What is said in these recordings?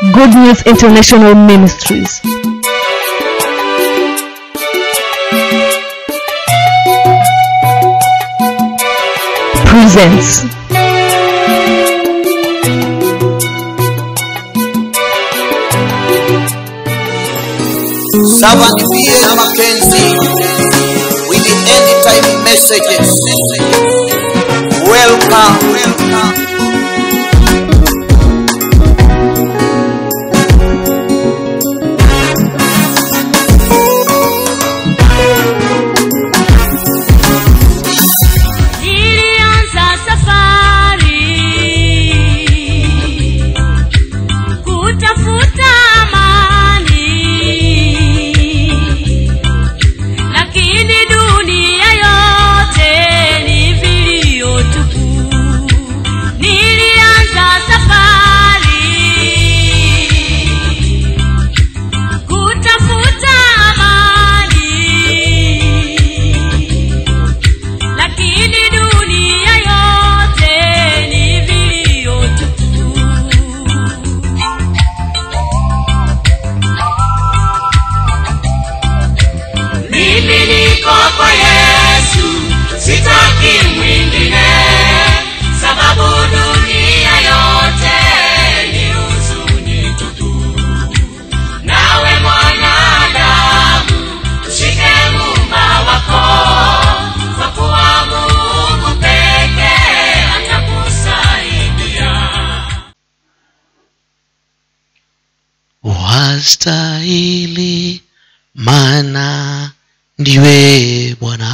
Good News International Ministries. Presents Servant B.A. Mackenzie with the end time messages. Welcome. Welcome. Nilianza safari kutafuta amani, lakini dunia yote ni vilio tupu. Nilianza safari kutafuta amani lakini dunia yote ni vilio tupu. Mimi niko kwa Yesu, sitaki mwingine, sababu dunia yote ni huzuni tupu. Nawe mwanadamu, mshike Muumba wako, kwa kuwa Mungu pekee atakusaidia. wastahili mana ndiwe bwana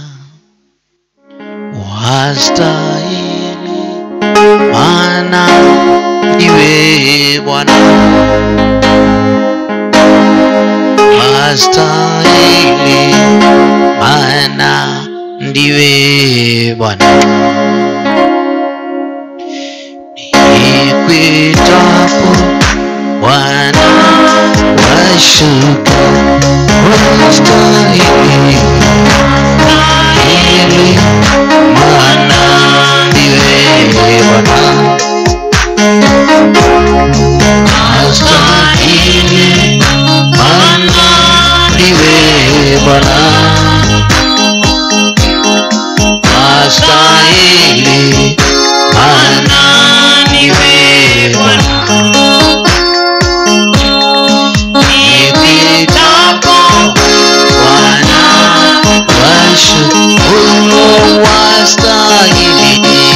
wastahili mana ndiwe bwana wastahili mana ndiwe bwana nikwitapo Bwana washuka wastahili ili maana ndiwe Bwana wastahili maana ndiwe Bwana wastahili maana ndiwe Bwana nipitapo Bwana washukuru wastahili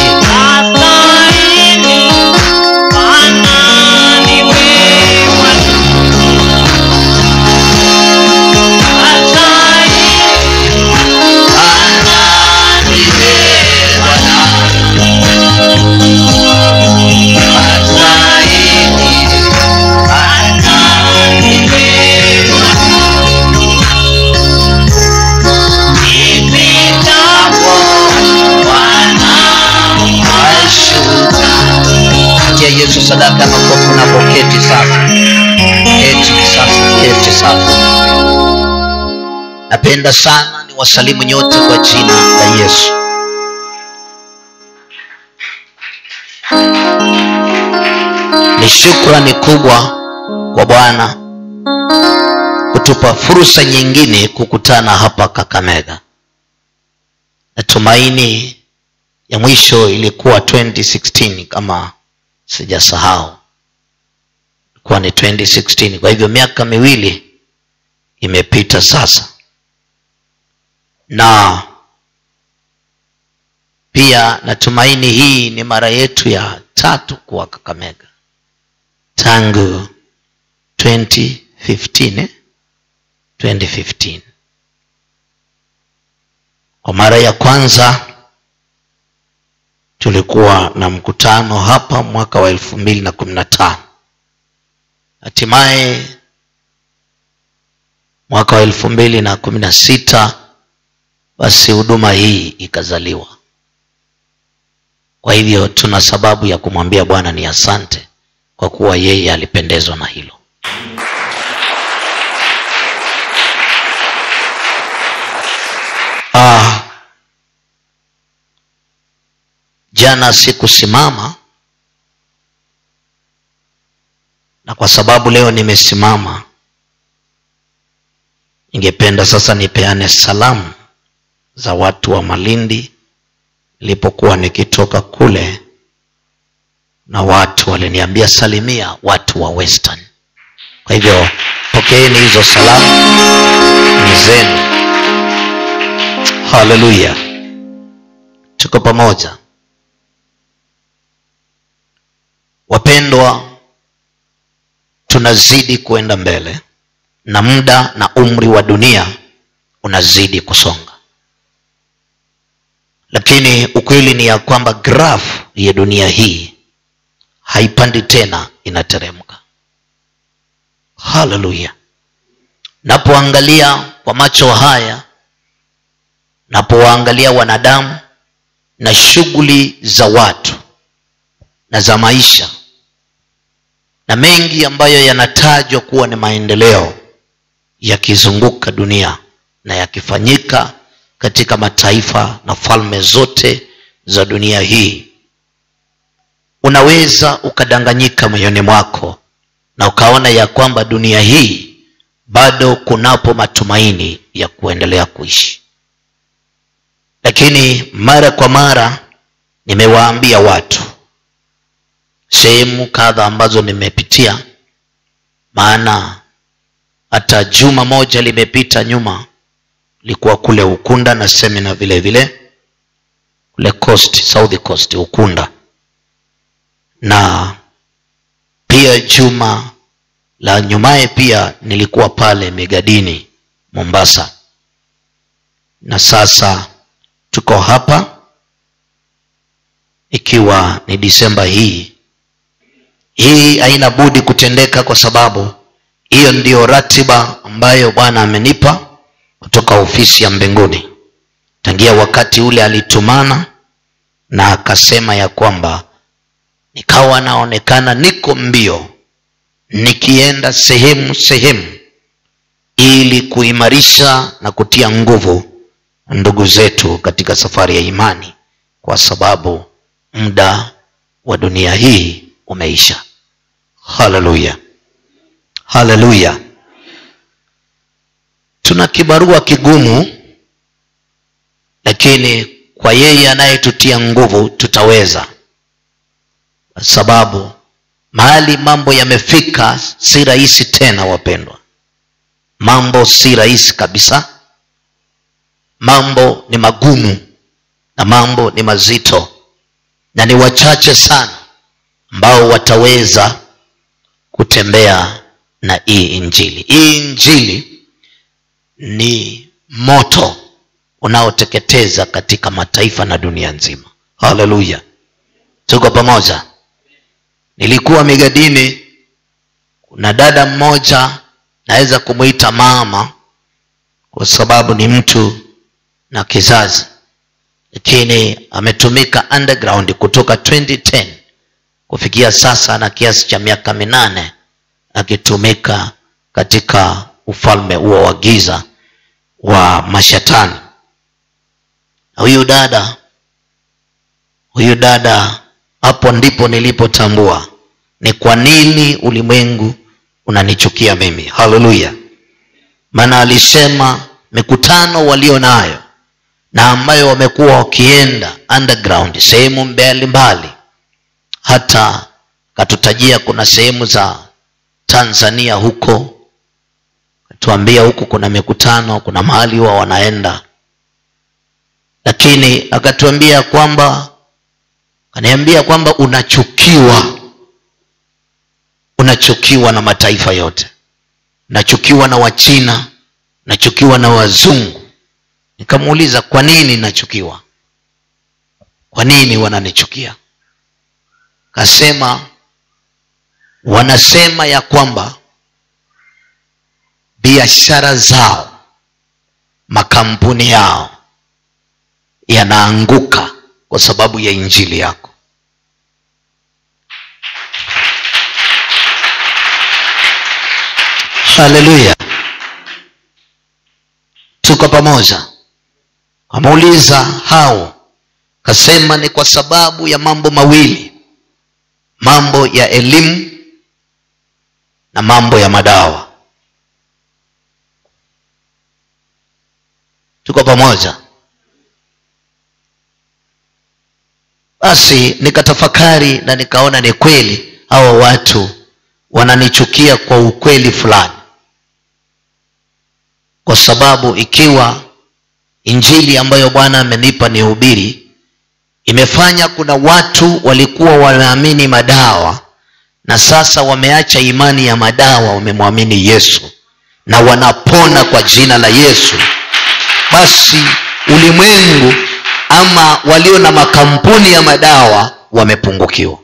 Tia Yesu sadaka ya makofi unapoketi sasa. Keti sasa, keti sasa. Napenda sana ni wasalimu nyote kwa jina la Yesu. Ni shukrani kubwa kwa Bwana kutupa fursa nyingine kukutana hapa Kakamega. Natumaini ya mwisho ilikuwa 2016 kama sijasahau ilikuwa ni 2016 kwa hivyo miaka miwili imepita sasa na pia natumaini hii ni mara yetu ya tatu kuwa kakamega tangu 2015 eh? 2015 kwa mara ya kwanza tulikuwa na mkutano hapa mwaka wa elfu mbili na kumi na tano hatimaye mwaka wa elfu mbili na kumi na sita basi huduma hii ikazaliwa kwa hivyo tuna sababu ya kumwambia bwana ni asante kwa kuwa yeye alipendezwa na hilo ah, jana sikusimama na kwa sababu leo nimesimama ningependa sasa nipeane salamu za watu wa malindi nilipokuwa nikitoka kule na watu waliniambia salimia watu wa western kwa hivyo pokeeni hizo salamu ni zenu haleluya tuko pamoja wapendwa tunazidi kuenda mbele na muda na umri wa dunia unazidi kusonga lakini ukweli ni ya kwamba graph ya dunia hii haipandi tena inateremka haleluya napoangalia kwa macho haya napowaangalia wanadamu na shughuli za watu na za maisha na mengi ambayo yanatajwa kuwa ni maendeleo yakizunguka dunia na yakifanyika katika mataifa na falme zote za dunia hii unaweza ukadanganyika moyoni mwako na ukaona ya kwamba dunia hii bado kunapo matumaini ya kuendelea kuishi lakini mara kwa mara nimewaambia watu sehemu kadha ambazo nimepitia maana hata juma moja limepita nyuma likuwa kule ukunda na semina vile vile kule coast south coast ukunda na pia juma la nyumaye pia nilikuwa pale migadini mombasa na sasa tuko hapa ikiwa ni disemba hii hii haina budi kutendeka kwa sababu hiyo ndiyo ratiba ambayo bwana amenipa kutoka ofisi ya mbinguni tangia wakati ule alitumana na akasema ya kwamba nikawa naonekana niko mbio nikienda sehemu sehemu ili kuimarisha na kutia nguvu ndugu zetu katika safari ya imani kwa sababu muda wa dunia hii umeisha haleluya haleluya tuna kibarua kigumu lakini kwa yeye anayetutia nguvu tutaweza kwa sababu mahali mambo yamefika si rahisi tena wapendwa mambo si rahisi kabisa mambo ni magumu na mambo ni mazito na ni wachache sana ambao wataweza kutembea na hii injili hii injili ni moto unaoteketeza katika mataifa na dunia nzima haleluya tuko pamoja nilikuwa migadini kuna dada mmoja naweza kumwita mama kwa sababu ni mtu na kizazi lakini ametumika underground kutoka 2010 kufikia sasa na kiasi cha miaka minane akitumika katika ufalme huo wa giza wa mashetani na huyu dada huyu dada hapo ndipo nilipotambua ni kwa nini ulimwengu unanichukia mimi haleluya maana alisema mikutano walio nayo na ambayo wamekuwa wakienda underground sehemu mbalimbali hata katutajia kuna sehemu za tanzania huko tuambia huku kuna mikutano kuna mahali huwa wanaenda lakini akatuambia kwamba akaniambia kwamba unachukiwa unachukiwa na mataifa yote unachukiwa na wachina unachukiwa na wazungu nikamuuliza kwa nini nachukiwa kwa nini wananichukia kasema wanasema ya kwamba biashara zao makampuni yao yanaanguka kwa sababu ya injili yako haleluya tuko pamoja amuuliza hao kasema ni kwa sababu ya mambo mawili mambo ya elimu na mambo ya madawa tuko pamoja basi nikatafakari na nikaona ni kweli hawa watu wananichukia kwa ukweli fulani kwa sababu ikiwa injili ambayo bwana amenipa ni hubiri imefanya kuna watu walikuwa wanaamini madawa na sasa wameacha imani ya madawa wamemwamini yesu na wanapona kwa jina la yesu basi ulimwengu ama walio na makampuni ya madawa wamepungukiwa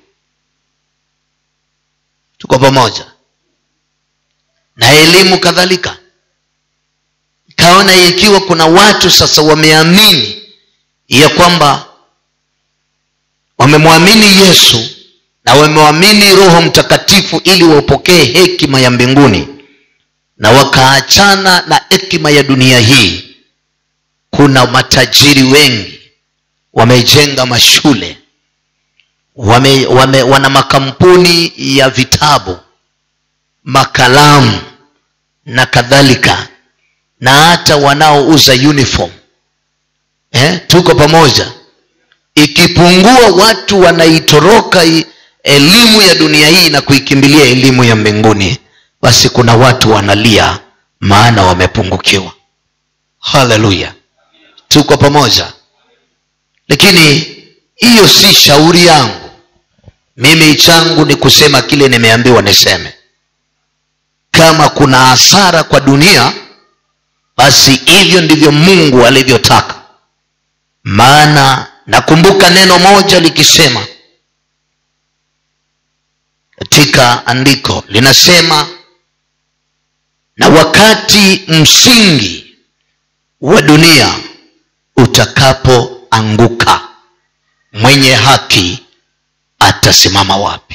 tuko pamoja na elimu kadhalika kaona ikiwa kuna watu sasa wameamini ya kwamba wamemwamini yesu na wamewamini roho mtakatifu ili wapokee hekima ya mbinguni na wakaachana na hekima ya dunia hii kuna matajiri wengi wamejenga mashule wame, wame, wana makampuni ya vitabu makalamu na kadhalika na hata wanaouza uniform eh, tuko pamoja ikipungua watu wanaitoroka i- elimu ya dunia hii na kuikimbilia elimu ya mbinguni basi kuna watu wanalia maana wamepungukiwa haleluya tuko pamoja lakini hiyo si shauri yangu mimi changu ni kusema kile nimeambiwa niseme kama kuna hasara kwa dunia basi hivyo ndivyo mungu alivyotaka maana nakumbuka neno moja likisema katika andiko linasema na wakati msingi wa dunia utakapoanguka mwenye haki atasimama wapi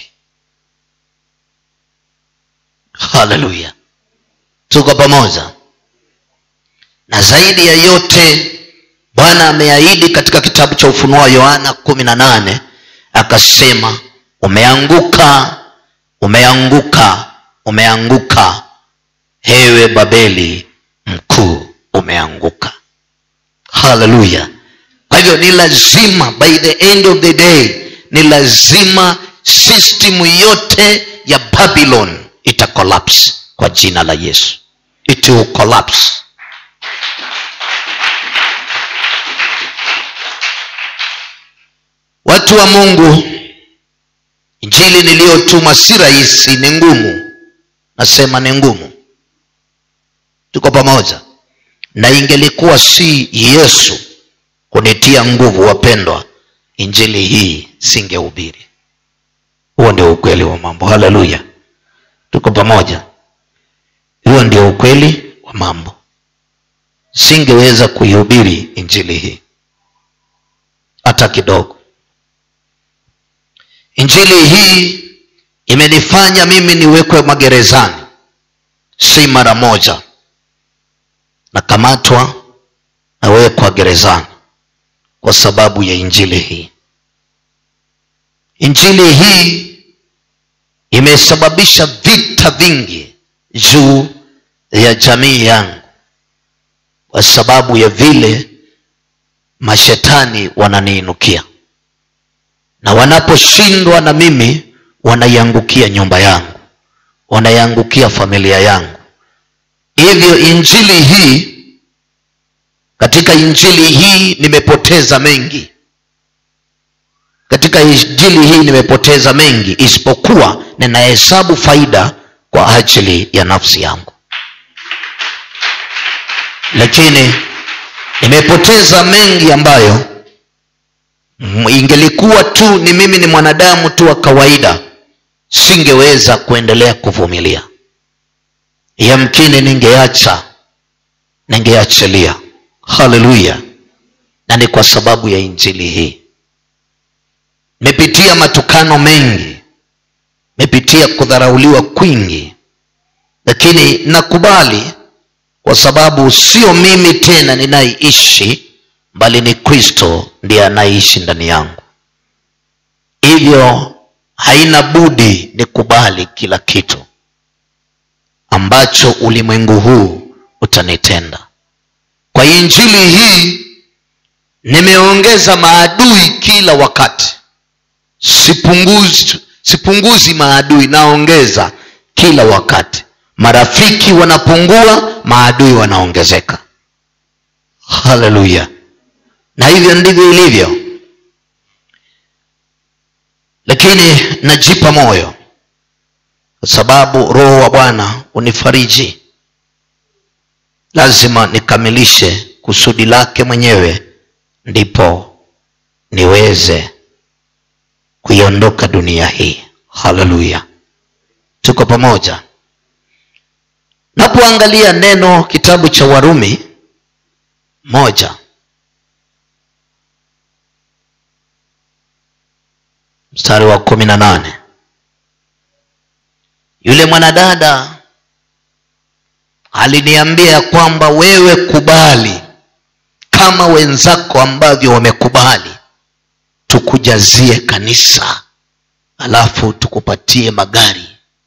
haleluya tuko pamoja na zaidi ya yote bwana ameahidi katika kitabu cha ufunuo wa yohana kumi na nane akasema umeanguka umeanguka umeanguka hewe babeli mkuu umeanguka haleluya kwa hivyo ni lazima by the end of the day ni lazima system yote ya babylon ita collapse kwa jina la yesu it will collapse watu wa mungu injili niliyotuma si rahisi ni ngumu nasema ni ngumu tuko pamoja na ingelikuwa si yesu kunitia nguvu wapendwa injili hii singehubiri huo ndio ukweli wa mambo haleluya tuko pamoja huo ndio ukweli wa mambo singeweza kuihubiri injili hii hata kidogo injili hii imenifanya mimi niwekwe magerezani si mara moja nakamatwa nawekwa gerezani kwa sababu ya injili hii injili hii imesababisha vita vingi juu ya jamii yangu kwa sababu ya vile mashetani wananiinukia na wanaposhindwa na mimi wanaiangukia nyumba yangu wanaiangukia familia yangu hivyo injili hii katika injili hii nimepoteza mengi katika injili hii nimepoteza mengi isipokuwa ninahesabu faida kwa ajili ya nafsi yangu lakini nimepoteza mengi ambayo mm, ingelikuwa tu ni mimi ni mwanadamu tu wa kawaida singeweza kuendelea kuvumilia yamkini ningeacha ningeachilia haleluya na ni kwa sababu ya injili hii mepitia matukano mengi mepitia kudharauliwa kwingi lakini nakubali kwa sababu sio mimi tena ninayeishi bali ni kristo ndiye anayeishi ndani yangu hivyo haina budi nikubali kila kitu ambacho ulimwengu huu utanitenda kwa injili hii nimeongeza maadui kila wakati sipunguzi, sipunguzi maadui naongeza kila wakati marafiki wanapungua maadui wanaongezeka haleluya na hivyo ndivyo ilivyo lakini najipa moyo kwa sababu roho wa bwana unifariji lazima nikamilishe kusudi lake mwenyewe ndipo niweze kuiondoka dunia hii haleluya tuko pamoja napoangalia neno kitabu cha warumi moja mstari wa kumi na nane yule mwanadada aliniambia kwamba wewe kubali kama wenzako ambavyo wamekubali tukujazie kanisa alafu tukupatie magari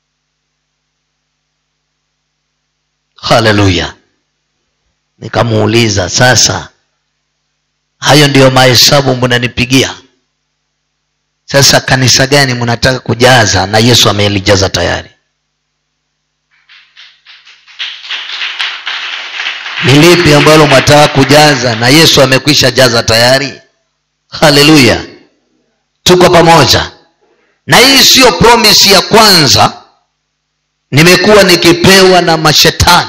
haleluya nikamuuliza sasa hayo ndiyo mahesabu mnanipigia sasa kanisa gani mnataka kujaza na yesu amelijaza tayari ni lipi ambalo mwataka kujaza na yesu amekwisha jaza tayari haleluya tuko pamoja na hii siyo promisi ya kwanza nimekuwa nikipewa na mashetani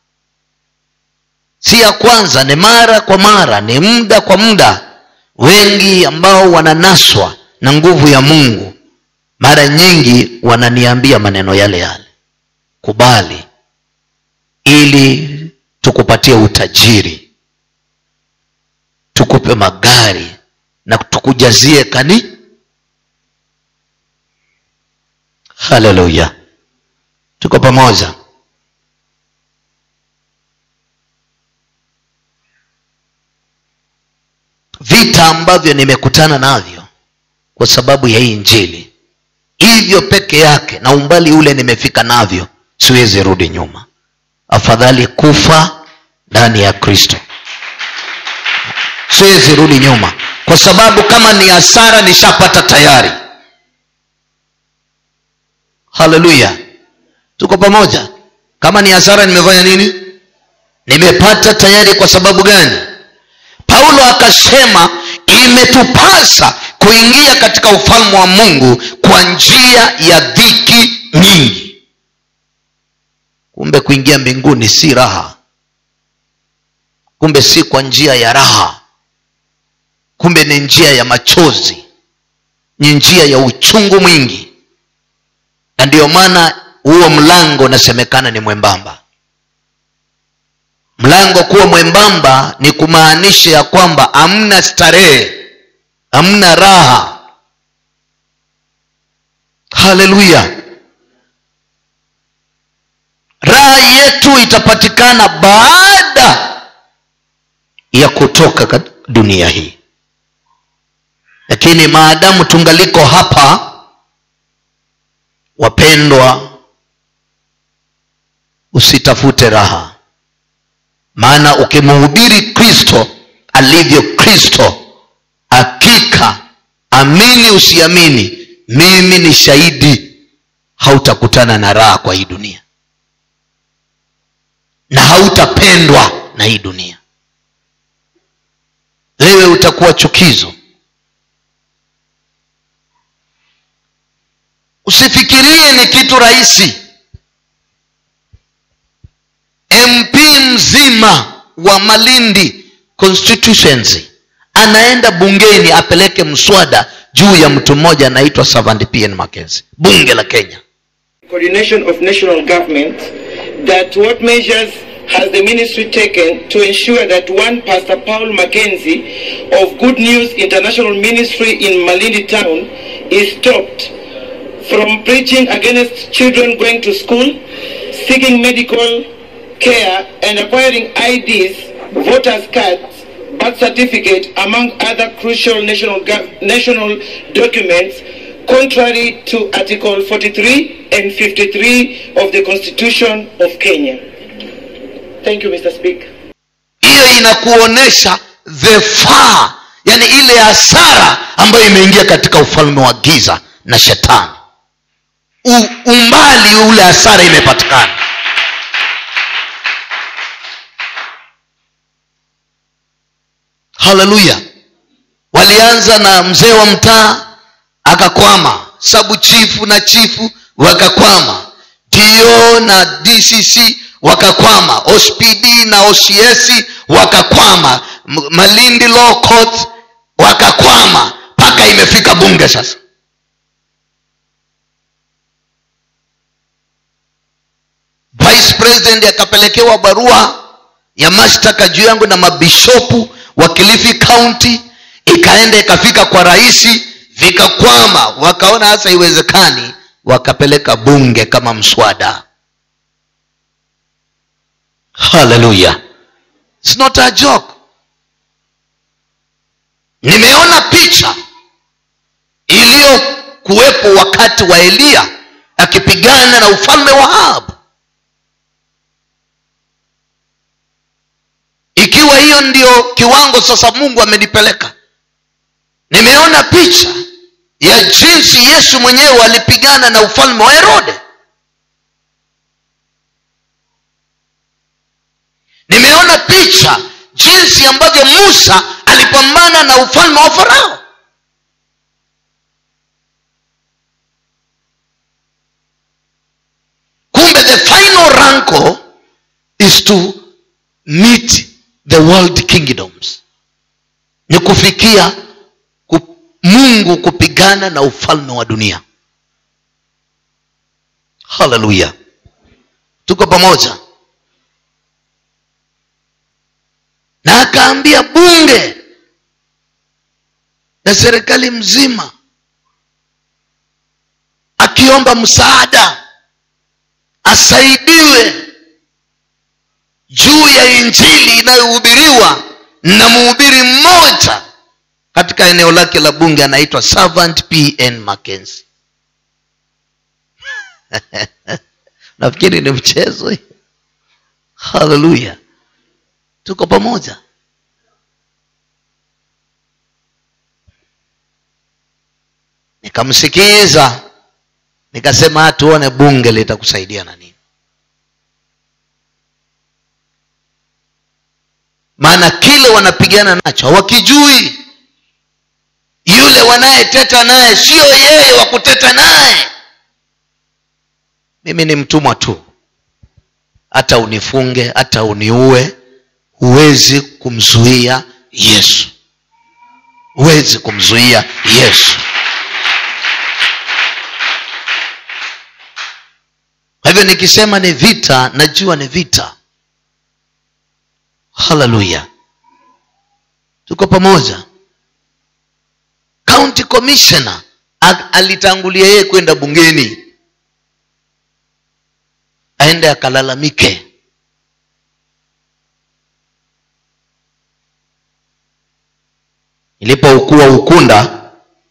si ya kwanza ni mara kwa mara ni muda kwa muda wengi ambao wananaswa na nguvu ya mungu mara nyingi wananiambia maneno yale yale kubali ili tukupatie utajiri tukupe magari na tukujazie kani haleluya tuko pamoja vita ambavyo nimekutana navyo kwa sababu ya hii injili hivyo peke yake na umbali ule nimefika navyo siwezi rudi nyuma afadhali kufa ndani ya kristo siwezi rudi nyuma kwa sababu kama ni hasara nishapata tayari haleluya tuko pamoja kama ni hasara nimefanya nini nimepata tayari kwa sababu gani paulo akasema imetupasa kuingia katika ufalme wa mungu kwa njia ya dhiki nyingi kumbe kuingia mbinguni si raha kumbe si kwa njia ya raha kumbe ni njia ya machozi ni njia ya uchungu mwingi na ndiyo maana huo mlango unasemekana ni mwembamba mlango kuwa mwembamba ni kumaanisha ya kwamba hamna starehe hamna raha haleluya raha yetu itapatikana baada ya kutoka kat- dunia hii lakini maadamu tungaliko hapa wapendwa usitafute raha maana ukimhubiri kristo alivyo kristo hakika amini usiamini mimi ni shahidi hautakutana na raha kwa hii dunia na hautapendwa na hii dunia wewe utakuwa chukizo usifikirie ni kitu rahisi mp mzima wa malindi constituency anaenda bungeni apeleke mswada juu ya mtu mmoja anaitwa Savant pn Mackenzie bunge la kenya coordination of national government that what measures has the ministry taken to ensure that one Pastor Paul Mackenzie of Good News International Ministry in Malindi town is stopped from preaching against children going to school, seeking medical care and acquiring IDs, voters cards, birth certificate, among other crucial national, gov- national documents contrary to Article 43 and 53 of the Constitution of Kenya. Thank you, Mr. Speaker. hiyo inakuonesha the far yani ile hasara ambayo imeingia katika ufalme wa giza na shetani U, umbali ule hasara imepatikana haleluya walianza na mzee wa mtaa akakwama sabu chifu na chifu wakakwama dio na dcc wakakwama ospd na ocs wakakwama M- malindi law court wakakwama mpaka imefika bunge sasa vice president akapelekewa barua ya mashtaka juu yangu na mabishopu wa kilifi county ikaenda ikafika kwa rahisi vikakwama wakaona hasa iwezekani wakapeleka bunge kama mswada haleluya It's not a joke nimeona picha iliyokuwepo wakati wa eliya akipigana na ufalme wa ahabu ikiwa hiyo ndio kiwango sasa mungu amenipeleka nimeona picha ya jinsi yesu mwenyewe alipigana na ufalme wa herode nimeona picha jinsi ambavyo musa alipambana na ufalme wa farao kumbe the final ranko is to meet the world kingdoms ni kufikia ku, mungu kupigana na ufalme wa dunia haleluya tuko pamoja na akaambia bunge na serikali mzima akiomba msaada asaidiwe juu ya injili inayohubiriwa na mhubiri mmoja katika eneo lake la bunge anaitwa servant pn mackenzie nafikiri ni mchezo hii. haleluya tuko pamoja nikamsikiza nikasema "Ah, tuone bunge litakusaidia na nini maana kile wanapigana nacho hawakijui yule wanayeteta naye sio yeye wa kuteta naye mimi ni mtumwa tu hata unifunge hata uniue huwezi kumzuia yesu huwezi kumzuia yesu kwa hivyo nikisema ni vita najua ni vita haleluya tuko pamoja county commissioner a- alitangulia yeye kwenda bungeni aende akalalamike ilipoukua ukunda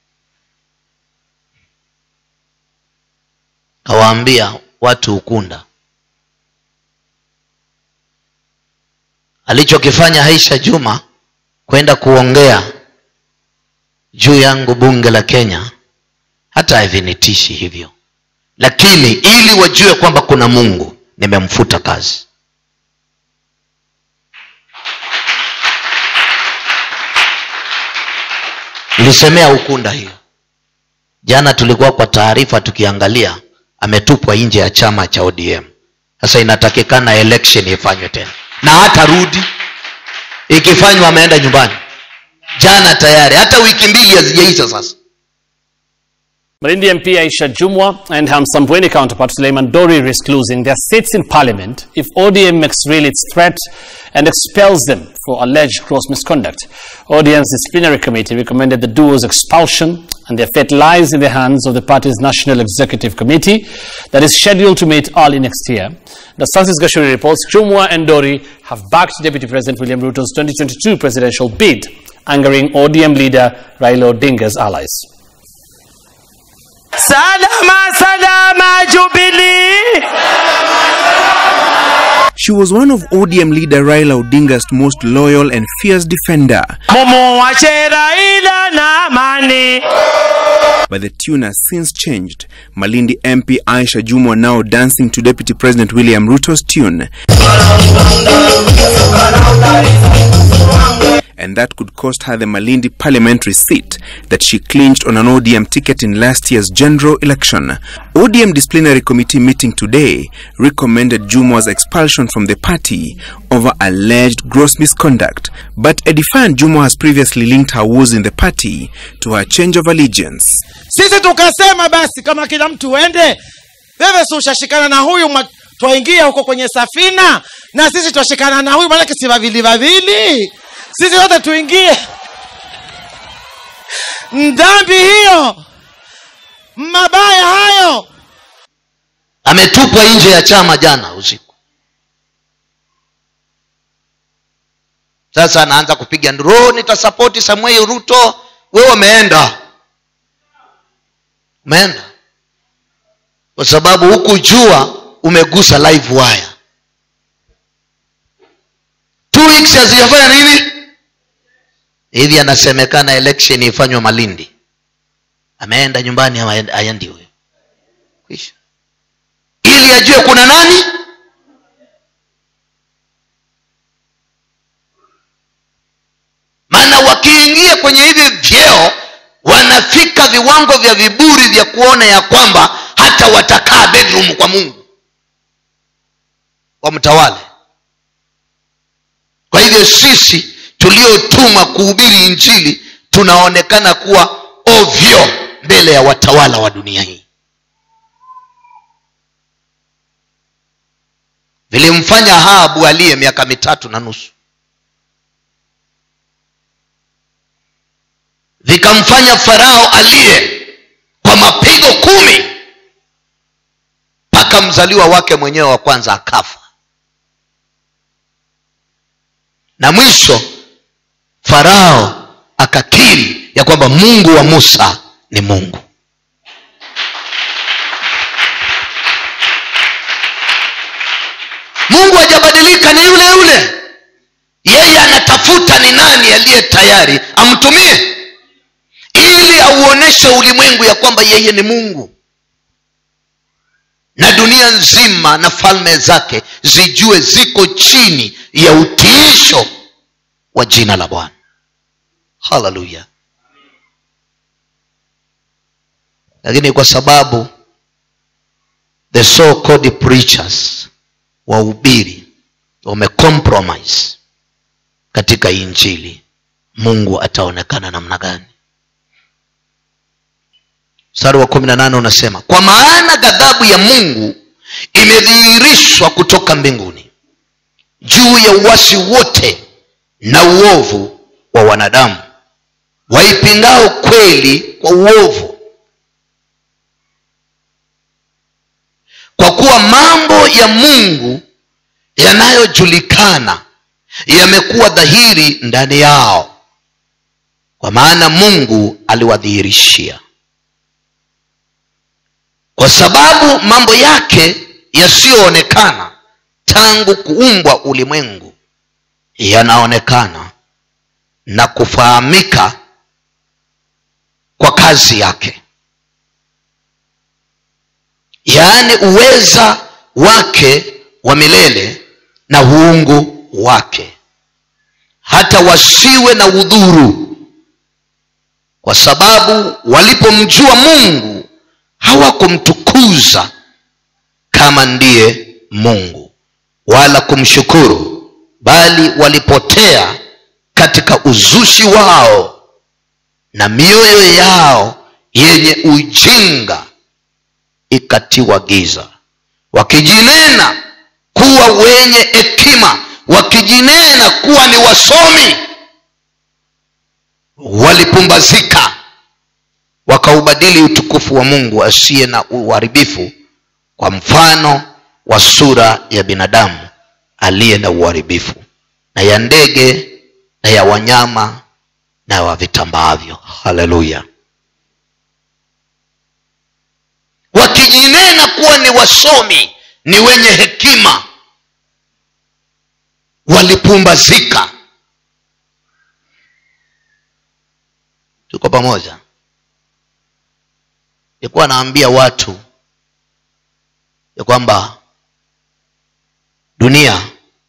kawaambia watu ukunda alichokifanya haisha juma kwenda kuongea juu yangu bunge la kenya hata havinitishi hivyo lakini ili wajue kwamba kuna mungu nimemfuta kazi nilisemea ukunda hiyo jana tulikuwa kwa taarifa tukiangalia ametupwa nje ya chama cha odm sasa inatakikana election ifanywe tena na hata rudi ikifanywa ameenda nyumbani jana tayari hata wiki mbili hazijaisha sasa Malindi MP Aisha Jumwa and her Msambweni counterpart Suleiman Dori risk losing their seats in parliament if ODM makes real its threat and expels them for alleged gross misconduct. ODM's disciplinary committee recommended the duo's expulsion and their fate lies in the hands of the party's National Executive Committee that is scheduled to meet early next year. The Francis Gashuri reports Jumwa and Dori have backed Deputy President William Ruto's 2022 presidential bid, angering ODM leader Raila Odinga's allies. salama salama jubilee She was one of ODM leader Raila Odinga's most loyal and fierce defender. mumuwache raila na amani But the tune has since changed. Malindi MP Aisha Jumwa now dancing to Deputy President William Ruto's tune. And that could cost her the Malindi parliamentary seat that she clinched on an ODM ticket in last year's general election. ODM disciplinary committee meeting today recommended Jumwa's expulsion from the party over alleged gross misconduct. But a defiant Jumwa has previously linked her woes in the party to her change of allegiance. sisi tukasema basi kama kila mtu uende wewe si ushashikana na huyu mwa- twaingia huko kwenye safina na sisi twashikana na huyu maanake si wawili wawili sisi wote tuingie dhambi hiyo mabaya hayo ametupwa nje ya chama jana usiku sasa anaanza kupiga nduru nitasapoti samuel ruto wewe umeenda umeenda kwa sababu huku jua umegusa live wire two weeks hazijafanya nini hivi anasemekana election ifanywe malindi ameenda nyumbani ama aendi- aendi huyo kwisha ili ajue kuna nani maana wakiingia kwenye hivi vyeo wanafika viwango vya viburi vya kuona ya kwamba hata watakaa bedroom kwa mungu wamtawale kwa hivyo sisi tuliotuma kuhubiri injili tunaonekana kuwa ovyo mbele ya watawala wa dunia hii vilimfanya habu aliye miaka mitatu na nusu vikamfanya farao aliye kwa mapigo kumi mpaka mzaliwa wake mwenyewe wa kwanza akafa na mwisho farao akakiri ya kwamba mungu wa musa ni mungu mungu hajabadilika ni yule yule yeye anatafuta ni nani aliye tayari amtumie ili auoneshe ulimwengu ya kwamba yeye ni mungu na dunia nzima na falme zake zijue ziko chini ya utiisho wa jina la bwana haleluya lakini kwa sababu the so called preachers wahubiri wamecompromise katika injili mungu ataonekana namna gani mstari wa kumi na nane unasema kwa maana ghadhabu ya mungu imedhihirishwa kutoka mbinguni juu ya uwasi wote na uovu wa wanadamu waipingao kweli kwa uovu kwa kuwa mambo ya mungu yanayojulikana yamekuwa dhahiri ndani yao kwa maana mungu aliwadhihirishia kwa sababu mambo yake yasiyoonekana tangu kuumbwa ulimwengu yanaonekana na kufahamika kwa kazi yake yaani uweza wake wa milele na uungu wake hata wasiwe na udhuru kwa sababu walipomjua mungu hawakumtukuza kama ndiye mungu wala kumshukuru bali walipotea katika uzushi wao na mioyo yao yenye ujinga ikatiwa giza wakijinena kuwa wenye hekima wakijinena kuwa ni wasomi walipumbazika wakaubadili utukufu wa mungu asiye na uharibifu kwa mfano wa sura ya binadamu aliye na uharibifu na ya ndege na ya wanyama na wa vitambaavyo haleluya wakijinena kuwa ni wasomi ni wenye hekima walipumbazika tuko pamoja ilikuwa naambia watu ya kwamba dunia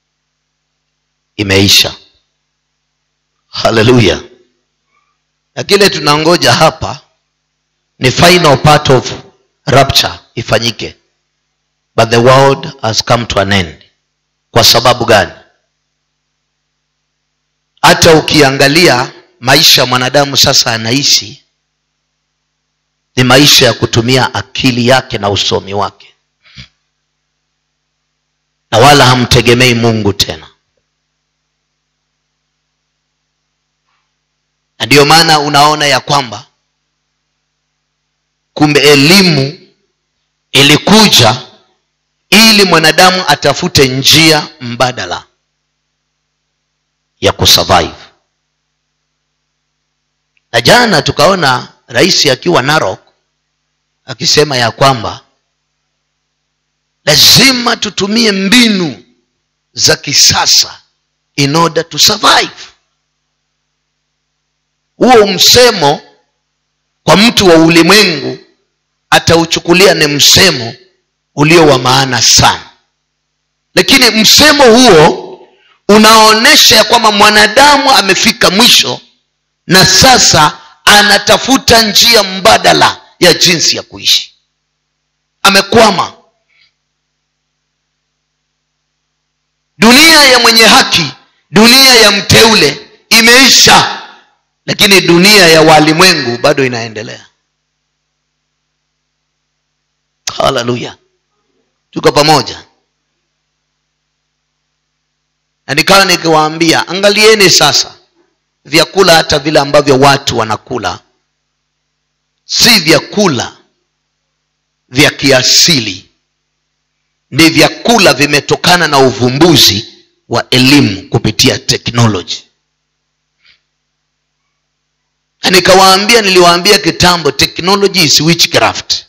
imeisha haleluya na kile tunangoja hapa ni final part of rapture ifanyike but the world has come to an end kwa sababu gani hata ukiangalia maisha mwanadamu sasa anaishi ni maisha ya kutumia akili yake na usomi wake na wala hamtegemei mungu tena na ndiyo maana unaona ya kwamba kumbe elimu ilikuja ili mwanadamu atafute njia mbadala ya kusurvive na jana tukaona rais akiwa narok akisema ya kwamba lazima tutumie mbinu za kisasa in order to survive huo msemo kwa mtu wa ulimwengu atauchukulia ni msemo ulio wa maana sana lakini msemo huo unaonyesha ya kwamba mwanadamu amefika mwisho na sasa anatafuta njia mbadala ya jinsi ya kuishi amekwama dunia ya mwenye haki dunia ya mteule imeisha lakini dunia ya walimwengu bado inaendelea haleluya tuko pamoja na nikawa nikiwaambia angalieni sasa vyakula hata vile ambavyo watu wanakula si vyakula vya kiasili ni vyakula vimetokana na uvumbuzi wa elimu kupitia teknoloji na nikawaambia niliwaambia kitambo technology is witchcraft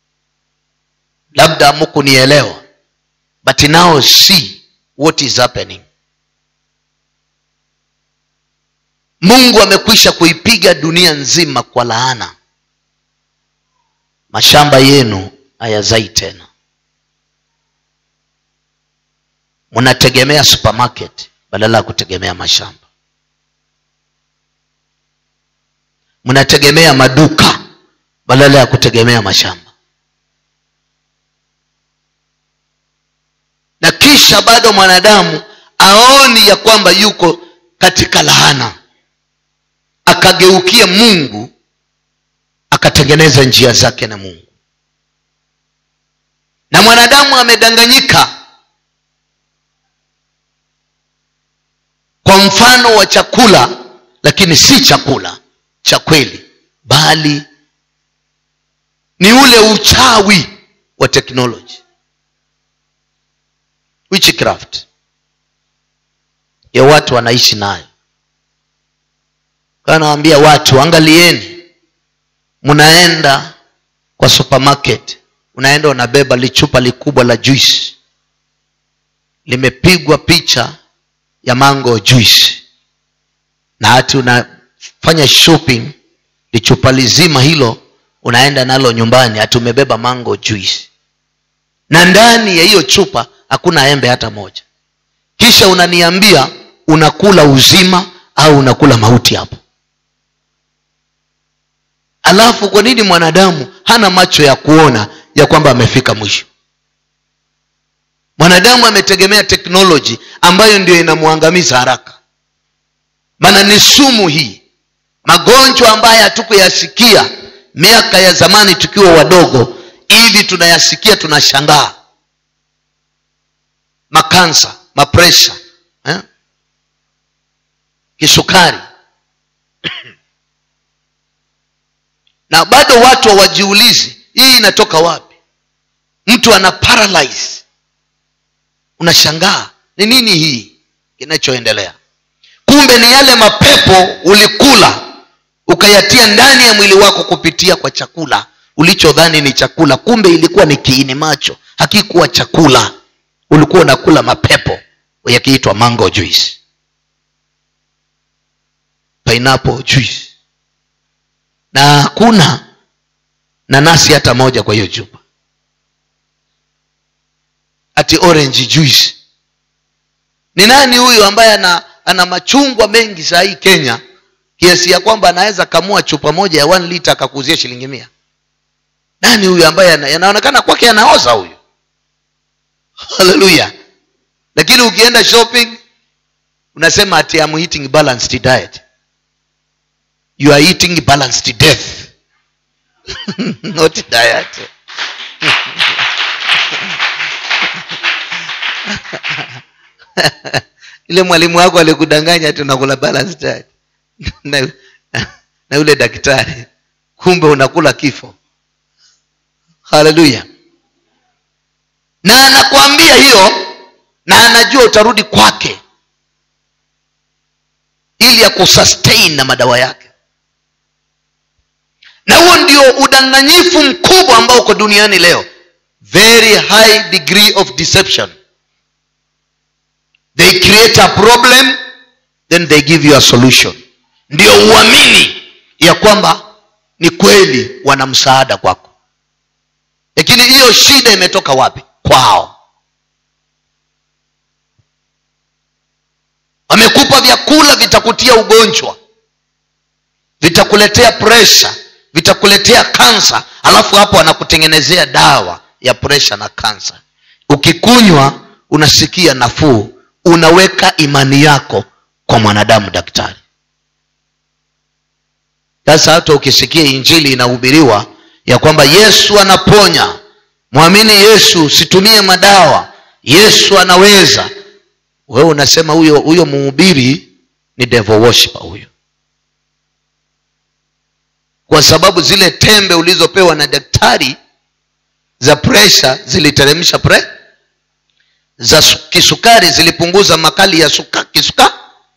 labda mukunielewa but now see what is happening mungu amekwisha kuipiga dunia nzima kwa laana mashamba yenu hayazai tena mnategemea supermarket badala ya kutegemea mashamba mnategemea maduka badala ya kutegemea mashamba na kisha bado mwanadamu aoni ya kwamba yuko katika lahana akageukia mungu akatengeneza njia zake na mungu na mwanadamu amedanganyika kwa mfano wa chakula lakini si chakula cha kweli bali ni ule uchawi wa teknoloji witchcraft ya watu wanaishi nayo kanawaambia watu angalieni mnaenda kwa supermarket unaenda unabeba lichupa likubwa la juice limepigwa picha ya mango juice na hati unafanya shopping lichupa lizima hilo unaenda nalo nyumbani hati umebeba mango juice na ndani ya hiyo chupa hakuna embe hata moja kisha unaniambia unakula uzima au unakula mauti hapo alafu kwa nini mwanadamu hana macho ya kuona ya kwamba amefika mwisho mwanadamu ametegemea teknoloji ambayo ndio inamwangamiza haraka maana ni sumu hii magonjwa ambayo hatukuyasikia miaka ya zamani tukiwa wadogo hivi tunayasikia tunashangaa makansa mapresha eh? kisukari na bado watu hawajiulizi hii inatoka wapi mtu ana paralyze unashangaa ni nini hii kinachoendelea kumbe ni yale mapepo ulikula ukayatia ndani ya mwili wako kupitia kwa chakula ulichodhani ni chakula kumbe ilikuwa ni kiini macho hakikuwa chakula ulikuwa unakula mapepo yakiitwa mango juice pineapple juice na hakuna nanasi hata moja kwa hiyo chupa ati orange juice ni nani huyu ambaye ana, ana machungwa mengi saa hii kenya kiasi ya kwamba anaweza kamua chupa moja ya one liter akakuzia shilingi mia nani huyu ambaye ana- anaonekana kwake anaoza huyu haleluya lakini ukienda shopping unasema ati I'm eating balanced diet you are eating balanced death not diet ile mwalimu wako alikudanganya ati unakula balanced diet na, na yule daktari kumbe unakula kifo haleluya na anakuambia hiyo na anajua utarudi kwake ili ya kusustain na madawa yake na huo ndio udanganyifu mkubwa ambao uko duniani leo very high degree of deception they create a problem then they give you a solution ndio uamini ya kwamba ni kweli wana msaada kwako lakini hiyo shida imetoka wapi kwao wamekupa vyakula vitakutia ugonjwa vitakuletea presha vitakuletea kansa alafu hapo anakutengenezea dawa ya presha na kansa ukikunywa unasikia nafuu unaweka imani yako kwa mwanadamu daktari sasa hata ukisikia injili inahubiriwa ya kwamba yesu anaponya mwamini yesu usitumie madawa yesu anaweza wewe unasema huyo huyo mhubiri ni devil worshiper huyo kwa sababu zile tembe ulizopewa na daktari za presha ziliteremsha pre za su- kisukari zilipunguza makali ya suka, kisukari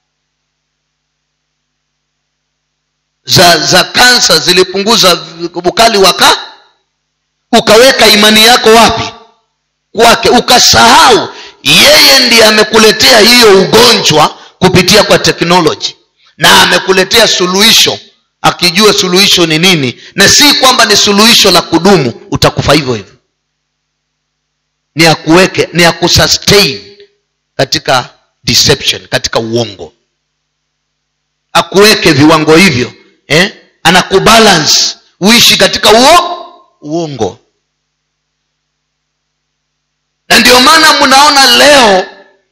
za za kansa zilipunguza v- ukali wa ka ukaweka imani yako wapi kwake ukasahau yeye ndiye amekuletea hiyo ugonjwa kupitia kwa teknoloji na amekuletea suluhisho akijua suluhisho ni nini na si kwamba ni suluhisho la kudumu utakufa hivyo hivyo ni akuweke ni akusustain katika deception katika uongo akuweke viwango hivyo eh? anakubalance uishi katika uo uongo na ndio maana mnaona leo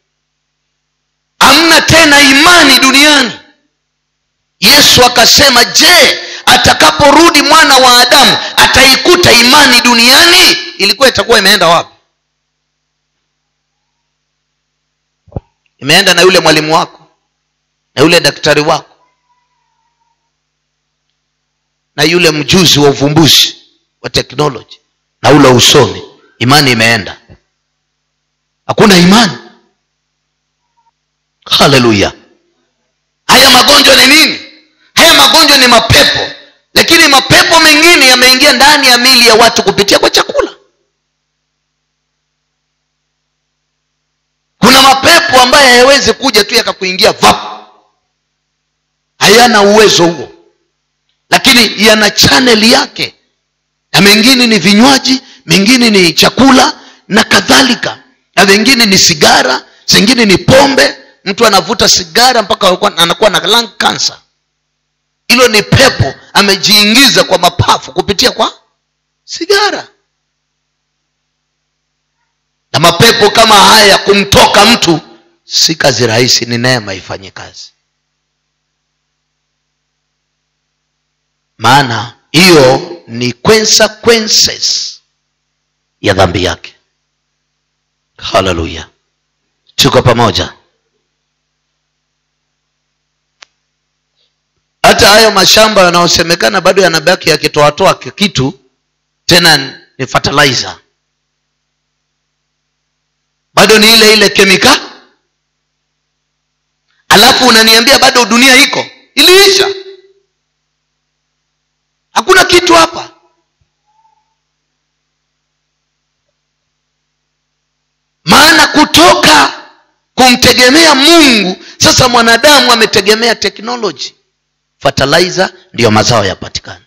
hamna tena imani duniani yesu akasema je atakaporudi mwana wa adamu ataikuta imani duniani ilikuwa itakuwa imeenda wapi imeenda na yule mwalimu wako na yule daktari wako na yule mjuzi wa uvumbuzi wa teknoloji na ule usomi imani imeenda hakuna imani haleluya haya magonjwa ni nini haya magonjwa ni mapepo lakini mapepo mengine yameingia ndani ya mili ya watu kupitia kwa chakula kuna mapepo ambayo hayawezi kuja tu yakakuingia vap hayana uwezo huo lakini yana chaneli yake na mengine ni vinywaji mengine ni chakula na kadhalika na vengine ni sigara zingine ni pombe mtu anavuta sigara mpaka anakuwa- anakuwa na lung cancer hilo ni pepo amejiingiza kwa mapafu kupitia kwa sigara na mapepo kama haya kumtoka mtu si kazi rahisi ni neema ifanye kazi maana hiyo ni consequences ya dhambi yake haleluya tuko pamoja hata hayo mashamba yanayosemekana bado yanabaki yakitoatoa kitu tena ni fertilizer bado ni ile ile kemika alafu unaniambia bado dunia iko iliisha hakuna kitu hapa kumtegemea mungu sasa mwanadamu ametegemea teknoloji fertilizer ndiyo mazao yapatikana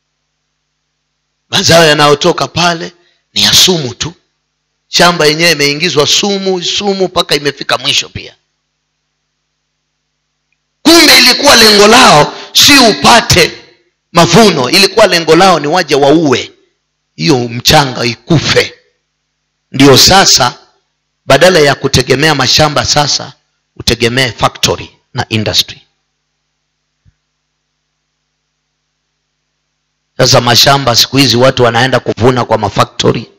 mazao yanayotoka pale ni ya sumu tu shamba yenyewe imeingizwa sumu sumu mpaka imefika mwisho pia kumbe ilikuwa lengo lao si upate mavuno ilikuwa lengo lao ni waje waue hiyo mchanga ikufe ndio sasa badala ya kutegemea mashamba sasa utegemee factory na industry sasa mashamba siku hizi watu wanaenda kuvuna kwa mafactory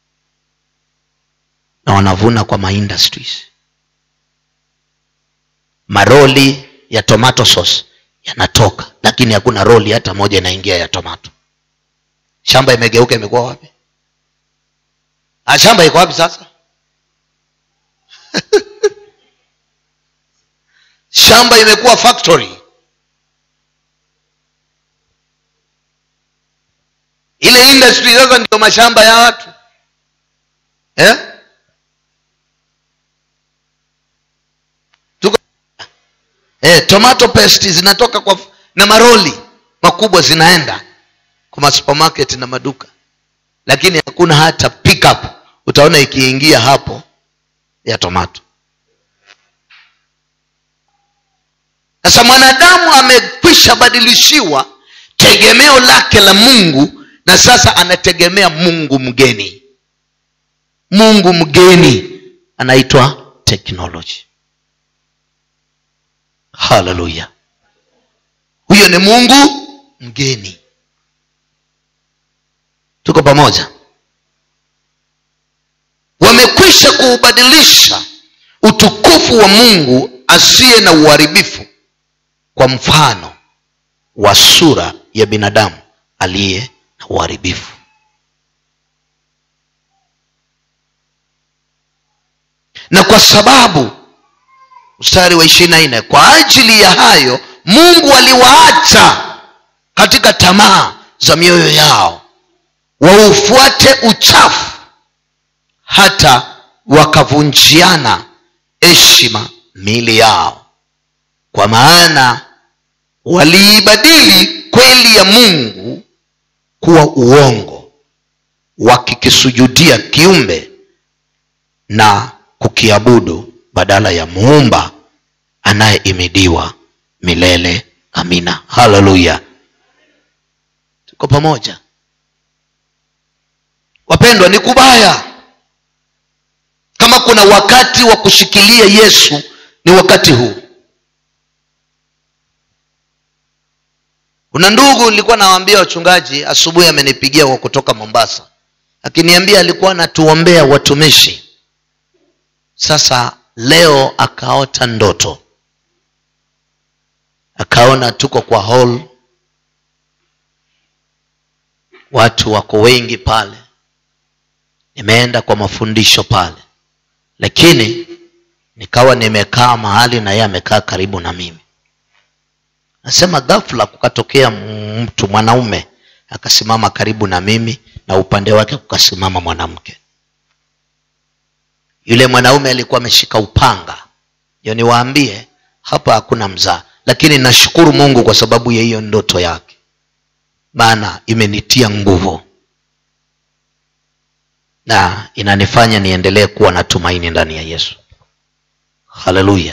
na wanavuna kwa maindustries maroli ya tomato sauce yanatoka lakini hakuna roli hata moja inaingia ya tomato shamba imegeuka imekuwa wapi ah, shamba iko wapi sasa shamba imekuwa factory ile industry sasa ndio mashamba ya watu eh? Tuko, eh, tomato paste zinatoka kwa na maroli makubwa zinaenda kwa masupermarket na maduka lakini hakuna hata pickup utaona ikiingia hapo ya tomato sasa mwanadamu amekwisha badilishiwa tegemeo lake la mungu na sasa anategemea mungu mgeni mungu mgeni anaitwa technology haleluya huyo ni mungu mgeni tuko pamoja wamekwisha kuubadilisha utukufu wa mungu asiye na uharibifu kwa mfano wa sura ya binadamu aliye na uharibifu na kwa sababu mstari wa ishiri na nne kwa ajili ya hayo mungu aliwaacha katika tamaa za mioyo yao waufuate uchafu hata wakavunjiana heshima miili yao kwa maana waliibadili kweli ya mungu kuwa uongo wakikisujudia kiumbe na kukiabudu badala ya muumba anayeimidiwa milele amina haleluya tuko pamoja wapendwa ni kubaya kama kuna wakati wa kushikilia yesu ni wakati huu kuna ndugu nilikuwa nawaambia wachungaji asubuhi amenipigia kwa kutoka mombasa akiniambia alikuwa anatuombea watumishi sasa leo akaota ndoto akaona tuko kwa hall watu wako wengi pale nimeenda kwa mafundisho pale lakini nikawa nimekaa mahali na yeye amekaa karibu na mimi nasema ghafla kukatokea mtu mwanaume akasimama karibu na mimi na upande wake kukasimama mwanamke yule mwanaume alikuwa ameshika upanga ndio niwaambie hapa hakuna mzaa lakini nashukuru mungu kwa sababu ya hiyo ndoto yake maana imenitia nguvu na inanifanya niendelee kuwa na tumaini ndani ya yesu haleluya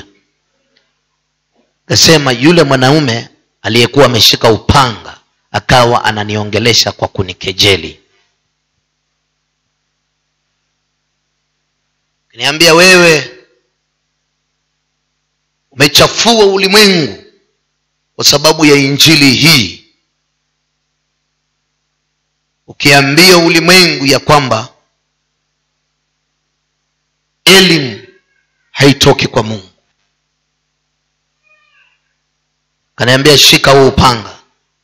kasema yule mwanaume aliyekuwa ameshika upanga akawa ananiongelesha kwa kunikejeli niambia wewe umechafua ulimwengu kwa sababu ya injili hii ukiambia ulimwengu ya kwamba elimu haitoki kwa mungu kaniambia shika huu upanga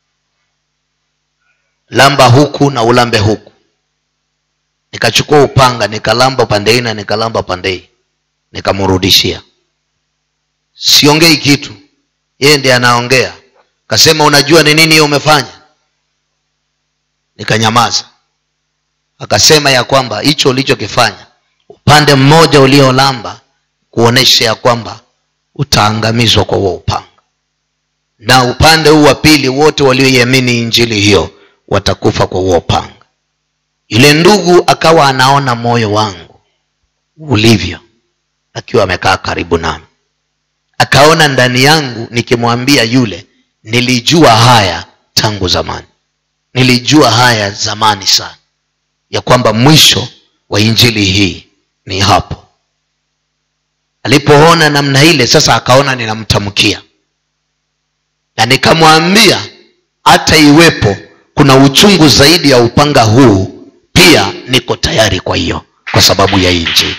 lamba huku na ulambe huku nikachukua upanga nikalamba pande hii na nikalamba pande hii nikamrudishia siongei kitu yeye ndiye anaongea kasema unajua ni nini hiyo umefanya nikanyamaza akasema ya kwamba hicho ulichokifanya upande mmoja uliolamba kuonesha ya kwamba utaangamizwa kwa huo upanga na upande huu wa pili wote walioiamini injili hiyo watakufa kwa huo upanga yule ndugu akawa anaona moyo wangu ulivyo akiwa amekaa karibu nami akaona ndani yangu nikimwambia yule nilijua haya tangu zamani nilijua haya zamani sana ya kwamba mwisho wa injili hii ni hapo alipoona namna ile sasa akaona ninamtamkia na nikamwambia hata iwepo kuna uchungu zaidi ya upanga huu pia niko tayari kwa hiyo kwa sababu ya hii injili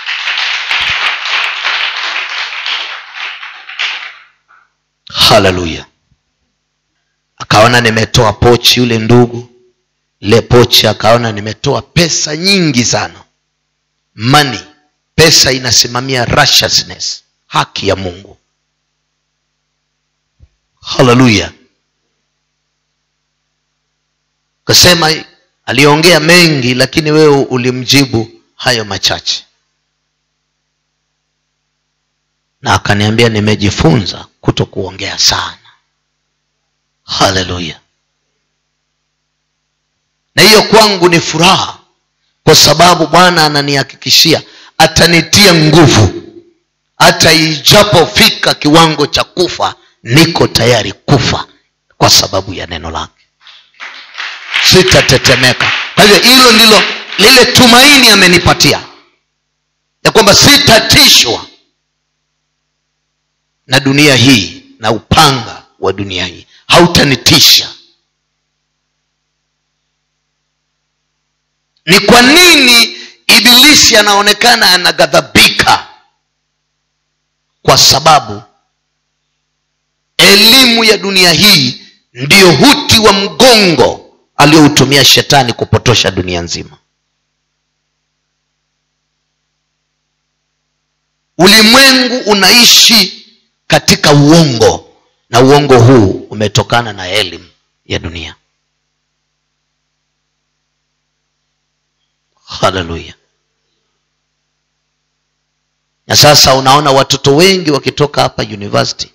haleluya akaona nimetoa pochi yule ndugu ile pochi akaona nimetoa pesa nyingi sana money pesa inasimamia righteousness haki ya mungu haleluya kasema aliongea mengi lakini wewe ulimjibu hayo machache na akaniambia nimejifunza kuto kuongea sana haleluya na hiyo kwangu ni furaha kwa sababu bwana ananihakikishia atanitia nguvu hata ijapofika kiwango cha kufa niko tayari kufa kwa sababu ya neno lake sitatetemeka kwa hivyo hilo ndilo lile tumaini amenipatia ya kwamba sitatishwa na dunia hii na upanga wa dunia hii hautanitisha ni kwa nini ibilisi anaonekana anaghadhabika kwa sababu elimu ya dunia hii ndiyo huti wa mgongo aliyoutumia shetani kupotosha dunia nzima ulimwengu unaishi katika uongo na uongo huu umetokana na elimu ya dunia haleluya na sasa unaona watoto wengi wakitoka hapa university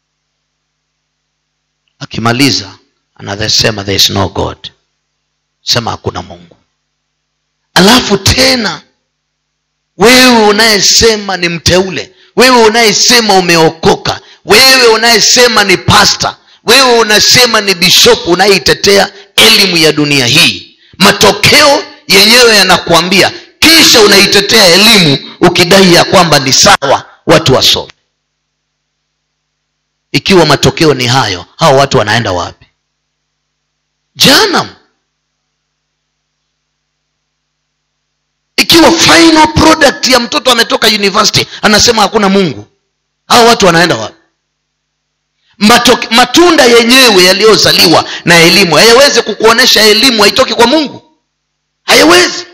akimaliza anasema there is no god sema hakuna mungu alafu tena wewe unayesema ni mteule wewe unayesema umeokoka wewe unayesema ni pasta wewe unasema ni bishopu unayeitetea elimu ya dunia hii matokeo yenyewe yanakuambia kisha unaitetea elimu ukidai ya kwamba ni sawa watu wasome ikiwa matokeo ni hayo hao watu wanaenda wapi janam ikiwa final product ya mtoto ametoka university anasema hakuna mungu hao watu wanaenda wapi Matok, matunda yenyewe yaliyozaliwa na elimu hayawezi kukuonyesha elimu haitoki kwa mungu hayawezi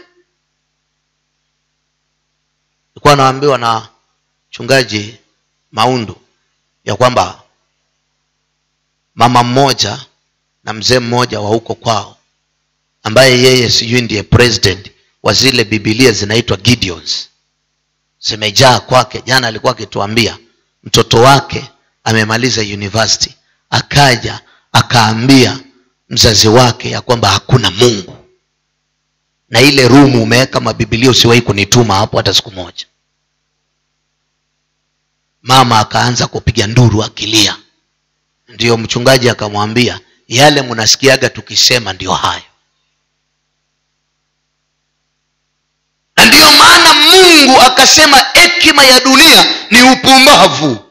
nilikuwa naambiwa na mchungaji maundu ya kwamba mama mmoja na mzee mmoja wa huko kwao ambaye yeye sijui ndiye president wa zile bibilia zinaitwa gideons zimejaa kwake jana alikuwa akituambia mtoto wake amemaliza university akaja akaambia mzazi wake ya kwamba hakuna mungu na ile rumu umeweka mabibilia usiwahi kunituma hapo hata siku moja mama akaanza kupiga nduru akilia ndiyo mchungaji akamwambia yale mnasikiaga tukisema ndio hayo na ndiyo maana mungu akasema hekima ya dunia ni upumbavu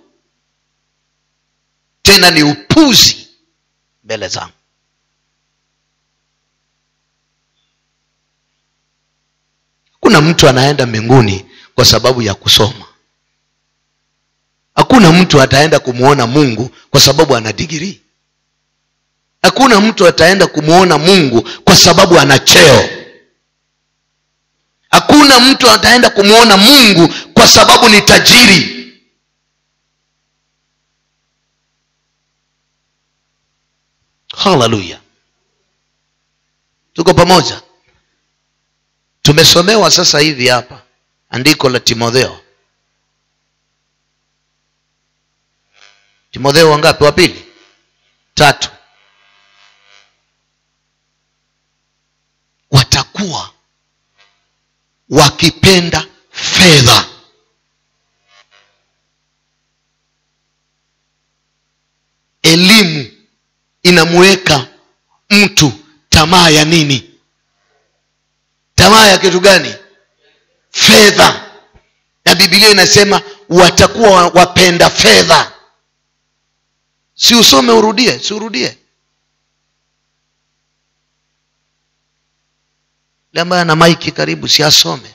tena ni upuzi mbele zangu hakuna mtu anaenda mbinguni kwa sababu ya kusoma hakuna mtu ataenda kumwona mungu kwa sababu ana digirii hakuna mtu ataenda kumwona mungu kwa sababu ana cheo hakuna mtu ataenda kumwona mungu kwa sababu ni tajiri haleluya tuko pamoja tumesomewa sasa hivi hapa andiko la timotheo timotheo wangapi wa pili tatu watakuwa wakipenda fedha elimu inamuweka mtu tamaa ya nini tamaa ya kitu gani fedha na bibilia inasema watakuwa wapenda fedha si usome urudie si urudie le ambaye ana maiki karibu si asome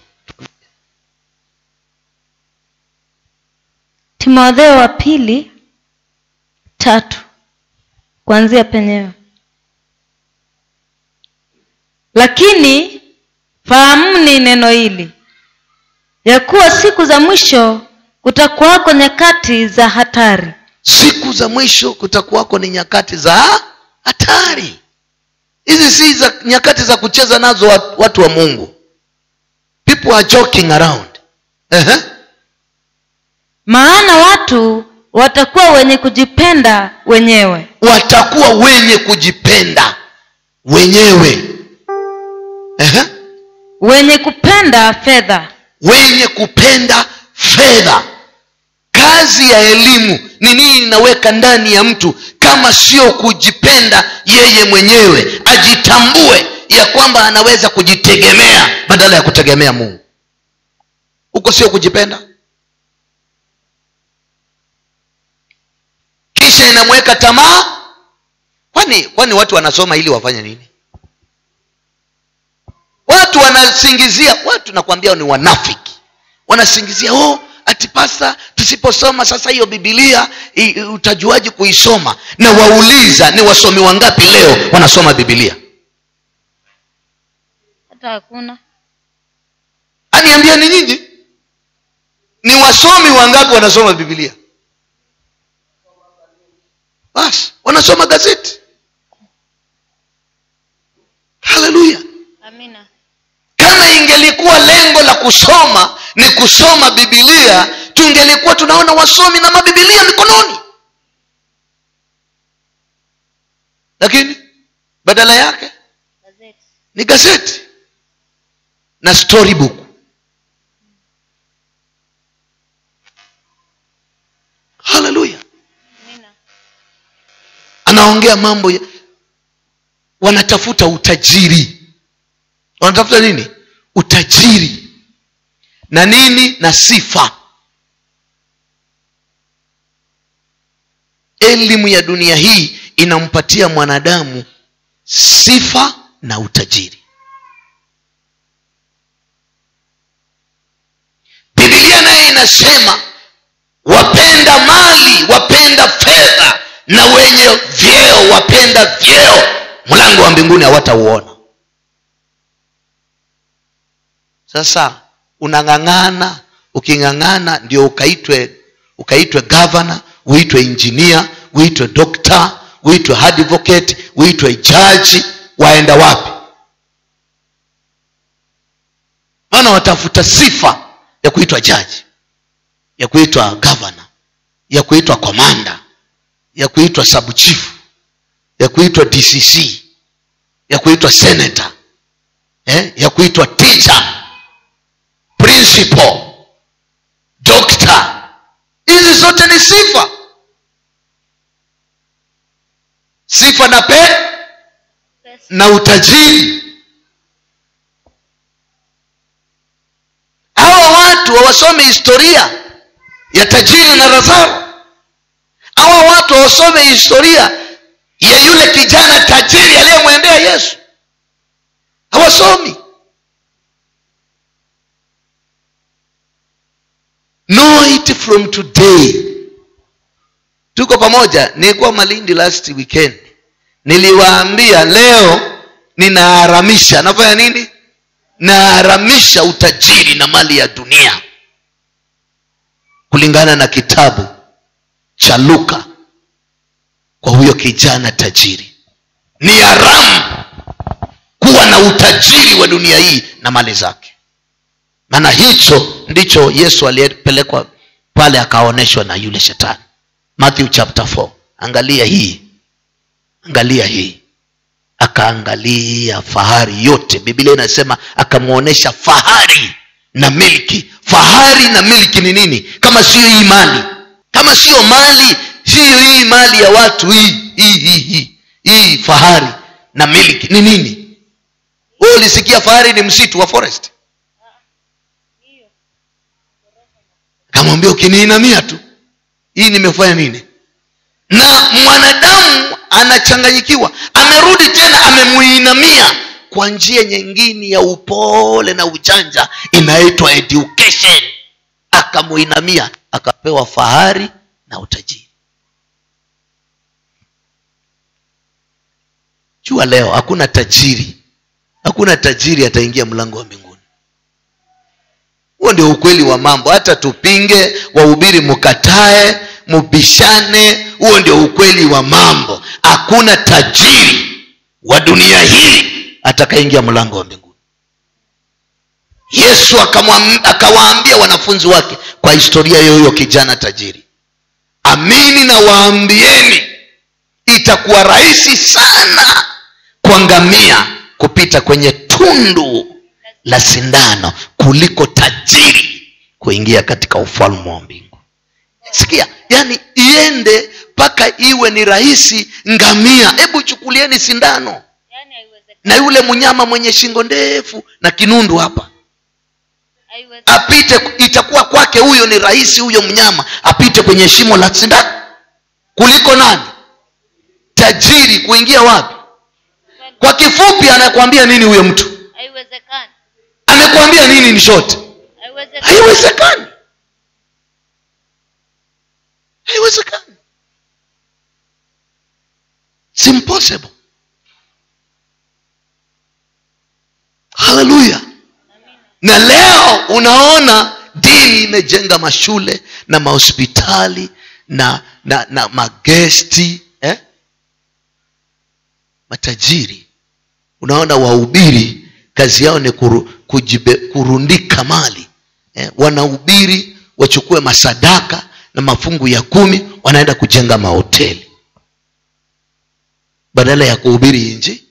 timotheo wa pili tatu kuanzia penyewe lakini fahamuni neno hili ya kuwa siku za mwisho kutakuwako nyakati za hatari siku za mwisho kutakuwako ni nyakati za hatari hizi si za nyakati za kucheza nazo wat- watu wa mungu people are joking around uh-huh. maana watu watakuwa wenye kujipenda wenyewe watakuwa wenye kujipenda wenyewe uh-huh. wenye kupenda fedha wenye kupenda fedha kazi ya elimu ni nini inaweka ndani ya mtu kama sio kujipenda yeye mwenyewe ajitambue ya kwamba anaweza kujitegemea badala ya kutegemea mungu huko sio kujipenda kisha inamweka tamaa kwani kwani watu wanasoma ili wafanye nini watu wanasingizia watu nakwambia ni wanafiki wanasingizia oh ati pasta tusiposoma sasa hiyo bibilia i- i- utajuaji kuisoma na wauliza ni wasomi wangapi leo wanasoma bibilia hata hakuna aniambia ni nyinyi ni wasomi wangapi wanasoma bibilia basi wanasoma gazeti haleluya amina kama ingelikuwa lengo la kusoma ni kusoma bibilia tungelikuwa tunaona wasomi na mabibilia mikononi lakini badala yake ni gazeti na storybook haleluya anaongea mambo ya wanatafuta utajiri wanatafuta nini utajiri na nini na sifa elimu ya dunia hii inampatia mwanadamu sifa na utajiri bibilia naye inasema wapenda mali wapenda fedha na wenye vyeo wapenda vyeo mlango wa mbinguni hawatauona sasa unang'ang'ana uking'ang'ana ndio ukaitwe ukaitwe gavana uitwe injinia uitwe dokta uitwe advocate uitwe jaji waenda wapi maana watafuta sifa ya kuitwa jaji ya kuitwa gavana ya kuitwa komanda ya kuitwa subchief ya kuitwa dcc ya kuitwa senator eh? ya kuitwa teacher principal doctor hizi zote ni sifa sifa na pe na utajiri hawa watu hawasome historia ya tajiri na razaro hawa watu hawasome historia ya yule kijana tajiri aliyemwendea yesu hawasomi know it from today tuko pamoja nilikuwa malindi last weekend niliwaambia leo ninaharamisha nafanya nini naharamisha utajiri na mali ya dunia kulingana na kitabu cha luka kwa huyo kijana tajiri ni haramu kuwa na utajiri wa dunia hii na mali zake maana hicho ndicho yesu aliyepelekwa pale akaonyeshwa na yule shetani matthew chapter 4 angalia hii angalia hii akaangalia fahari yote biblia inasema akamwonyesha fahari na milki fahari na milki ni nini kama sio hii mali kama sio mali siyo hii mali ya watu hii hii hii hii hii fahari na milki ni nini wewe ulisikia fahari ni msitu wa forest kamwambia ukiniinamia tu hii nimefanya nini na mwanadamu anachanganyikiwa amerudi tena amemuinamia kwa njia nyingine ya upole na ujanja inaitwa education akamuinamia akapewa fahari na utajiri jua leo hakuna tajiri hakuna tajiri ataingia mlango wa mbinguni huo ndio ukweli wa mambo hata tupinge wahubiri mkatae mubishane huo ndio ukweli wa mambo hakuna tajiri wa dunia hii atakaingia mlango wa mbinguni yesu akamwam- akawaambia wanafunzi wake kwa historia hiyo huyo kijana tajiri amini na waambieni itakuwa rahisi sana kwa ngamia kupita kwenye tundu la sindano kuliko tajiri kuingia katika ufalme wa mbingu sikia yani iende mpaka iwe ni rahisi ngamia hebu chukulieni sindano na yule mnyama mwenye shingo ndefu na kinundu hapa apite itakuwa kwake huyo ni rahisi huyo mnyama apite kwenye shimo la sindano kuliko nani tajiri kuingia wapi kwa kifupi anakwambia nini huyo mtu haiwezekani amekwambia nini ni short haiwezekani haiwezekani It's impossible haleluya na leo unaona dini imejenga mashule na mahospitali na na na magesti eh? matajiri unaona wahubiri kazi yao ni kuru, kujibe, kurundika mali eh? wanahubiri wachukue masadaka na mafungu ya kumi wanaenda kujenga mahoteli badala ya kuhubiri inji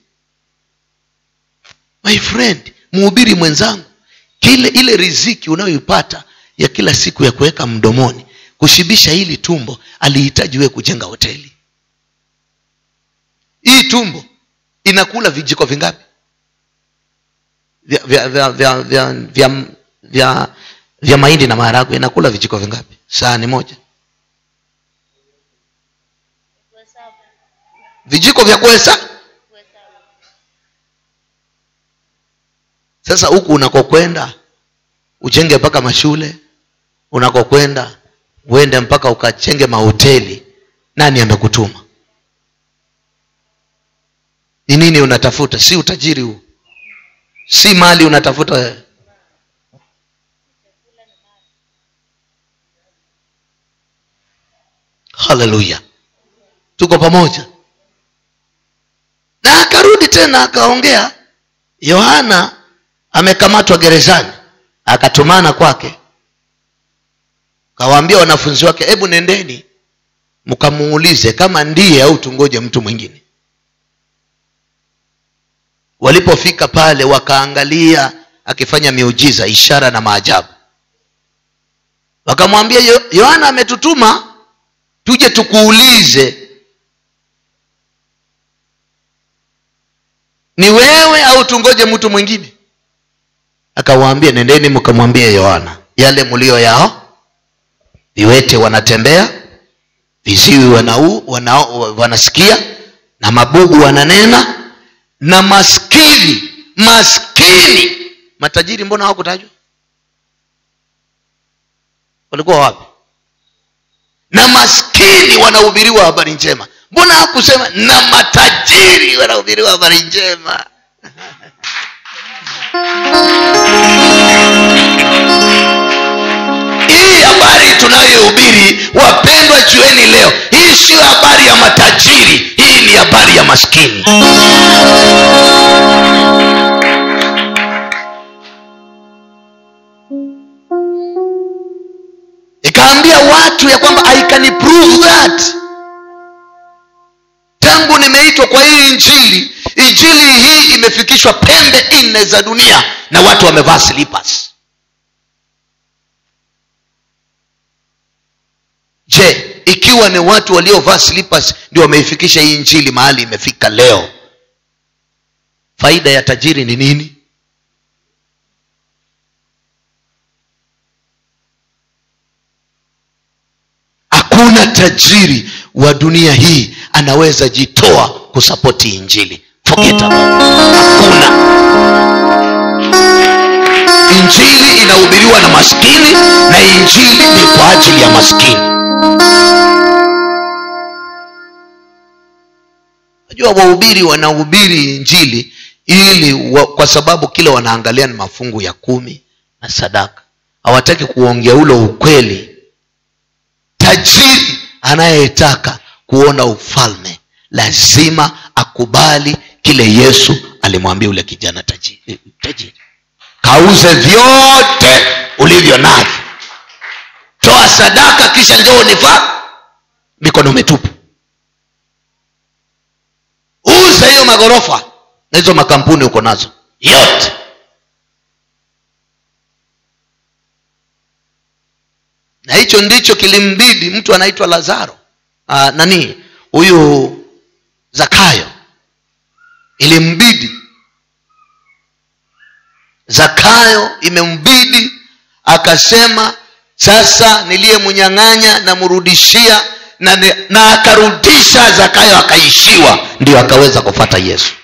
my friend mhubiri mwenzangu kile ile riziki unayoipata ya kila siku ya kuweka mdomoni kushibisha hili tumbo alihitaji wewe kujenga hoteli hii tumbo inakula vijiko vingapi vya vya vya vya vya, vya, vya, vya mahindi na maharagwe inakula vijiko vingapi sahani moja vijiko vya kuhesa sasa huku unakokwenda ujenge mpaka mashule unakokwenda uende mpaka ukachenge mahoteli nani amekutuma ni nini unatafuta si utajiri huu si mali unatafuta wewe haleluya tuko pamoja na akarudi tena akaongea yohana amekamatwa gerezani akatumana kwake kawaambia wanafunzi wake hebu nendeni mkamuulize kama ndiye au tungoje mtu mwingine walipofika pale wakaangalia akifanya miujiza ishara na maajabu wakamwambia "Yo- yohana ametutuma tuje tukuulize ni wewe au tungoje mtu mwingine akawaambia nendeni mkamwambie yohana yale mlio yao viwete wanatembea viziwi wanau, wana, wanasikia na mabugu wananena na maskini maskini matajiri mbona hawakutajwa walikuwa wapi na maskini wanahubiriwa habari njema mbona hakusema na matajiri wanahubiriwa habari njema hii habari tunayohubiri wapendwa jueni leo hii siyo habari ya matajiri hii ni habari ya maskini ikaambia watu mtu ya kwamba i can prove that tangu nimeitwa kwa hii injili injili hii imefikishwa pembe nne za dunia na watu wamevaa slippers je ikiwa ni watu waliovaa slippers ndio wameifikisha hii injili mahali imefika leo faida ya tajiri ni nini hakuna tajiri wa dunia hii anaweza jitoa kusapoti injili forget about it. hakuna injili inahubiriwa na maskini na injili ni kwa ajili ya maskini najua wahubiri wanahubiri injili ili wa, kwa sababu kile wanaangalia ni mafungu ya kumi na sadaka hawataki kuongea ule ukweli tajiri anayetaka kuona ufalme lazima akubali kile yesu alimwambia ule kijana tajiri, tajiri. kauze vyote ulivyo navyo toa sadaka kisha njoo nifaa mikono mitupu uza hiyo maghorofa na hizo makampuni uko nazo yote na hicho ndicho kilimbidi mtu anaitwa lazaro Aa, nani huyu zakayo ilimbidi zakayo imembidi akasema sasa niliyemnyang'anya namrudishia na, ni- na akarudisha zakayo akaishiwa ndio akaweza kufata yesu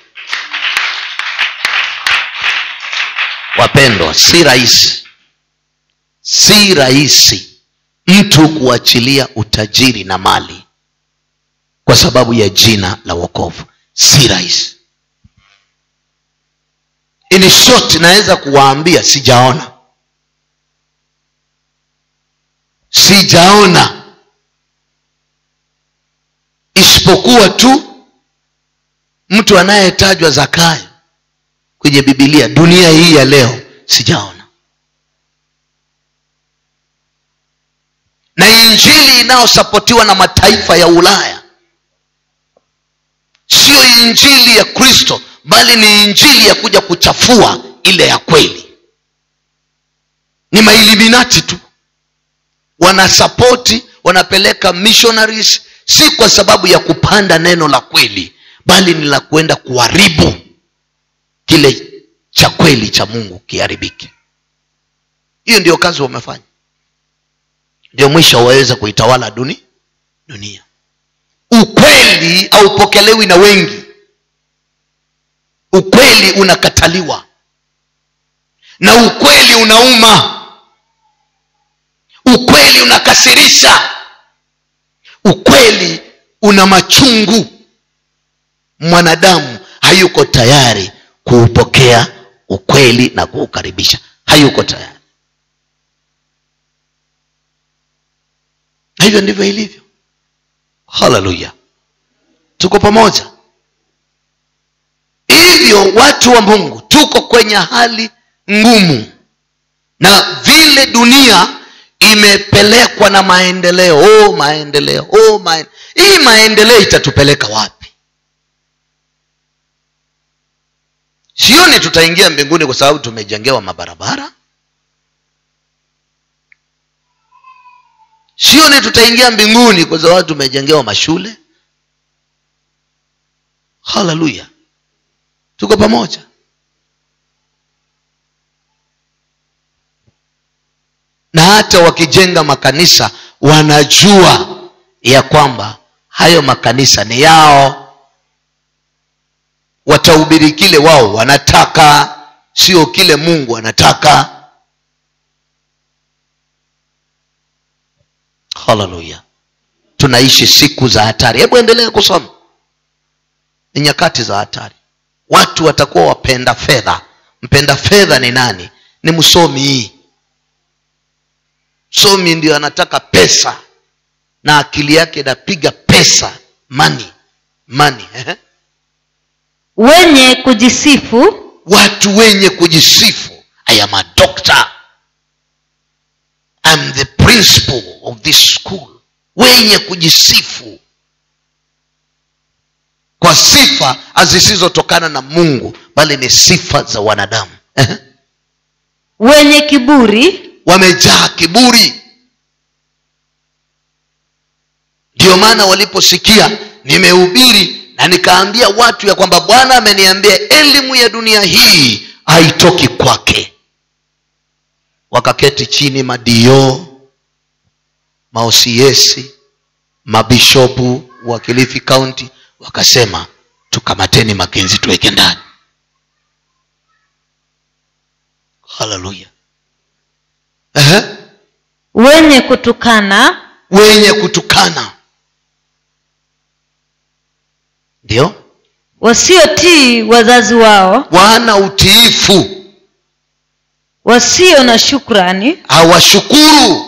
wapendwa si rahisi si rahisi mtu kuachilia utajiri na mali kwa sababu ya jina la wokovu si rahisi in short naweza kuwaambia sijaona sijaona isipokuwa tu mtu anayetajwa zakayo kwenye bibilia dunia hii ya leo sijaona na injili inayosapotiwa na mataifa ya ulaya siyo injili ya kristo bali ni injili ya kuja kuchafua ile ya kweli ni mailiminati tu wanasapoti wanapeleka missionaries si kwa sababu ya kupanda neno la kweli bali ni la kwenda kuharibu kile cha kweli cha mungu kiharibike hiyo ndio kazi wamefanya ndio mwisho waweze kuitawala duni dunia ukweli haupokelewi na wengi ukweli unakataliwa na ukweli unauma ukweli unakasirisha ukweli una machungu mwanadamu hayuko tayari kuupokea ukweli na kuukaribisha hayuko tayari na hivyo ndivyo ilivyo haleluya tuko pamoja hivyo watu wa mungu tuko kwenye hali ngumu na vile dunia imepelekwa na maendeleo oh, maendeleo oh, maen... hii maendeleo itatupeleka wapi sioni tutaingia mbinguni kwa sababu tumejengewa mabarabara sioni tutaingia mbinguni kwa sababu tumejengewa mashule haleluya tuko pamoja na hata wakijenga makanisa wanajua ya kwamba hayo makanisa ni yao watahubiri kile wao wanataka sio kile mungu anataka haleluya tunaishi siku za hatari hebu endelee kusoma ni nyakati za hatari watu watakuwa wapenda fedha mpenda fedha ni nani ni msomi hii msomi ndio anataka pesa na akili yake inapiga pesa mani mani eh? wenye kujisifu watu wenye kujisifu i am a doctor I'm the principal of this school wenye kujisifu kwa sifa zisizotokana na mungu bali ni sifa za wanadamu Ehe. wenye kiburi wamejaa kiburi ndiyo maana waliposikia nimehubiri na nikaambia watu ya kwamba bwana ameniambia elimu ya dunia hii haitoki kwake wakaketi chini madio maosiesi mabishopu wa kilifi kaunti wakasema tukamateni makenzi tuweke ndani haleluya Ehe. wenye kutukana wenye kutukana ndio wasiotii wazazi wao wana utiifu wasio na shukrani hawashukuru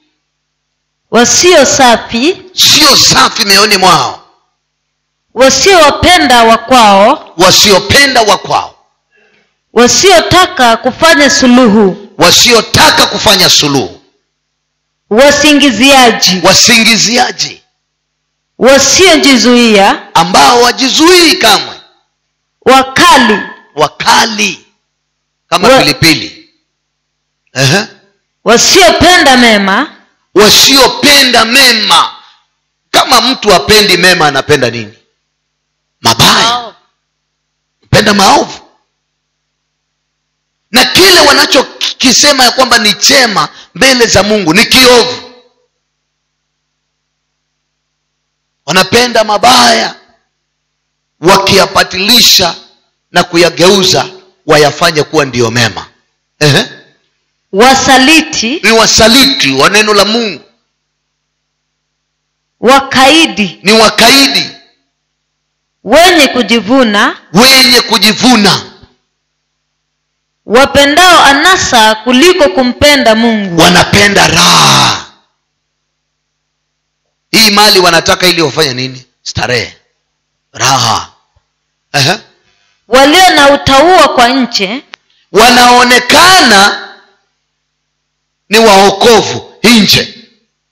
wasio safi sio safi mioyoni mwao wasiowapenda wakwao wasiopenda wa kwao wasiotaka kufanya suluhu wasiotaka kufanya suluhu wasingiziaji wasingiziaji wasiojizuia ambao wajizuii kamwe wakali wakali kama Wa- pilipili Ehe. wasiopenda mema wasiopenda mema kama mtu apendi mema anapenda nini mabaya penda maovu na kile wanachokisema ya kwamba ni chema mbele za mungu ni kiovu wanapenda mabaya wakiyapatilisha na kuyageuza wayafanye kuwa ndiyo mema Ehe. wasaliti ni wasaliti wa neno la mungu wakaidi ni wakaidi wenye kujivuna wenye kujivuna wapendao anasa kuliko kumpenda mungu wanapenda raha hii mali wanataka ili wafanye nini starehe raha Ehe. walio na utaua kwa nche wanaonekana ni waokovu nje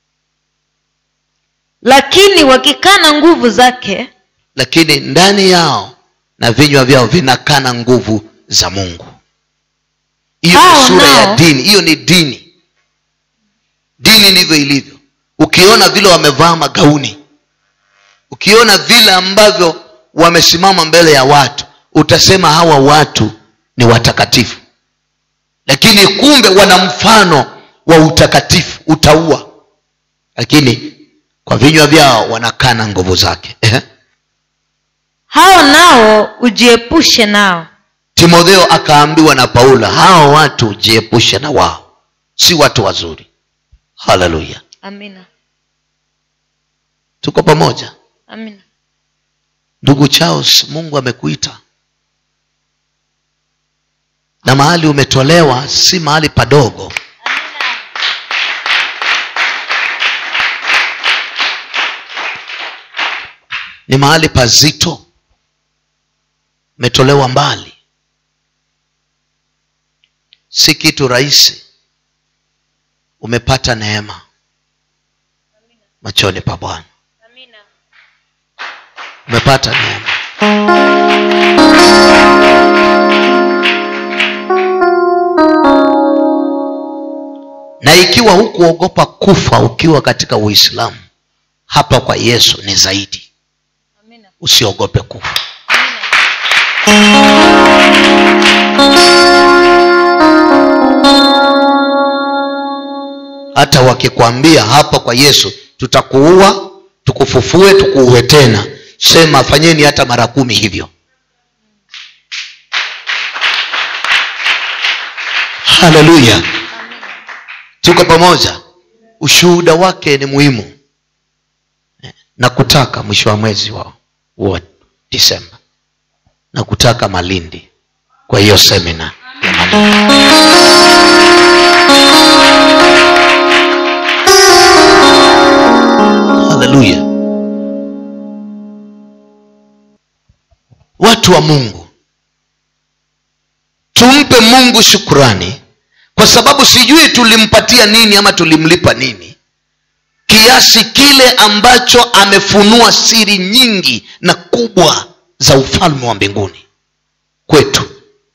lakini wakikana nguvu zake lakini ndani yao na vinywa vyao vinakana nguvu za mungu hiyo ni Hao sura ya nao- dini hiyo ni dini dini ndivyo ilivyo ukiona vile wamevaa magauni ukiona vile ambavyo wamesimama mbele ya watu utasema hawa watu ni watakatifu lakini kumbe wana mfano wa utakatifu utaua lakini kwa vinywa vyao wanakana nguvu zake Ehe. hao nao ujiepushe nao timotheo akaambiwa na paulo hawa watu jiepushe na wao si watu wazuri haleluya amina tuko pamoja amina ndugu charles mungu amekuita na mahali umetolewa si mahali padogo ni mahali pazito umetolewa mbali si kitu rahisi umepata neema machoni pa bwana umepata neema na ikiwa hukuogopa kufa ukiwa katika uislamu hapa kwa yesu ni zaidi usiogope kufa hata wakikwambia hapa kwa yesu tutakuua tukufufue tukuue tena sema fanyeni hata mara kumi hivyo haleluya tuko pamoja ushuhuda wake ni muhimu Eh, na kutaka mwisho wa mwezi wa, wa disemba na kutaka malindi kwa hiyo semina ya malindi haleluya watu wa mungu tumpe mungu shukurani kwa sababu sijui tulimpatia nini ama tulimlipa nini kiasi kile ambacho amefunua siri nyingi na kubwa za ufalme wa mbinguni kwetu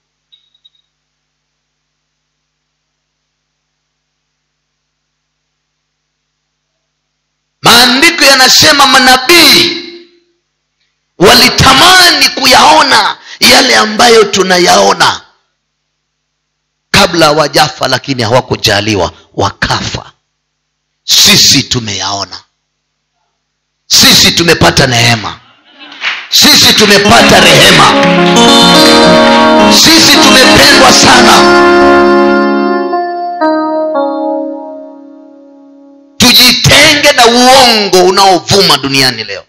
maandiko yanasema manabii walitamani kuyaona yale ambayo tunayaona kabla hawajafa lakini hawakujaliwa wakafa sisi tumeyaona sisi tumepata neema sisi tumepata rehema sisi tumependwa sana tujitenge na uongo unaovuma duniani leo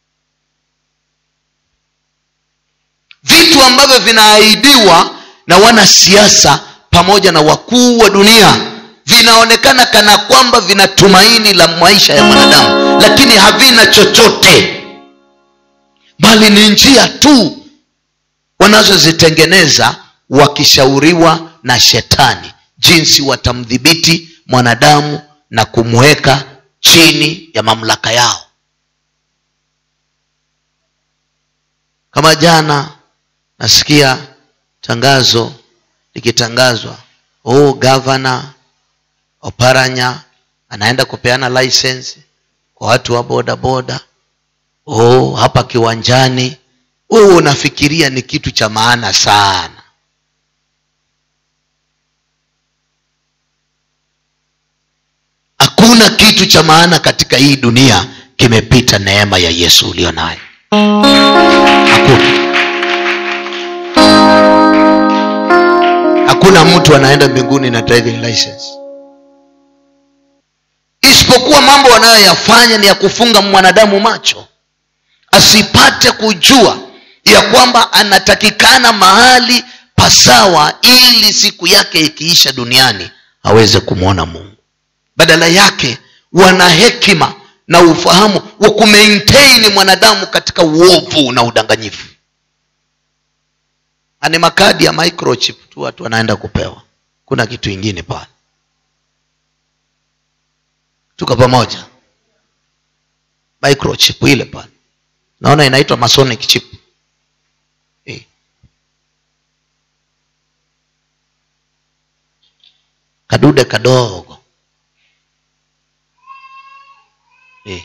vitu ambavyo vinaahidiwa na wanasiasa pamoja na wakuu wa dunia vinaonekana kana kwamba vina tumaini la maisha ya mwanadamu lakini havina chochote bali ni njia tu wanazozitengeneza wakishauriwa na shetani jinsi watamdhibiti mwanadamu na kumweka chini ya mamlaka yao kama jana nasikia tangazo likitangazwa oh gavana oparanya anaenda kupeana license kwa watu wa boda boda oh hapa kiwanjani wewe unafikiria ni kitu cha maana sana hakuna kitu cha maana katika hii dunia kimepita neema ya yesu ulio nayo hakuna hakuna mtu anaenda mbinguni na driving license isipokuwa mambo wanayoyafanya ni ya kufunga mwanadamu macho asipate kujua ya kwamba anatakikana mahali pasawa ili siku yake ikiisha duniani aweze kumwona mungu badala yake wana hekima na ufahamu wa kumaintaini mwanadamu katika uovu na udanganyifu ani makadi ya microchip tu watu wanaenda kupewa kuna kitu ingine pale tuko pamoja microchip ile pale naona inaitwa masonic chip eh. kadude kadogo eh.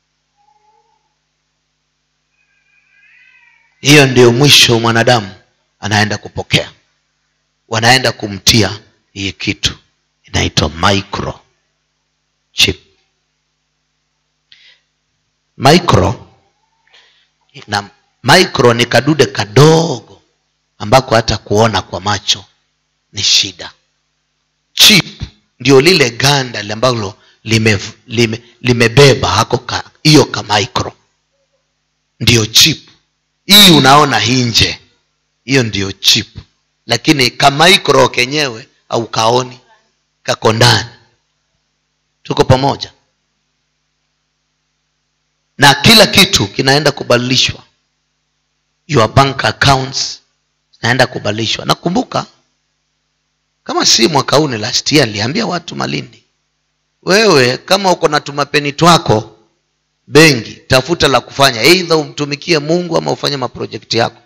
hiyo ndio mwisho mwanadamu anaenda kupokea wanaenda kumtia hii kitu inaitwa micro chip micro na micro ni kadude kadogo ambako hata kuona kwa macho ni shida chip ndio lile ganda ambalo limebeba lime, lime hako ka, hiyo ka micro ndio chip hii unaona hii nje hiyo ndio chip lakini ka micro kenyewe au kaoni kako ndani tuko pamoja na kila kitu kinaenda kubadilishwa your bank accounts zinaenda kubadilishwa nakumbuka kama si mwaka huu ni last year niliambia watu malindi wewe kama uko na tumapeni twako benki tafuta la kufanya eidha umtumikie mungu ama ufanye maprojekti yako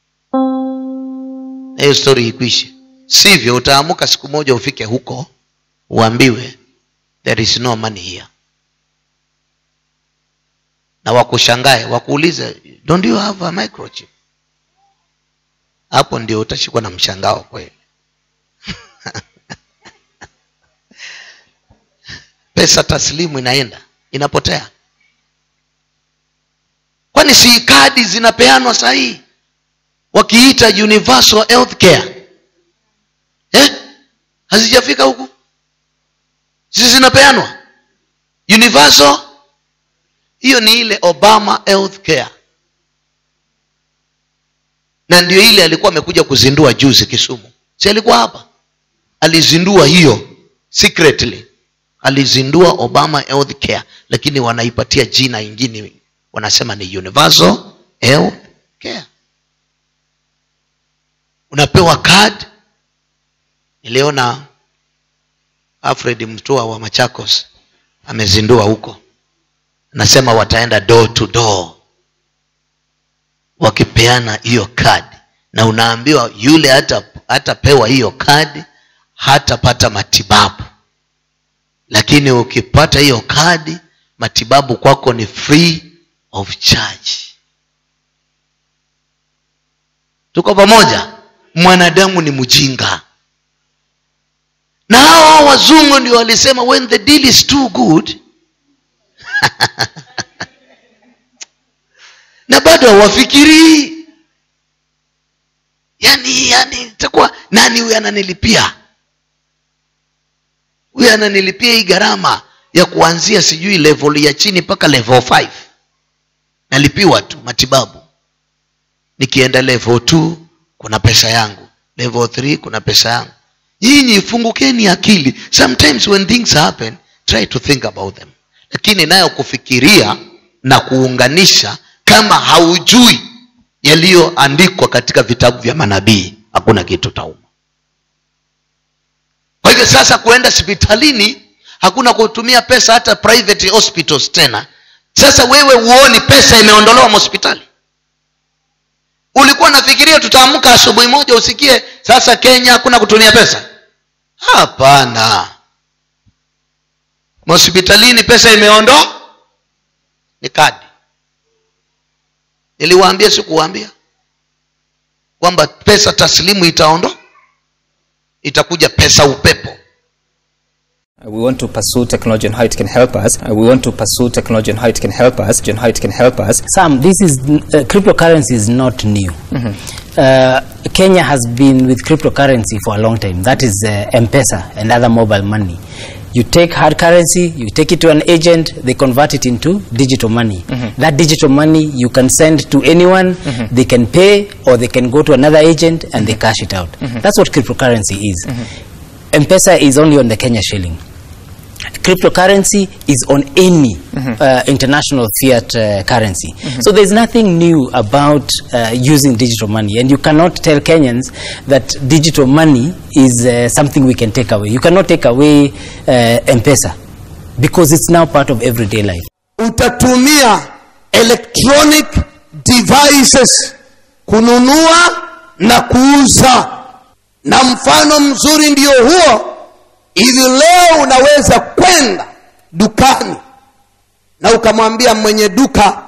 na hiyo stori ikwishe sivyo utaamuka siku moja ufike huko uambiwe there is no money here na wakushangae wakuulize don't you have a microchip hapo ndio utashikwa na mshangao kweli pesa taslimu inaenda inapotea kwani si kadi zinapeanwa sahii wakiita universal health care eh? hazijafika huku sisi zinapeanwa universal hiyo ni ile obama health care na ndio ile alikuwa amekuja kuzindua juzi kisumu si alikuwa hapa alizindua hiyo secretly alizindua obama health care lakini wanaipatia jina ingine wanasema ni universal health care unapewa card niliona alfred mtua wa machakos amezindua huko nasema wataenda door to door wakipeana hiyo kadi na unaambiwa yule hata hatapewa hiyo kadi hatapata matibabu lakini ukipata hiyo kadi matibabu kwako ni free of charge tuko pamoja mwanadamu ni mjinga na hao wazungu ndio walisema when the deal is too good na bado hawafikirii yani yani itakuwa nani huyu ananilipia huyu ananilipia hii gharama ya kuanzia sijui level ya chini mpaka level 5 nalipiwa tu matibabu nikienda level 2 kuna pesa yangu level 3 kuna pesa yangu nyinyi fungukeni akili sometimes when things happen try to think about them lakini nayo kufikiria na kuunganisha kama haujui yaliyoandikwa katika vitabu vya manabii hakuna kitu tauma kwa hivyo sasa kuenda hospitalini hakuna kutumia pesa hata private hospitals tena sasa wewe huoni pesa imeondolewa hospitali ulikuwa nafikiria tutaamka asubuhi moja usikie sasa kenya hakuna kutumia pesa hapana hospitalini pesa imeondoa ni kadi niliwaambia sikuwaambia kwamba pesa taslimu itaondoa itakuja pesa upepo Uh, We want to pursue technology and how it can help us. Uh, We want to pursue technology and how it can help us. And how it can help us. Sam, this is uh, cryptocurrency is not new. Uh, Kenya has been with cryptocurrency for a long time. That is uh, M-Pesa and other mobile money. You take hard currency, you take it to an agent, they convert it into digital money. That digital money you can send to anyone, they can pay, or they can go to another agent and they cash it out. That's what cryptocurrency is. M-Pesa is only on the Kenya shilling. Cryptocurrency is on any uh, international fiat uh, currency. So there's nothing new about uh, using digital money, and you cannot tell Kenyans that digital money is uh, something we can take away. You cannot take away uh, M-Pesa because it's now part of everyday life. utatumia electronic devices kununua na kuuza na mfano mzuri ndio huo hivi leo unaweza kwenda dukani na ukamwambia mwenye duka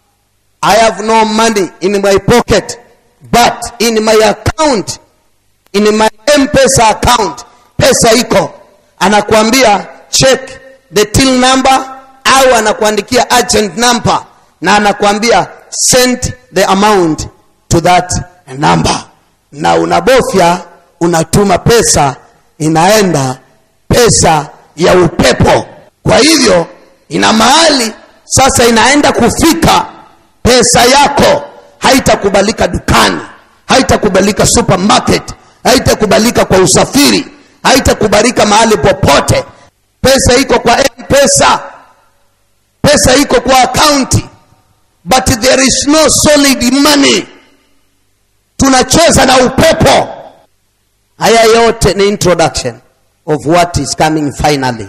i have no money in my pocket but in my account in my mpesa account pesa iko anakuambia check the till number au anakuandikia agent number na anakuambia send the amount to that number na unabofya unatuma pesa inaenda pesa ya upepo kwa hivyo ina mahali sasa inaenda kufika pesa yako haitakubalika dukani haitakubalika supermarket haitakubalika kwa usafiri haitakubalika mahali popote pesa iko kwa mpesa pesa iko kwa akaunti but there is no solid money tunacheza na upepo haya yote ni introduction of what is coming finally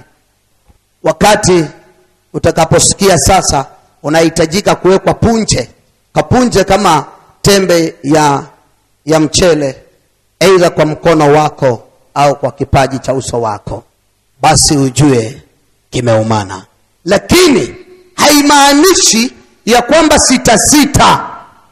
wakati utakaposikia sasa unahitajika kuwekwa punje kapunje kama tembe ya ya mchele aidha kwa mkono wako au kwa kipaji cha uso wako basi ujue kimeumana lakini haimaanishi ya kwamba sita sita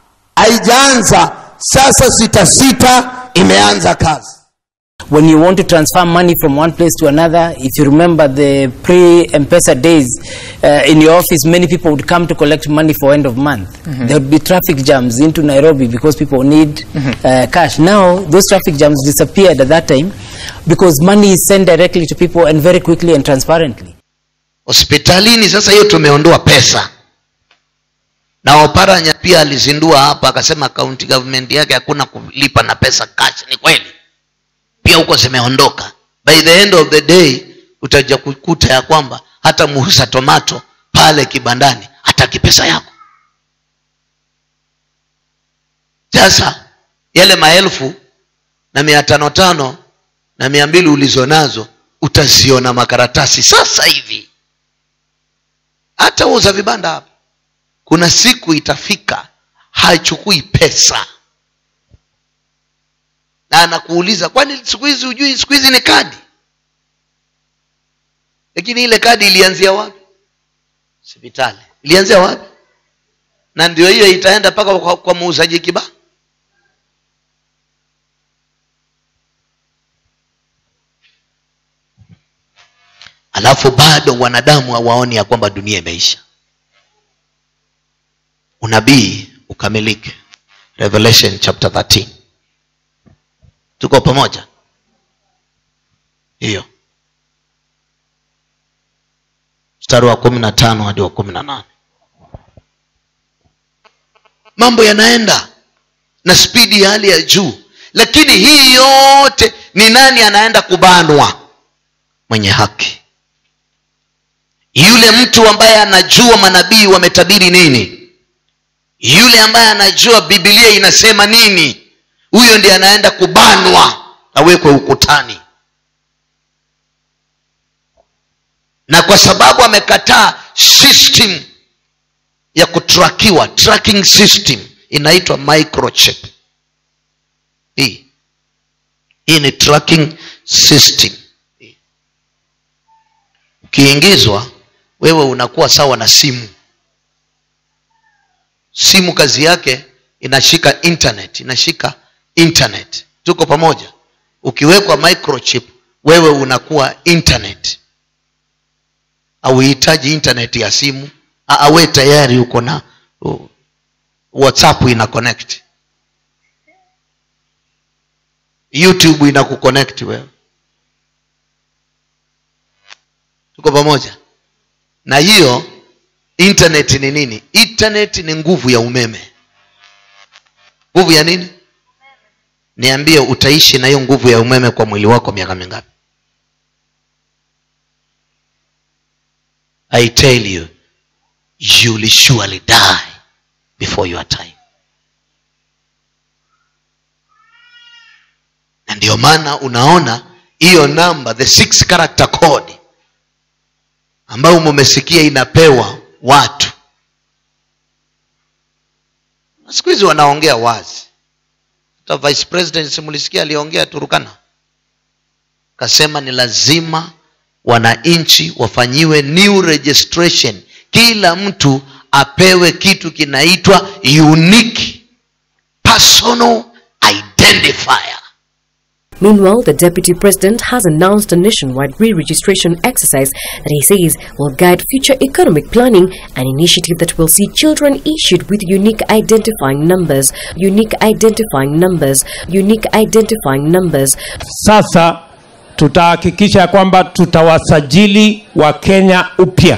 haijaanza sasa sita sita imeanza kazi when you want to transfer money from one place to another, if you remember the pre-M-Pesa days, uh, in your office, many people would come to collect money for end of month. There would be traffic jams into Nairobi because people need uh, cash. Now, those traffic jams disappeared at that time because money is sent directly to people and very quickly and transparently. hospitalini sasa hiyo tumeondoa pesa na oparanya pia alizindua hapa akasema county government yake hakuna kulipa na pesa cash ni kweli pia huko zimeondoka by the end of the day utaja kukuta ya kwamba hata muuza tomato pale kibandani hataki pesa yako sasa yale maelfu na mia tano tano na mia mbili ulizo nazo utaziona makaratasi sasa hivi hata uza vibanda hapa kuna siku itafika hachukui pesa na anakuuliza kwani siku hizi hujui siku hizi ni kadi lakini ile kadi ilianzia wapi hospitali ilianzia wapi na ndio hiyo itaenda mpaka kwa, kwa muuzaji kiba alafu bado wanadamu hawaoni ya kwamba dunia imeisha unabii ukamilike revelation chapter 13 tuko pamoja hiyo mstari wa kumi na tano hadi wa kumi na nane mambo yanaenda na spidi ya hali ya juu lakini hii yote ni nani anaenda kubanwa mwenye haki yule mtu ambaye anajua manabii wametabiri nini yule ambaye anajua bibilia inasema nini huyo ndiye anaenda kubanwa awekwe ukutani na kwa sababu amekataa system ya kutrakiwa tracking system inaitwa microchip hii hii ni tracking system ukiingizwa wewe unakuwa sawa na simu simu kazi yake inashika internet inashika internet tuko pamoja ukiwekwa microchip wewe unakuwa internet auhitaji internet ya simu awe tayari uko na uh, whatsapp ina connect youtube ina kuconnect wewe tuko pamoja na hiyo internet ni nini internet ni nguvu ya umeme nguvu ya nini niambie utaishi na hiyo nguvu ya umeme kwa mwili wako miaka mingapi i tell you you will surely die before your time na ndio maana unaona hiyo namba the six character code ambayo mumesikia inapewa watu siku hizi wanaongea wazi hata vice president simulisikia aliongea turukana kasema ni lazima wananchi wafanyiwe new registration kila mtu apewe kitu kinaitwa unique personal identifier Meanwhile, the Deputy President has announced a nationwide re-registration exercise that he says will guide future economic planning, an initiative that will see children issued with unique identifying numbers, unique identifying numbers, unique identifying numbers. Sasa tutahakikisha kwamba tutawasajili Wakenya upya,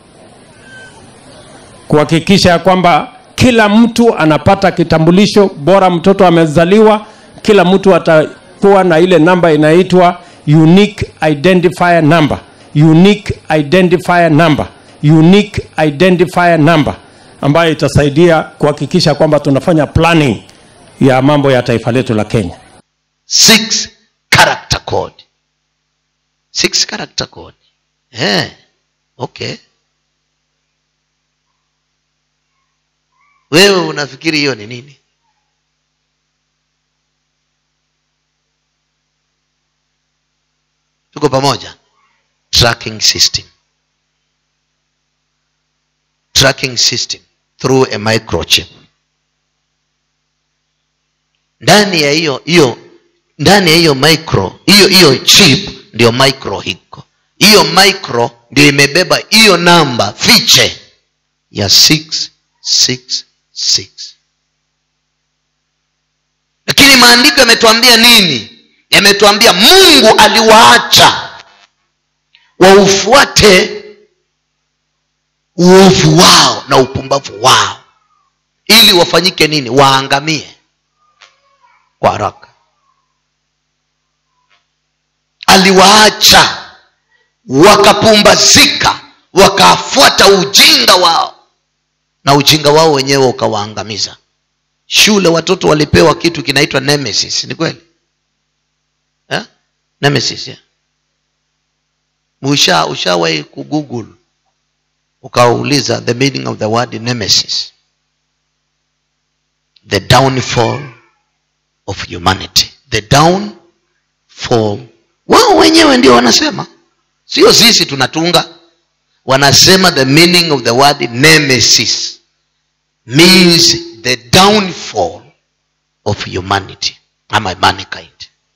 kuhakikisha kwamba kila mtu anapata kitambulisho bora. Mtoto amezaliwa, kila mtu atakuwa na ile namba inaitwa unique identifier number, unique identifier number, unique identifier number ambayo itasaidia kuhakikisha kwamba tunafanya planning ya mambo ya taifa letu la Kenya. six character code six character code eh okay wewe unafikiri hiyo ni nini tuko pamoja tracking system tracking system through a microchip ndani ya hiyo hiyo ndani ya hiyo micro hiyo hiyo chip ndio micro hiko hiyo micro ndio imebeba hiyo namba fiche ya 666 lakini maandiko yametuambia nini yametuambia mungu aliwaacha waufuate uovu wao na upumbavu wao ili wafanyike nini waangamie kwa haraka aliwaacha wakapumbazika wakafuata ujinga wao na ujinga wao wenyewe ukawaangamiza shule watoto walipewa kitu kinaitwa nemesis ni kweli eh? nemesis yeah? usha ushawahi kugoogle ukauliza the meaning of the word nemesis the downfall of humanity the downfall wao wenyewe ndio wanasema sio sisi tunatunga wanasema the meaning of the word nemesis means the downfall of humanity ama mankind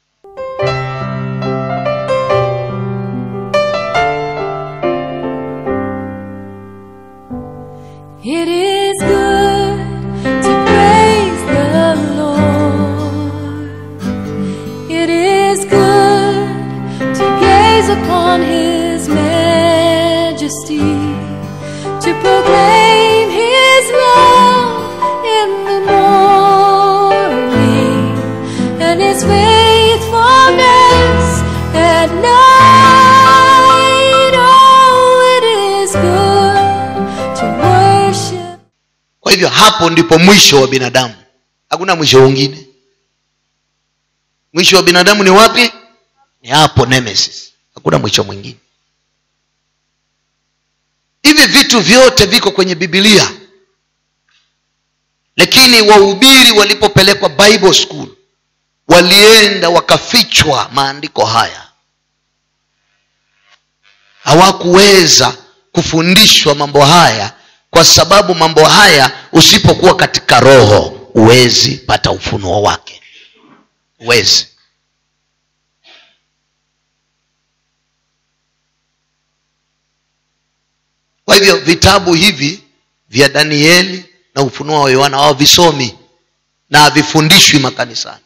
It is good to praise the Lord. It is good to gaze upon His majesty, to proclaim His love in the morning and His faithfulness at night. Oh, it is good to worship. kwa hivyo hapo ndipo mwisho wa binadamu hakuna mwisho mwingine mwisho wa binadamu ni wapi ni hapo nemesis hakuna mwisho mwingine hivi vitu vyote viko kwenye bibilia lakini wahubiri walipopelekwa bible school walienda wakafichwa maandiko haya hawakuweza kufundishwa mambo haya kwa sababu mambo haya usipokuwa katika roho huwezi pata ufunuo wake huwezi kwa hivyo vitabu hivi vya danieli na ufunuo wa yohana hawavisomi na havifundishwi makanisani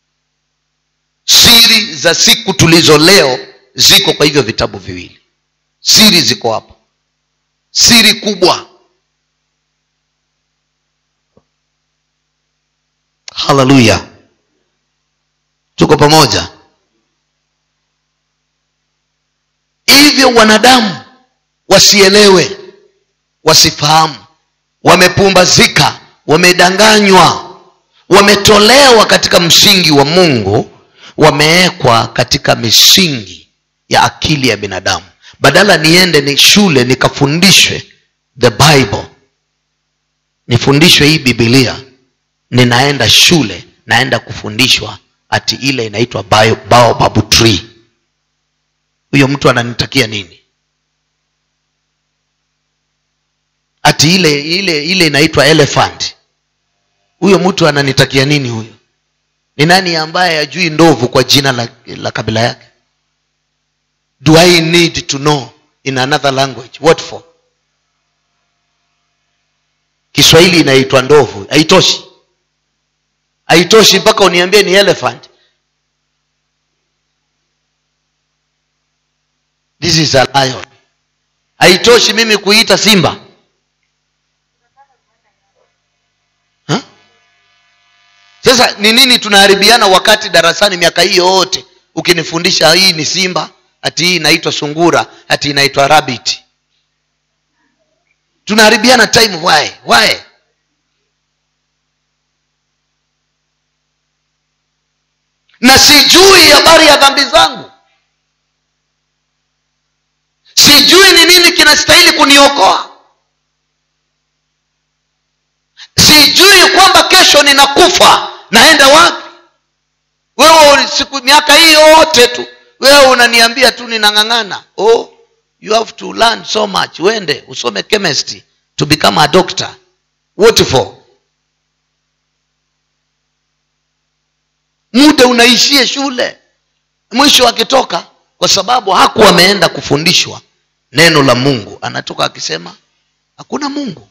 siri za siku tulizo leo ziko kwa hivyo vitabu viwili siri ziko hapo siri kubwa haleluya tuko pamoja hivyo wanadamu wasielewe wasifahamu wamepumbazika wamedanganywa wametolewa katika msingi wa mungu wamewekwa katika misingi ya akili ya binadamu badala niende ni shule nikafundishwe the bible nifundishwe hii bibilia ninaenda shule naenda kufundishwa ati ile inaitwa bio- baobab tree huyo mtu ananitakia nini ati ile ile ile inaitwa elephant huyo mtu ananitakia nini huyo ni nani ambaye ajui ndovu kwa jina la, la kabila yake do i need to know in another language what for kiswahili inaitwa ndovu haitoshi haitoshi mpaka uniambie ni elephant this is a lion haitoshi mimi kuita simba Huh? sasa ni nini tunaharibiana wakati darasani miaka hii yote ukinifundisha hii ni simba ati hii inaitwa sungura ati inaitwa rabbit tunaharibiana time why why na sijui habari ya dhambi zangu sijui ni nini kinastahili kuniokoa sijui kwamba kesho ninakufa naenda wapi wewe siku miaka hii yote tu wewe unaniambia tu ninang'ang'ana oh you have to learn so much uende usome chemistry to become a doctor what for muda unaishie shule mwisho akitoka kwa sababu hakuwa ameenda kufundishwa neno la mungu anatoka akisema hakuna mungu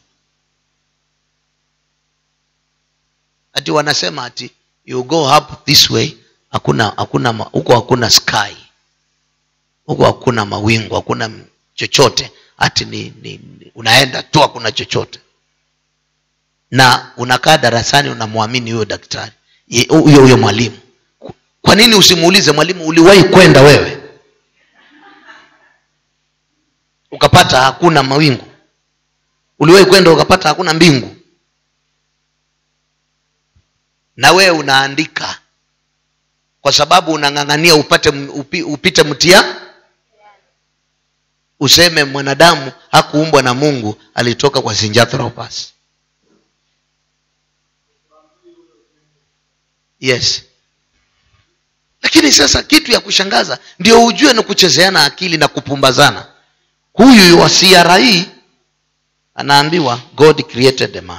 ati wanasema ati you go up this way hakuna hakuna ma- huko hakuna sky huko hakuna mawingu hakuna m- chochote ati ni, ni, ni unaenda tu hakuna chochote na unakaa darasani unamwamini huyo daktari ye- huyo huyo mwalimu kwa nini usimuulize mwalimu uliwahi kwenda wewe ukapata hakuna mawingu uliwahi kwenda ukapata hakuna mbingu na wewe unaandika kwa sababu unang'ang'ania upate m- upi, upite mtia useme mwanadamu hakuumbwa na mungu alitoka kwa zinjathropus yes lakini sasa kitu ya kushangaza ndio ujue ni kuchezeana akili na kupumbazana huyu wa cri anaambiwa god created a man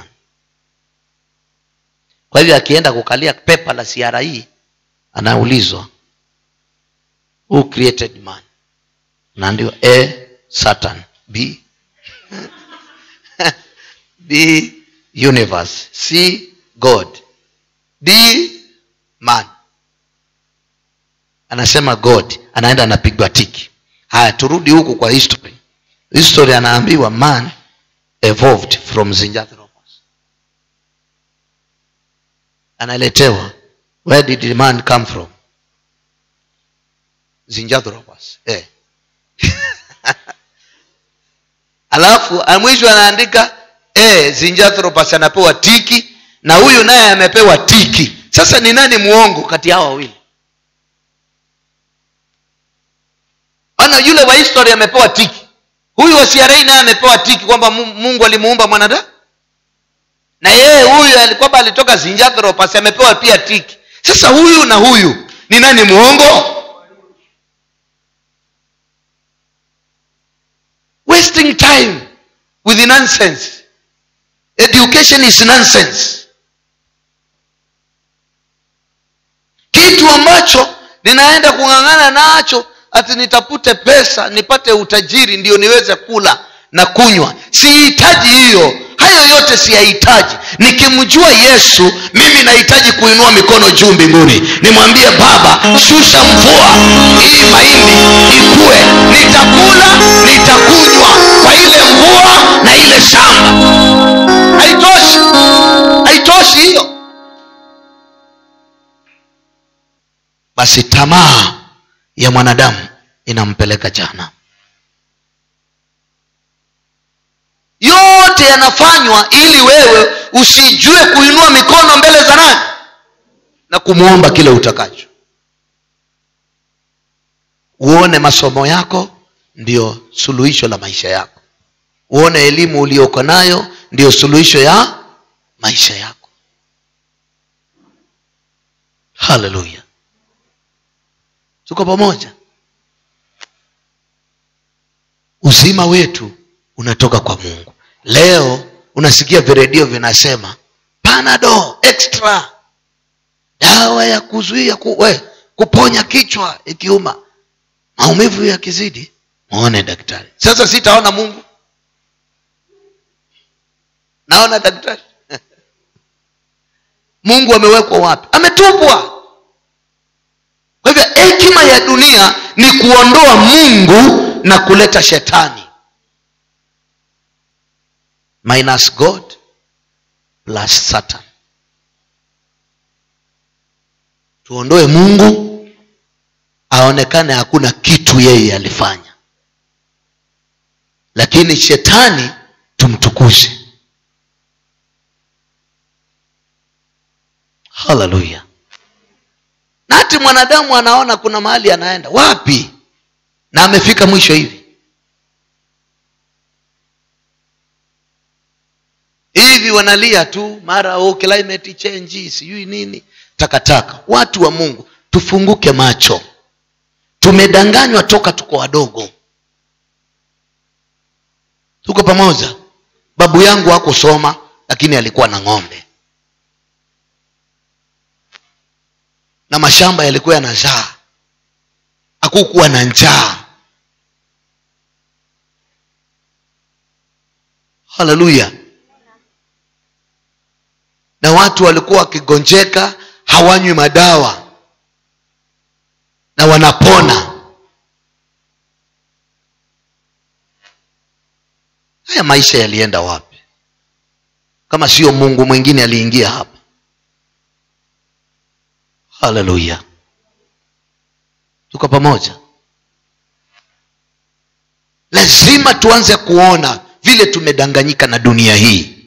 kwa hivyo akienda kukalia pepa la cri anaulizwa who created man naambiwa a satan b b universe c god d man anasema god anaenda anapigwa tiki haya turudi huku kwa history history anaambiwa man evolved from zinjathropus analetewa where did man come from zinjathropus eh. alafu mwisho anaandika eh, zinjathropus anapewa tiki na huyu naye amepewa tiki sasa ni nani muongo kati yao wawili ana yule wa history amepewa tiki huyu wa CRA naye amepewa tiki kwamba Mu- mungu alimuumba mwanadamu na yeye huyu kwamba alitoka zinjathropus amepewa pia tiki sasa huyu na huyu ni nani muongo wasting time with nonsense education is nonsense kitu ambacho ninaenda kung'ang'ana nacho ati nitafute pesa nipate utajiri ndio niweze kula na kunywa sihitaji hiyo hayo yote siyahitaji nikimjua yesu mimi nahitaji kuinua mikono juu mbinguni nimwambie baba shusha mvua hii mahindi ikue nitakula nitakunywa kwa ile mvua na ile shamba haitoshi haitoshi hiyo basi tamaa ya mwanadamu inampeleka jana yote yanafanywa ili wewe usijue kuinua mikono mbele za nani na kumwomba kile utakacho uone masomo yako ndio suluhisho la maisha yako uone elimu ulioko nayo ndio suluhisho ya maisha yako haleluya tuko pamoja uzima wetu unatoka kwa mungu leo unasikia viredio vinasema panado extra dawa ya kuzuia ku, we, kuponya kichwa ikiuma maumivu yakizidi mwone daktari sasa sitaona mungu naona daktari mungu amewekwa wapi ametupwa kwa hivyo hekima ya dunia ni kuondoa mungu na kuleta shetani minus god plus satan tuondoe mungu aonekane hakuna kitu yeye alifanya lakini shetani tumtukuze haleluya na hati mwanadamu anaona kuna mahali anaenda wapi na amefika mwisho hivi hivi wanalia tu mara oh, climate change sijui nini takataka watu wa mungu tufunguke macho tumedanganywa toka tuko wadogo tuko pamoja babu yangu hakusoma lakini alikuwa na ng'ombe na mashamba yalikuwa yanazaa hakukuwa na njaa haleluya na watu walikuwa wakigonjeka hawanywi madawa na wanapona haya maisha yalienda wapi kama sio mungu mwingine aliingia hapa haleluya tuko pamoja lazima tuanze kuona vile tumedanganyika na dunia hii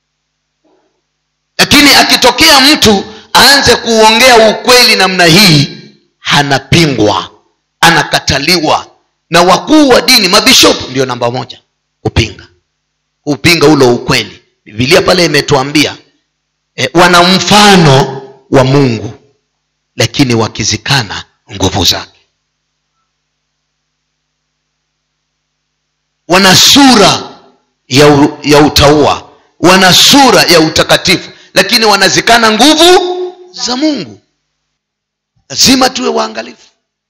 lakini akitokea mtu aanze kuongea ukweli namna hii anapingwa anakataliwa na wakuu wa dini mabishopu ndio namba moja kupinga kupinga ulo ukweli bibilia pale imetuambia e, wana mfano wa mungu lakini wakizikana nguvu zake wana sura ya, u, ya utaua wana sura ya utakatifu lakini wanazikana nguvu za mungu lazima tuwe waangalifu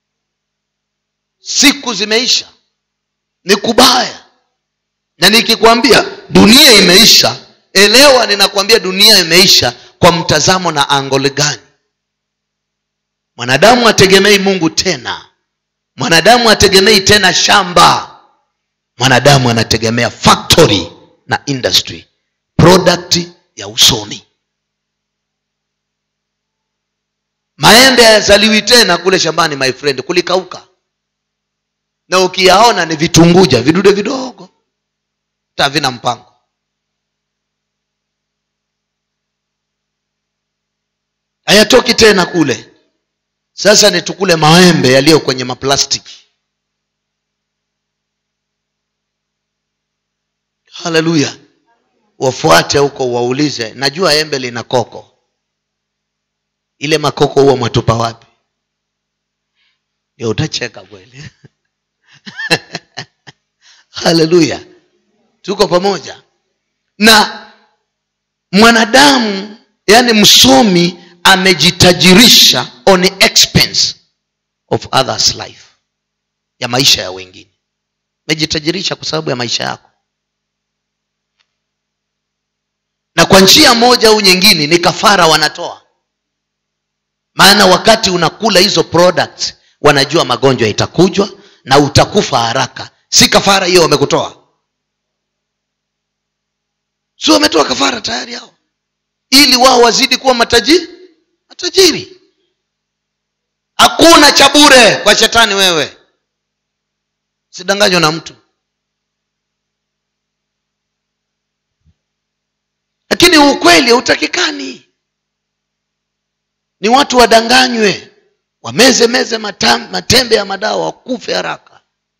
siku zimeisha ni kubaya na nikikwambia dunia imeisha elewa ninakwambia dunia imeisha kwa mtazamo na angole gani mwanadamu ategemei mungu tena mwanadamu ategemei tena shamba mwanadamu anategemea factory na industry product ya usoni maembe hayazaliwi tena kule shambani my friend kulikauka na ukiyaona ni vitunguja vidude vidogo hata havina mpango hayatoki tena kule sasa ni tukule maembe yaliyo kwenye maplastiki haleluya wafuate huko waulize najua embe lina koko ile makoko huwa mwatupa wapi ndio utacheka kweli haleluya tuko pamoja na mwanadamu yani msomi amejitajirisha on the expense of others life ya maisha ya wengine amejitajirisha kwa sababu ya maisha yako na kwa njia moja au nyingine ni kafara wanatoa maana wakati unakula hizo products wanajua magonjwa itakujwa na utakufa haraka si kafara hiyo wamekutoa si wametoa kafara tayari hao ili wao wazidi kuwa matajiri matajiri hakuna cha bure kwa shetani wewe sidanganywa na mtu lakini ukweli hautakikani ni watu wadanganywe wameze meze matam, matembe ya madawa wakufe haraka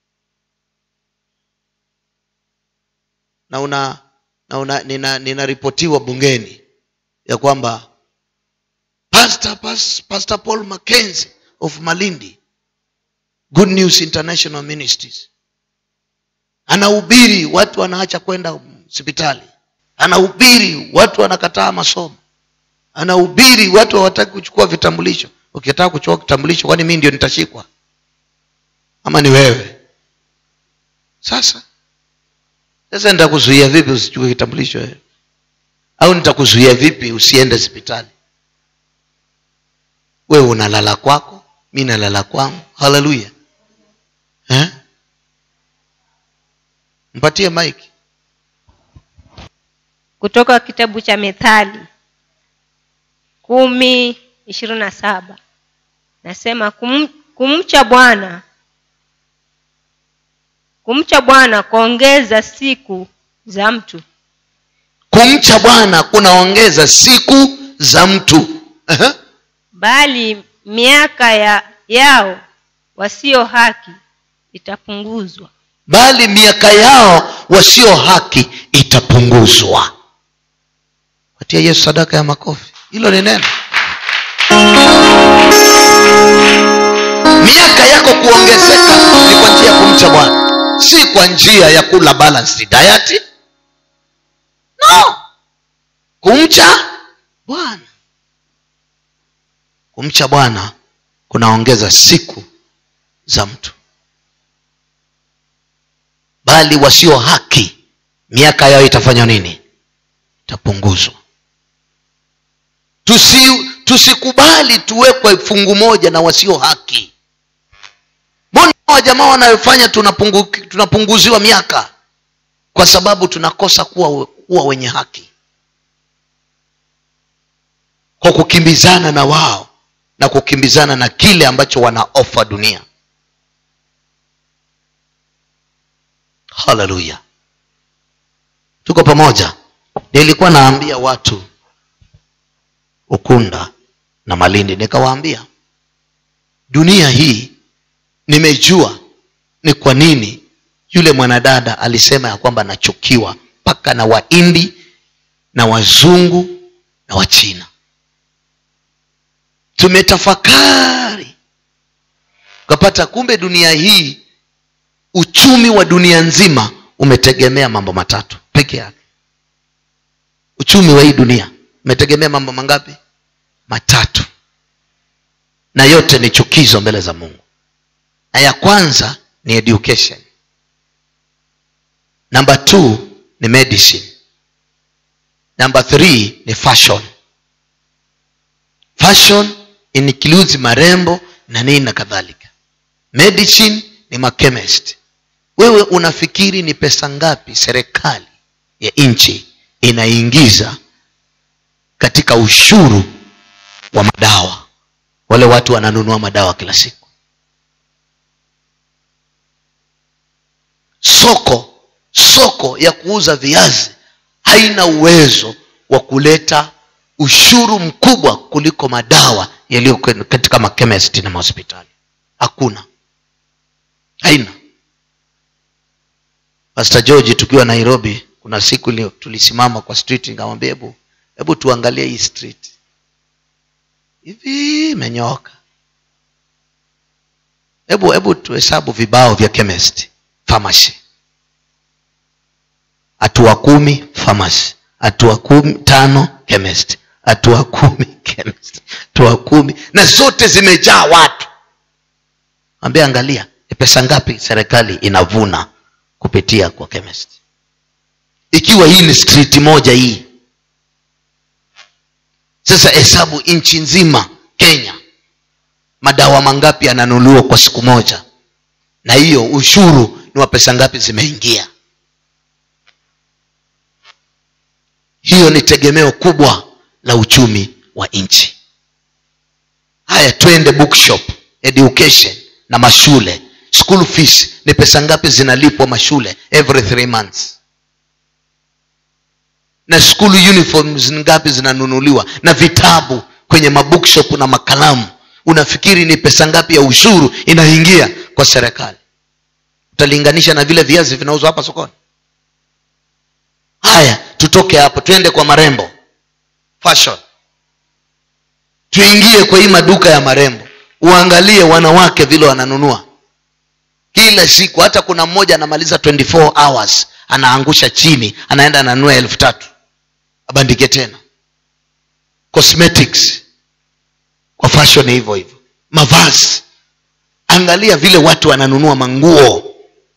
na una na una nina, ninaripotiwa bungeni ya kwamba pastor, pastor, pastor paul mackenzie of malindi good news international ministries anahubiri watu wanaacha kwenda hospitali anahubiri watu wanakataa masomo anahubiri watu hawataki kuchukua vitambulisho ukitaka kuchukua kitambulisho kwani mii ndio nitashikwa ama ni wewe sasa sasa nitakuzuia vipi usichukue kitambulisho wewe au nitakuzuia vipi usiende hospitali wewe unalala kwako mi nalala kwangu haleluya eh? mpatie mike kutoka kitabu cha methali kumi ishirini na saba nasema kum, kumcha bwana kumcha bwana kuongeza siku za mtu kumcha bwana kunaongeza siku za mtu uh-huh. bali miaka ya yao wasio haki itapunguzwa bali miaka yao wasio haki itapunguzwa patia yesu sadaka ya makofi hilo ni neno miaka yako kuongezeka ni kwa njia ya kumcha bwana si kwa njia ya kula balanced diet no kumcha bwana kumcha bwana kunaongeza siku za mtu bali wasio haki miaka yao itafanya nini itapunguzwa tusi tusikubali tuwekwe fungu moja na wasio haki mbona wajamaa wanayofanya tunapungu, tunapunguziwa miaka kwa sababu tunakosa kuwa, kuwa wenye haki kwa kukimbizana na wao na kukimbizana na kile ambacho wana ofa dunia haleluya tuko pamoja nilikuwa naambia watu ukunda na malindi nikawaambia dunia hii nimejua ni kwa nini yule mwanadada alisema ya kwamba anachukiwa mpaka na waindi na wazungu na wachina tumetafakari ukapata kumbe dunia hii uchumi wa dunia nzima umetegemea mambo matatu peke yake uchumi wa hii dunia umetegemea mambo mangapi matatu na yote ni chukizo mbele za mungu na ya kwanza ni education number two ni medicine number three ni fashion fashion includes marembo na nini na kadhalika medicine ni machemist wewe unafikiri ni pesa ngapi serikali ya nchi inaingiza katika ushuru wa madawa wale watu wananunua madawa kila siku soko soko ya kuuza viazi haina uwezo wa kuleta ushuru mkubwa kuliko madawa yaliyo kwen- katika makemesti na mahospitali hakuna haina pastor george tukiwa nairobi kuna siku ilio tulisimama kwa street nikamwambia hebu hebu tuangalie hii street hivi imenyooka hebu hebu tuhesabu vibao vya chemist pharmacy hatua kumi pharmacy hatua kumi tano chemist hatua kumi chemist hatua kumi na zote zimejaa watu ambia angalia ni pesa ngapi serikali inavuna kupitia kwa chemist ikiwa hii ni street moja hii sasa hesabu nchi nzima kenya madawa mangapi yananunuliwa kwa siku moja na hiyo ushuru ni wa pesa ngapi zimeingia hiyo ni tegemeo kubwa la uchumi wa nchi haya twende bookshop education na mashule school fees ni pesa ngapi zinalipwa mashule every three months na school uniforms ngapi zinanunuliwa na vitabu kwenye mabookshop na makalamu unafikiri ni pesa ngapi ya ushuru inaingia kwa serikali utalinganisha na vile viazi vinauzwa hapa sokoni haya tutoke hapo twende kwa marembo fashion tuingie kwa hii maduka ya marembo uangalie wanawake vile wananunua kila siku hata kuna mmoja anamaliza 24 hours anaangusha chini anaenda ananunua elfu tatu abandike tena cosmetics kwa fashion hivyo hivyo mavazi angalia vile watu wananunua manguo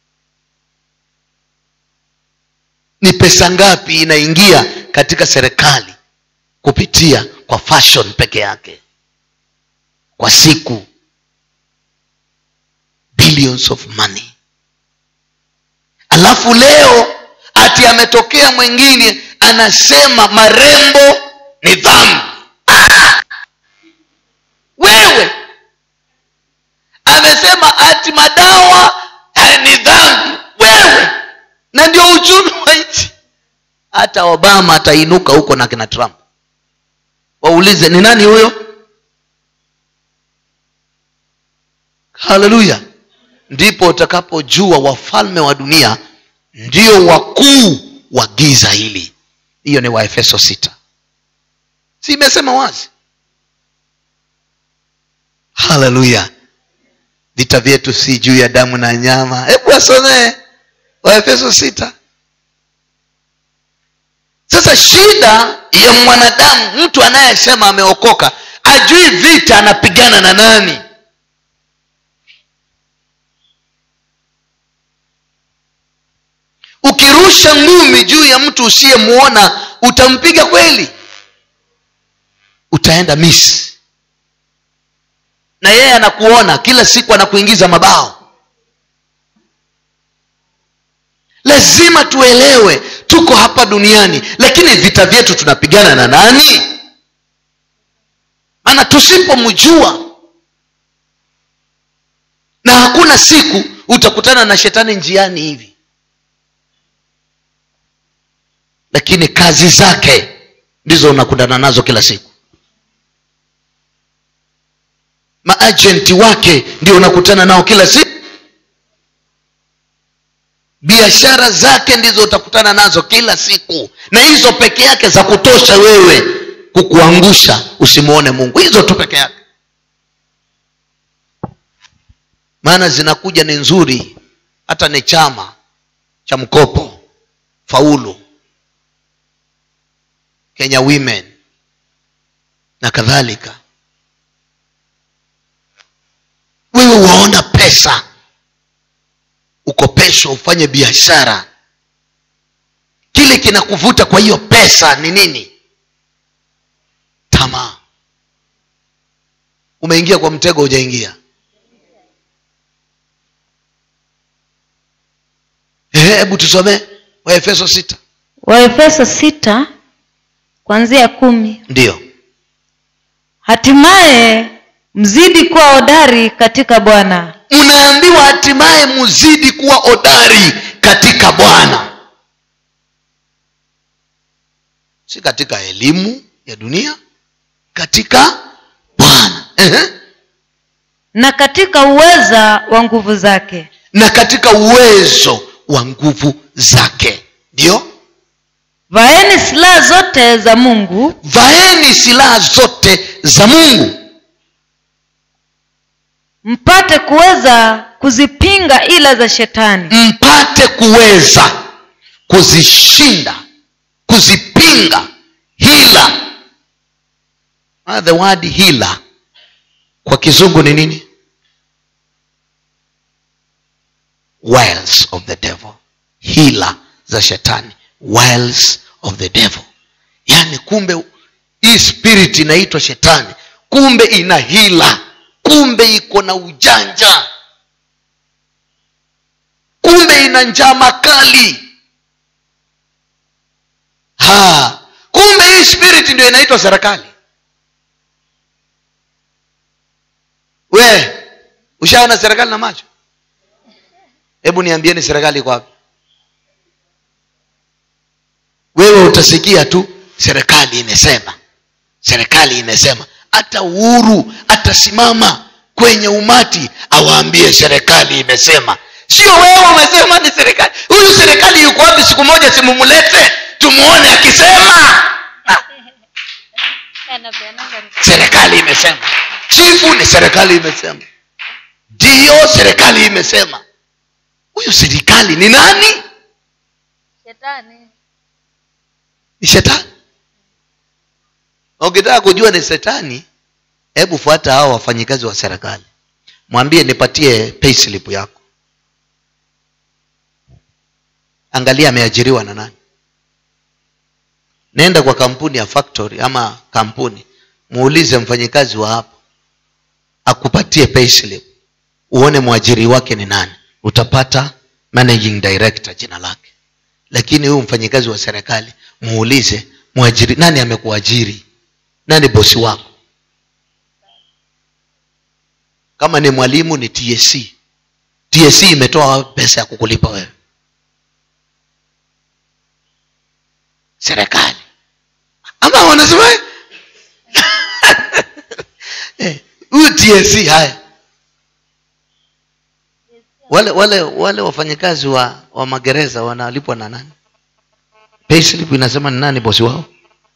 ni pesa ngapi inaingia katika serikali kupitia kwa fashion peke yake kwa siku billions of money alafu leo ati ametokea mwingine anasema marembo ni dhambi Ah! wewe amesema ati madawa eh, ni dhambi wewe na ndio uchumi wa nchi hata obama atainuka huko na kina trump waulize ni nani huyo haleluya ndipo utakapojua wafalme wa dunia ndio wakuu wa giza hili hiyo ni waefeso sita si imesema wazi haleluya vita vyetu si juu ya damu na nyama hebu wasomee waefeso sita sasa shida ya mwanadamu mtu anayesema ameokoka ajui vita anapigana na nani ukirusha ngumi juu ya mtu usiyemwona utampiga kweli utaenda misi na yeye anakuona kila siku anakuingiza mabao lazima tuelewe tuko hapa duniani lakini vita vyetu tunapigana na nani maana tusipomjua na hakuna siku utakutana na shetani njiani hivi lakini kazi zake ndizo unakutana nazo kila siku maajenti wake ndio unakutana nao kila siku biashara zake ndizo utakutana nazo kila siku na hizo peke yake za kutosha wewe kukuangusha usimwone mungu hizo tu peke yake maana zinakuja ni nzuri hata ni chama cha mkopo faulu kenya women na kadhalika wewe waona pesa ukopeshwa ufanye biashara kile kinakuvuta kwa hiyo pesa ni nini tamaa umeingia kwa mtego hujaingia Ehe, hebu tusomee waefeso sita waefeso sita kuanzia kumi ndiyo hatimaye mzidi kuwa hodari katika bwana mnaambiwa hatimaye muzidi kuwa hodari katika bwana si katika elimu ya dunia katika bwana Ehe. na katika uweza wa nguvu zake na katika uwezo wa nguvu zake ndio vaeni silaha zote za mungu vaeni silaha zote za mungu mpate kuweza kuzipinga ila za shetani mpate kuweza kuzishinda kuzipinga hila Ah, the word hila kwa kizungu ni nini wiles of the devil hila za shetani wiles of the devil yaani kumbe hii spirit inaitwa shetani kumbe ina hila kumbe iko na ujanja kumbe ina njama kali ha kumbe hii spirit ndio inaitwa serikali we ushaona serikali na macho hebu niambieni serikali iko wapi wewe utasikia tu serikali imesema serikali imesema hata uhuru atasimama kwenye umati awaambie serikali imesema sio wewe umesema ni serikali huyu serikali yuko wapi siku moja simumulete tumuone akisema serikali imesema chifu ni serikali imesema ndiyo serikali imesema huyu serikali ni nani ni shetani Na ukitaka kujua ni shetani hebu fuata hao wafanyikazi wa serikali mwambie nipatie payslip yako angalia ameajiriwa na nani nenda kwa kampuni ya factory ama kampuni muulize mfanyikazi wa hapo akupatie payslip uone mwajiri wake ni nani utapata managing director jina lake lakini huyu mfanyikazi wa serikali muulize mwajiri nani amekuajiri nani bosi wako kama ni mwalimu ni tsc tsc imetoa pesa ya kukulipa wewe serikali ama wanasema Eh, huyu tsc haya wale wale wale wafanyakazi wa wa magereza wanalipwa na nani payslip inasema ni nani bosi wao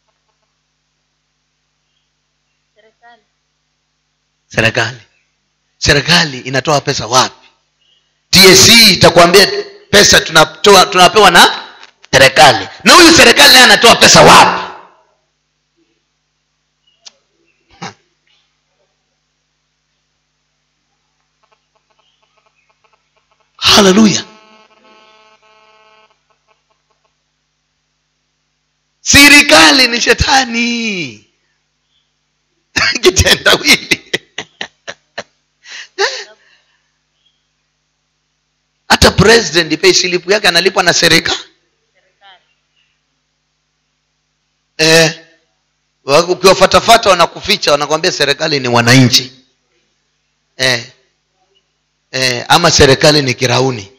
serikali serikali inatoa pesa wapi tsc itakwambia pesa tunatoa tunapewa na serikali na huyu serikali naye anatoa pesa wapi haleluya serikali ni shetani kitendawili hata president pay slip yake analipwa na serikali eh, wa- ukiwafatafata wanakuficha wanakwambia serikali ni wananchi eh, eh, ama serikali ni kirauni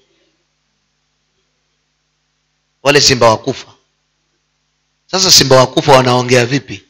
wale simba wakufa sasa simba wakufa wanaongea vipi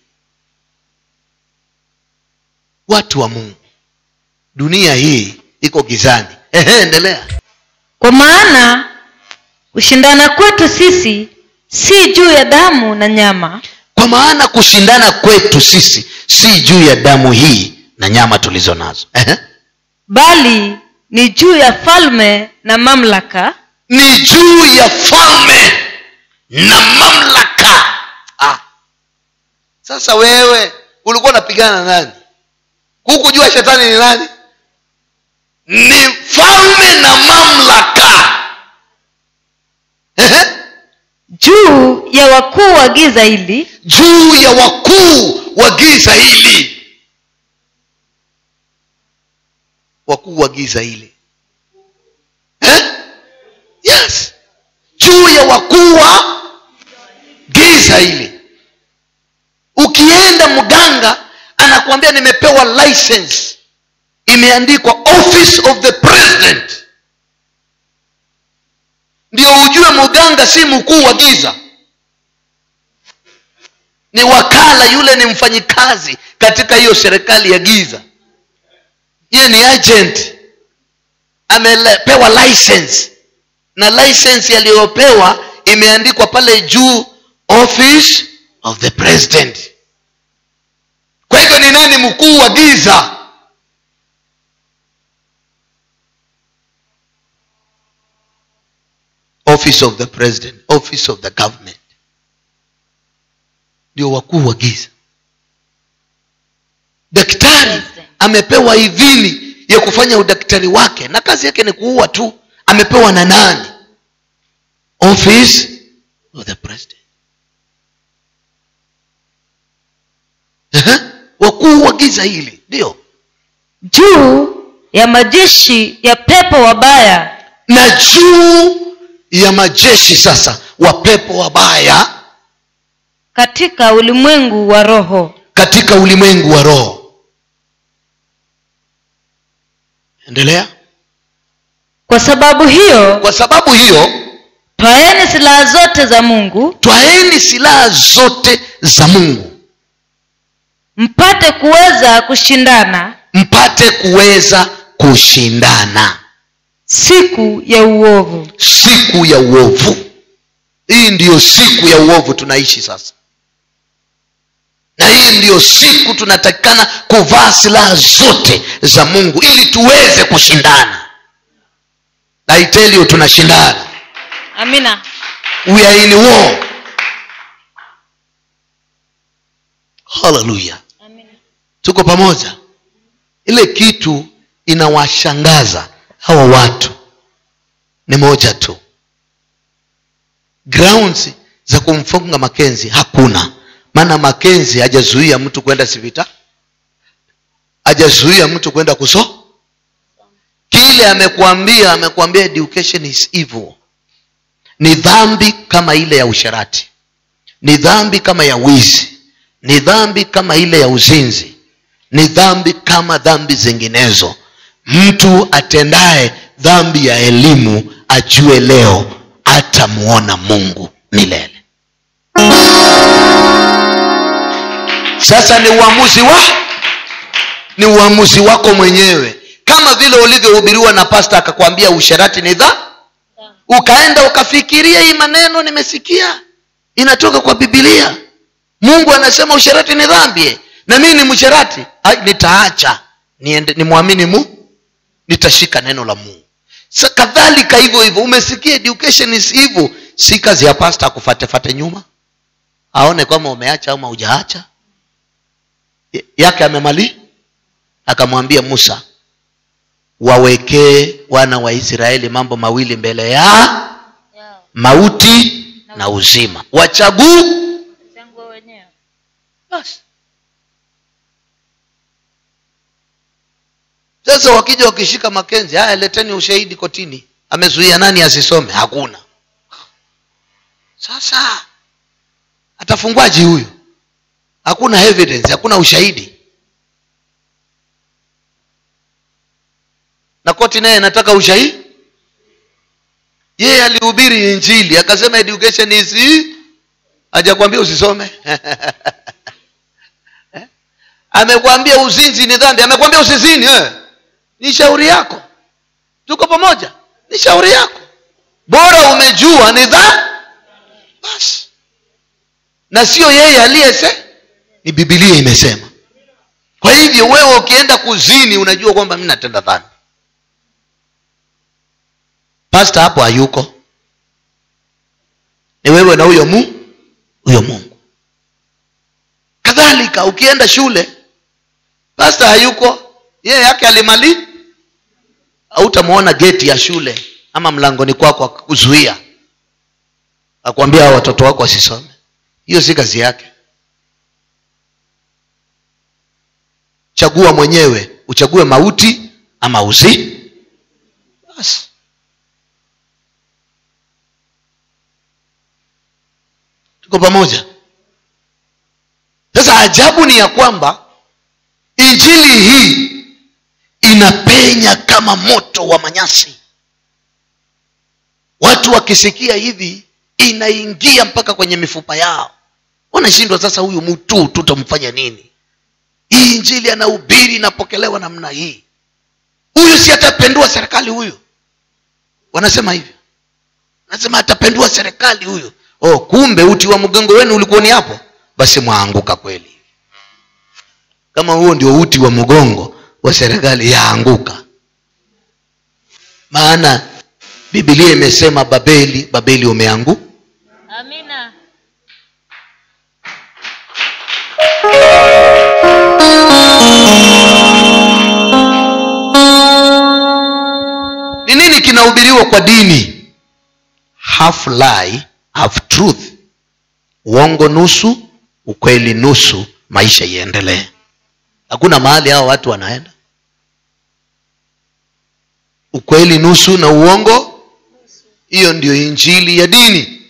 watu wa mungu dunia hii iko gizani Ehe, endelea kwa maana kushindana kwetu sisi si juu ya damu na nyama kwa maana kushindana kwetu sisi si juu ya damu hii na nyama tulizo nazo Ehe. bali ni juu ya falme na mamlaka ni juu ya falme na mamlaka ah. sasa wewe ulikuwa unapigana na nani hukujua shetani ni nani ni falme na mamlaka Ehe. juu ya wakuu wa giza hili juu ya wakuu wa giza hili wakuu wa giza hili eh? yes juu ya wakuu wa giza hili ukienda mganga anakuambia nimepewa license imeandikwa office of the president ndio ujue mganga si mkuu wa giza ni wakala yule ni mfanyikazi katika hiyo serikali ya giza yeye ni agent amepewa license na license aliyopewa imeandikwa pale juu office of the president kwa hivyo ni nani mkuu wa giza office of the president office of the government ndio wakuu wa giza daktari amepewa idhini ya kufanya udaktari wake na kazi yake ni kuua tu amepewa na nani office of the president Ehe, wakuu wa giza hili ndio juu ya majeshi ya pepo wabaya na juu ya majeshi sasa wa pepo wabaya katika ulimwengu wa roho katika ulimwengu wa roho endelea kwa sababu hiyo kwa sababu hiyo twaeni silaha zote za mungu twaeni silaha zote za mungu mpate kuweza kushindana mpate kuweza kushindana siku ya uovu siku ya uovu hii ndiyo siku ya uovu tunaishi sasa na hii ndiyo siku tunatakikana kuvaa silaha zote za mungu ili tuweze kushindana I tell you tunashindana amina we are in war haleluya tuko pamoja ile kitu inawashangaza hawa watu ni moja tu grounds za kumfunga makenzi hakuna maana makenzi hajazuia mtu kwenda sivita hajazuia mtu kwenda kuso kile amekuambia amekuambia education is evil ni dhambi kama ile ya usharati ni dhambi kama ya wizi ni dhambi kama ile ya uzinzi ni dhambi kama dhambi zinginezo mtu atendaye dhambi ya elimu ajue leo atamuona mungu milele sasa ni uamuzi wa ni uamuzi wako mwenyewe kama vile ulivyohubiriwa na pasta akakwambia usharati ni dha ukaenda ukafikiria hii maneno nimesikia inatoka kwa bibilia mungu anasema usharati ni dhambi na mii ni msharati Ai, nitaacha niende nimwamini mu nitashika neno la mungu Sa kadhalika hivyo hivyo umesikia education is hivyo si kazi ya pasta akufatefate nyuma aone kwamba umeacha ama hujaacha Y- yake amemali akamwambia musa wawekee wana wa israeli mambo mawili mbele ya mauti na uzima wachaguu basi sasa wakija wakishika makenzi haya leteni ushahidi kotini amezuia nani asisome hakuna sasa atafungwaji huyu hakuna evidence hakuna ushahidi na koti naye anataka ushahidi yeye alihubiri injili akasema education is hajakwambia usisome Eh? amekwambia uzinzi ni dhambi amekwambia usizini eh? ni shauri yako tuko pamoja ni shauri yako bora umejua ni dha basi na sio yeye aliyese ni bibilia imesema kwa hivyo wewe ukienda kuzini unajua kwamba mi natenda dhambi pasta hapo hayuko ni wewe na huyo mu huyo mungu kadhalika ukienda shule pasta hayuko yeye yake alimali hautamwona geti ya shule ama mlangoni kwako akuzuia akwambia hao watoto wako wasisome hiyo si kazi yake chagua mwenyewe uchague mauti ama uzi basi tuko pamoja sasa ajabu ni ya kwamba injili hii inapenya kama moto wa manyasi watu wakisikia hivi inaingia mpaka kwenye mifupa yao wanashindwa sasa huyu mtu tutamfanya nini hii injili anahubiri inapokelewa namna hii huyu si atapendua serikali huyu wanasema hivyo wanasema atapendua serikali huyu oh kumbe uti wa mgongo wenu ulikuwa ni hapo basi mwaanguka kweli kama huo ndio uti wa mgongo wa serikali yaanguka maana bibilia imesema babeli babeli umeanguka amina ni nini kinahubiriwa kwa dini half lie half truth uongo nusu ukweli nusu maisha iendelee hakuna mahali hao watu wanaenda ukweli nusu na uongo hiyo ndio injili ya dini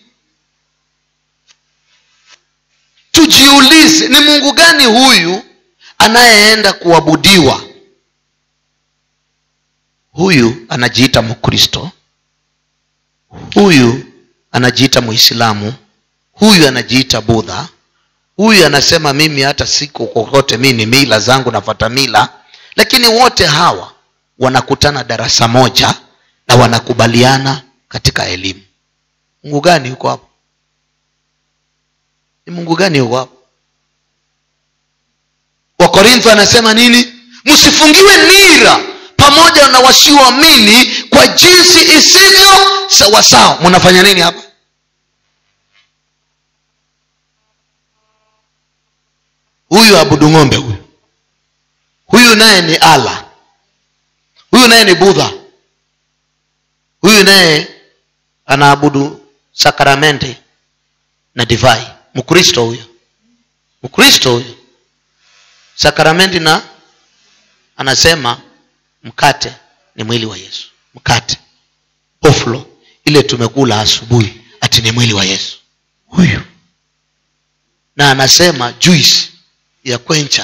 tujiulize ni mungu gani huyu anayeenda kuabudiwa huyu anajiita mkristo huyu anajiita muislamu huyu anajiita budha huyu anasema mimi hata siku kokote mi ni mila zangu nafata mila lakini wote hawa wanakutana darasa moja na wanakubaliana katika elimu mungu gani yuko hapo ni mungu gani yuko hapo wakorintho anasema nini msifungiwe nira pamoja na wasioamini kwa jinsi isivyo sawasawa mnafanya nini hapa huyu abudu ng'ombe huyu huyu naye ni ala huyu naye ni budha huyu naye anaabudu sakramenti na divai mkristo huyo mkristo huyo sakramenti na anasema mkate ni mwili wa yesu mkate oflo ile tumekula asubuhi ati ni mwili wa yesu huyu na anasema juice ya kwencha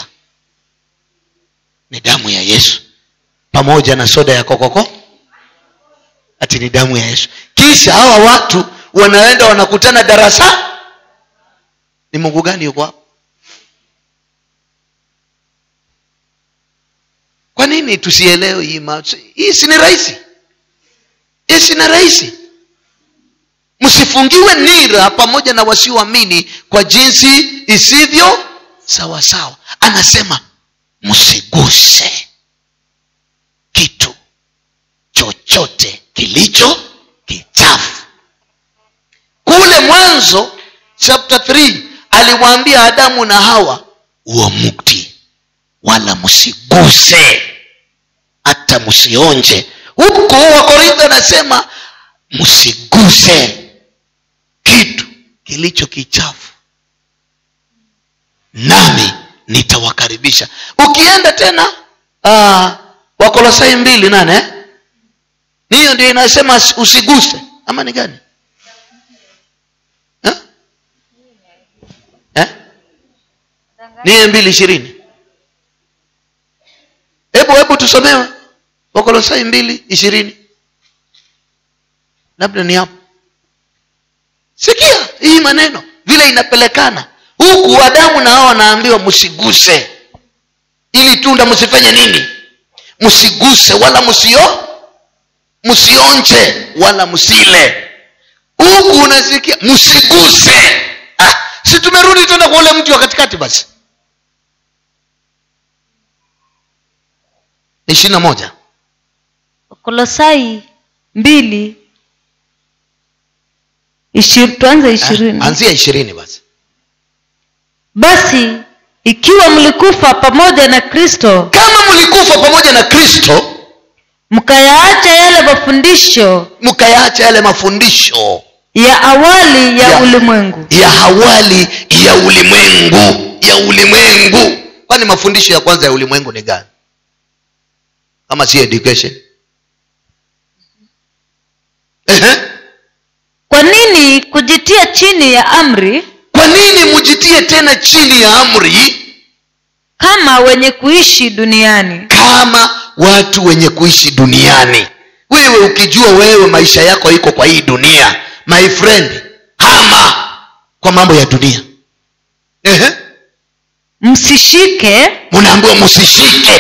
ni damu ya yesu pamoja na soda ya kokoko ati ni damu ya yesu kisha hawa watu wanaenda wanakutana darasa ni mungu gani yuko hapo kwa nini tusielewe hii ma- hii si ni rahisi hii si ni rahisi msifungiwe nira pamoja na wasioamini kwa jinsi isivyo sawa sawa anasema msiguse kitu chochote kilicho kichafu kule mwanzo chapter 3 aliwaambia adamu na hawa uo mukti wala msiguse hata msionje huku wakorintho anasema msiguse kitu kilicho kichafu nami nitawakaribisha ukienda tena uh, wakolosai mbili nane eh? hiyo ndio inasema usiguse ama ni gani eh? Eh? niye mbili ishirini hebu hebu tusomewe wakolosai mbili ishirini labda ni hapo sikia hii maneno vile inapelekana huku adamu na hao wanaambiwa msiguse ili tunda msifanye nini msiguse wala msio msionje wala msile huku unasikia msiguse ah, si tumerudi tena kwa ule mti wa katikati basi ishiri na moja kolosai mbili ishiri, tuanze ishirini anzia ishirini basi basi ikiwa mlikufa pamoja na kristo kama mlikufa pamoja na kristo mkayaacha yale mafundisho mkayaacha yale mafundisho ya awali ya, Ya- ulimwengu ya hawali ya ulimwengu ya ulimwengu kwani mafundisho ya kwanza ya ulimwengu ni gani kama si education Ehe. kwa nini kujitia chini ya amri kwa nini mujitie tena chini ya amri kama wenye kuishi duniani kama watu wenye kuishi duniani wewe ukijua wewe maisha yako iko kwa hii dunia my friend hama kwa mambo ya dunia Ehe. msishike munaambiwa msishike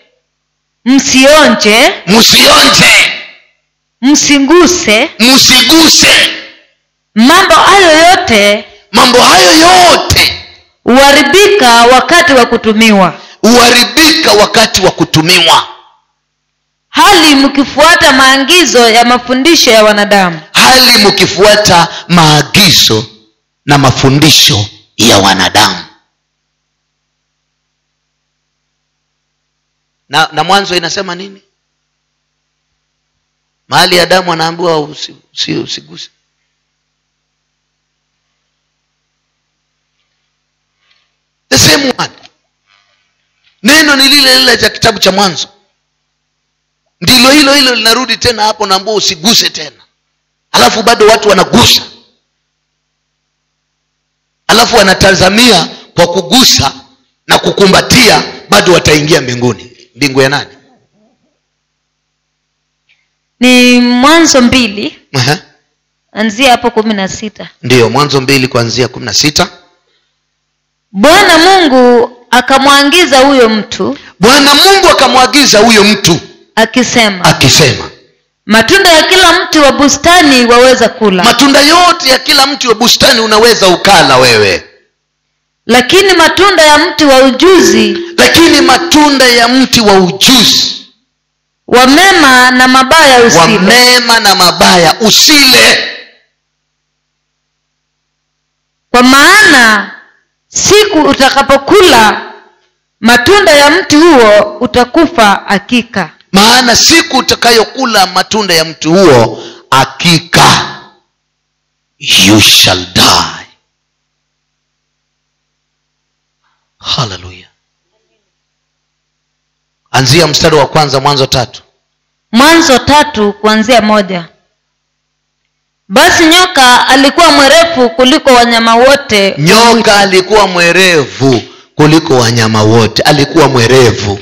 msionje msionje msiguse msiguse mambo hayo yote mambo hayo yote huharibika wakati wa kutumiwa huharibika wakati wa kutumiwa hali mkifuata maagizo ya mafundisho ya wanadamu hali mkifuata maagizo na mafundisho ya wanadamu na, na mwanzo inasema nini mahali adamu anaambiwa usi, usi, usiguse the same one neno ni lile lile cha kitabu cha mwanzo ndilo hilo hilo linarudi tena hapo naambua usiguse tena alafu bado watu wanagusa alafu wanatazamia kwa kugusa na kukumbatia bado wataingia mbinguni mbingu ya nani ni mwanzo mbili Aha. anzia hapo kumi na sita ndiyo mwanzo mbili kuanzia kumi na sita bwana mungu akamwangiza huyo mtu bwana mungu akamwagiza huyo mtu akisema akisema matunda ya kila mti wa bustani waweza kula matunda yote ya kila mti wa bustani unaweza ukala wewe lakini matunda ya mti wa ujuzi lakini matunda ya mti wa ujuzi wa mema na mabaya wa usile mema na mabaya usile kwa maana siku utakapokula matunda ya mti huo utakufa hakika maana siku utakayokula matunda ya mti huo hakika you shall die haleluya anzia mstari wa kwanza mwanzo tatu mwanzo tatu kuanzia moja basi nyoka alikuwa mwerefu kuliko wanyama wote nyoka alikuwa mwerevu kuliko wanyama wote alikuwa mwerevu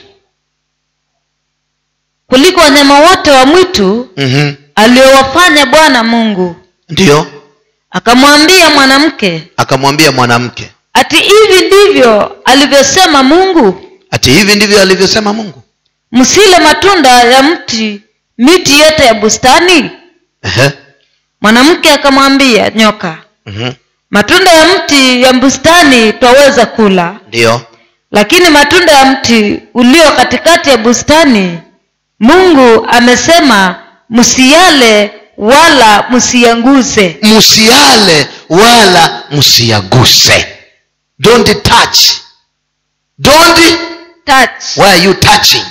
kuliko wanyama wote wa mwitu mm-hmm. aliowafanya bwana mungu ndiyo akamwambia mwanamke akamwambia mwanamke ati hivi ndivyo alivyosema mungu ati hivi ndivyo alivyosema mungu msile matunda ya mti miti yote ya bustani Ehe. mwanamke akamwambia nyoka Mhm. matunda ya mti ya bustani twaweza kula ndiyo lakini matunda ya mti ulio katikati ya bustani mungu amesema msiyale wala msiyanguze msiale wala msiyaguse don't touch don't touch why are you touching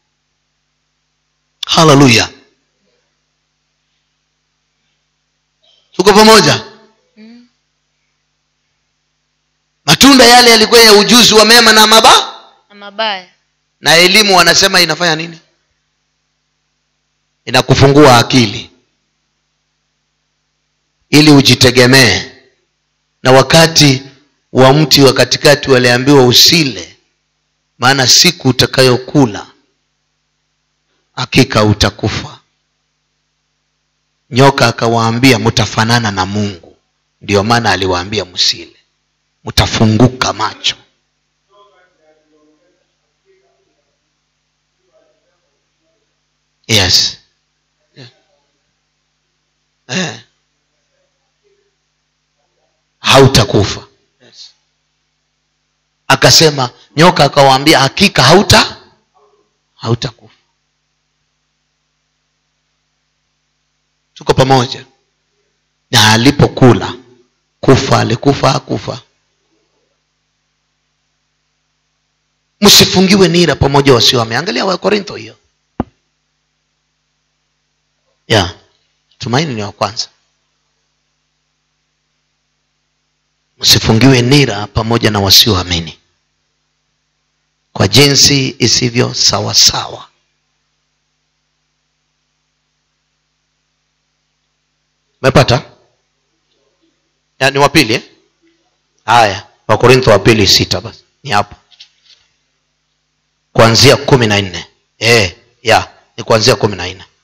haleluya tuko pamoja matunda yale yalikuwa ya ujuzi wa mema na mabaya na mabaya na elimu wanasema inafanya nini inakufungua akili ili ujitegemee na wakati wa mti wa katikati waliambiwa usile maana siku utakayokula hakika utakufa nyoka akawaambia mtafanana na mungu ndio maana aliwaambia msile mtafunguka macho yes eh. hautakufa akasema nyoka akawaambia hakika hauta hautakufa tuko pamoja na alipokula kufa alikufa hakufa msifungiwe nira pamoja wasioame angalia wakorintho hiyo ya tumaini ni wa kwanza msifungiwe nira pamoja na wasioamini kwa jinsi isivyo sawasawa mepata ya, ni wapili eh? haya wakorintho wa pili sita basi ni hapo kuanzia kumi na nne e, ya ni kuanzia kumi na nne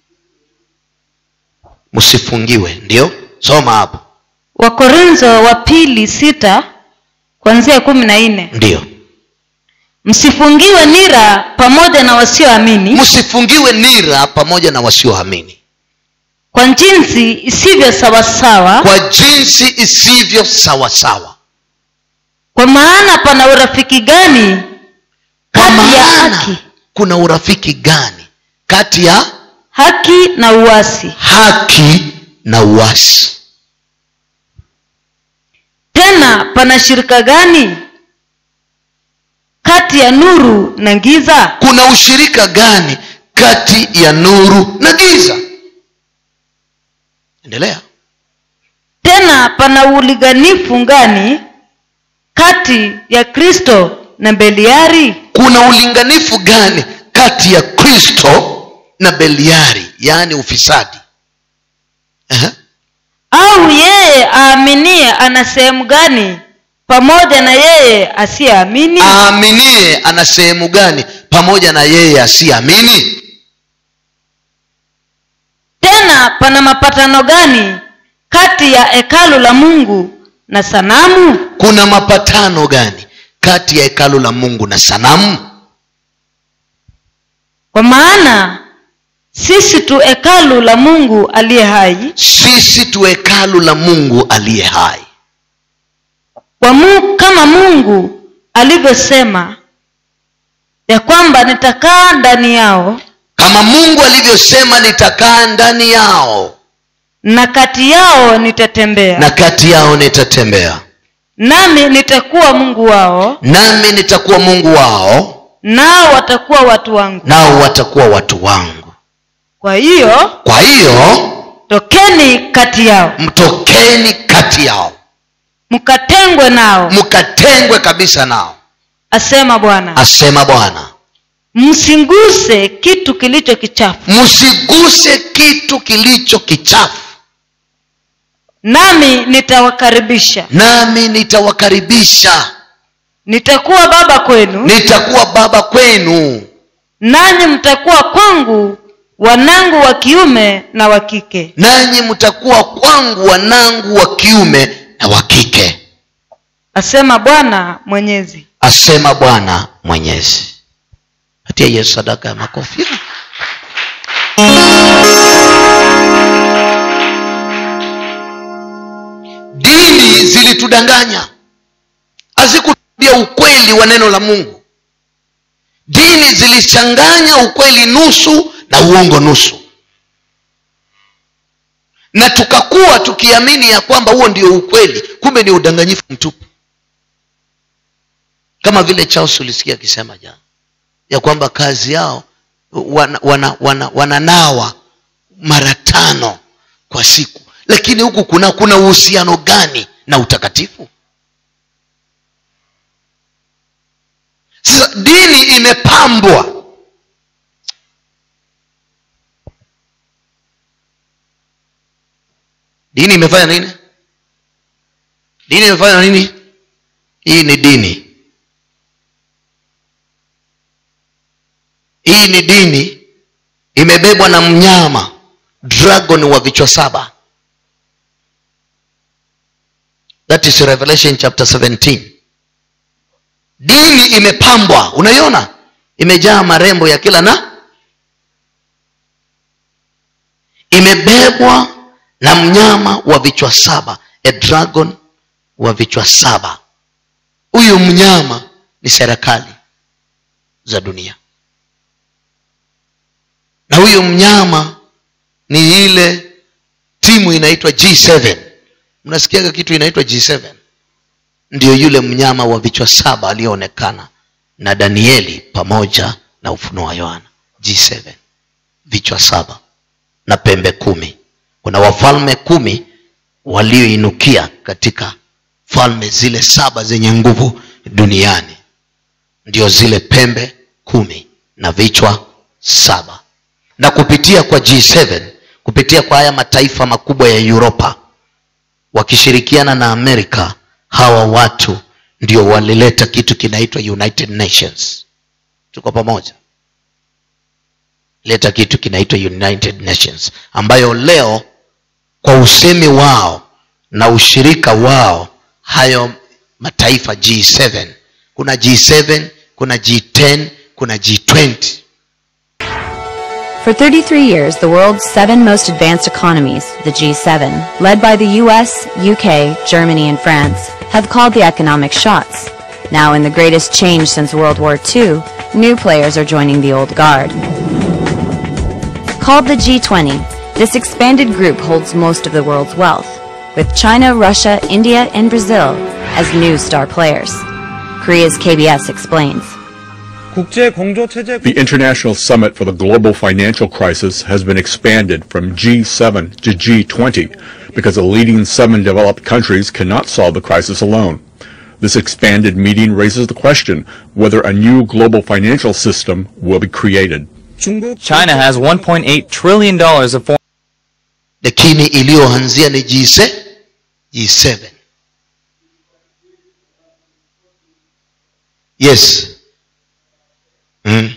msifungiwe ndio soma hapo wakorintho wa pili sita kuanzia kumi na nne ndio msifungiwe nira pamoja na wasioamini msifungiwe nira pamoja na wasioamini kwa jinsi isivyo sawasawa kwa jinsi isivyo sawasawa kwa maana pana urafiki gani kati ya haki kuna urafiki gani kati ya haki na uasi haki na uasi tena pana shirika gani kati ya nuru na giza kuna ushirika gani kati ya nuru na giza endelea tena pana ulinganifu gani kati ya kristo na beliari kuna ulinganifu gani kati ya kristo na beliari yaani ufisadi uh-huh. au yeye aaminie ana sehemu gani pamoja na yeye asiyeamini aaminie ana sehemu gani pamoja na yeye asiyeamini tena pana mapatano gani kati ya hekalu la mungu na sanamu kuna mapatano gani kati ya hekalu la mungu na sanamu kwa maana sisi tu hekalu la mungu aliye hai sisi tu hekalu la mungu aliye hai kwa mu, kama mungu alivyosema ya kwamba nitakaa ndani yao kama mungu alivyosema nitakaa ndani yao na kati yao nitatembea na kati yao nitatembea nami nitakuwa mungu wao nami nitakuwa mungu wao nao watakuwa watu wangu nao watakuwa watu wangu kwa hiyo kwa hiyo tokeni kati yao mtokeni kati yao mkatengwe nao mkatengwe kabisa nao asema bwana asema bwana msinguse kitu kilicho kichafu msiguse kitu kilicho kichafu nami nitawakaribisha nami nitawakaribisha nitakuwa baba kwenu nitakuwa baba kwenu nanyi mtakuwa kwangu wanangu wa kiume na wa kike nanyi mtakuwa kwangu wanangu wa kiume na wa kike asema bwana mwenyezi asema bwana mwenyezi patia yesu sadaka ya makofi dini zilitudanganya hazikutuambia ukweli wa neno la mungu dini zilichanganya ukweli nusu na uongo nusu na tukakuwa tukiamini ya kwamba huo ndio ukweli kumbe ni udanganyifu mtupu kama vile charles ulisikia akisema jana ya kwamba kazi yao wana, wana, wana, wananawa mara tano kwa siku lakini huku kuna kuna uhusiano gani na utakatifu sasa dini imepambwa dini imefanya nini dini imefanya nini hii ni dini hii ni dini imebebwa na mnyama dragon wa vichwa saba that is revelation chapter 17 dini imepambwa unaiona imejaa marembo ya kila na imebebwa na mnyama wa vichwa saba a dragon wa vichwa saba huyu mnyama ni serikali za dunia na huyu mnyama ni ile timu inaitwa g7 mnasikiaga kitu inaitwa g7 ndio yule mnyama wa vichwa saba aliyoonekana na danieli pamoja na ufunuo wa yohana g7 vichwa saba na pembe kumi kuna wafalme kumi walioinukia katika falme zile saba zenye nguvu duniani ndio zile pembe kumi na vichwa saba na kupitia kwa g7 kupitia kwa haya mataifa makubwa ya uropa wakishirikiana na amerika hawa watu ndio walileta kitu kinaitwa united nations tuko pamoja leta kitu kinaitwa united nations ambayo leo kwa usemi wao na ushirika wao hayo mataifa g7 kuna g7 kuna g10 kuna g20 For 33 years, the world's seven most advanced economies, the G7, led by the US, UK, Germany, and France, have called the economic shots. Now, in the greatest change since World War II, new players are joining the old guard. Called the G20, this expanded group holds most of the world's wealth, with China, Russia, India, and Brazil as new star players. Korea's KBS explains. The International Summit for the Global Financial Crisis has been expanded from G7 to G20 because the leading seven developed countries cannot solve the crisis alone. This expanded meeting raises the question whether a new global financial system will be created. China has $1.8 trillion of foreign lakini iliyoanzia ni G7 G7 yes mm.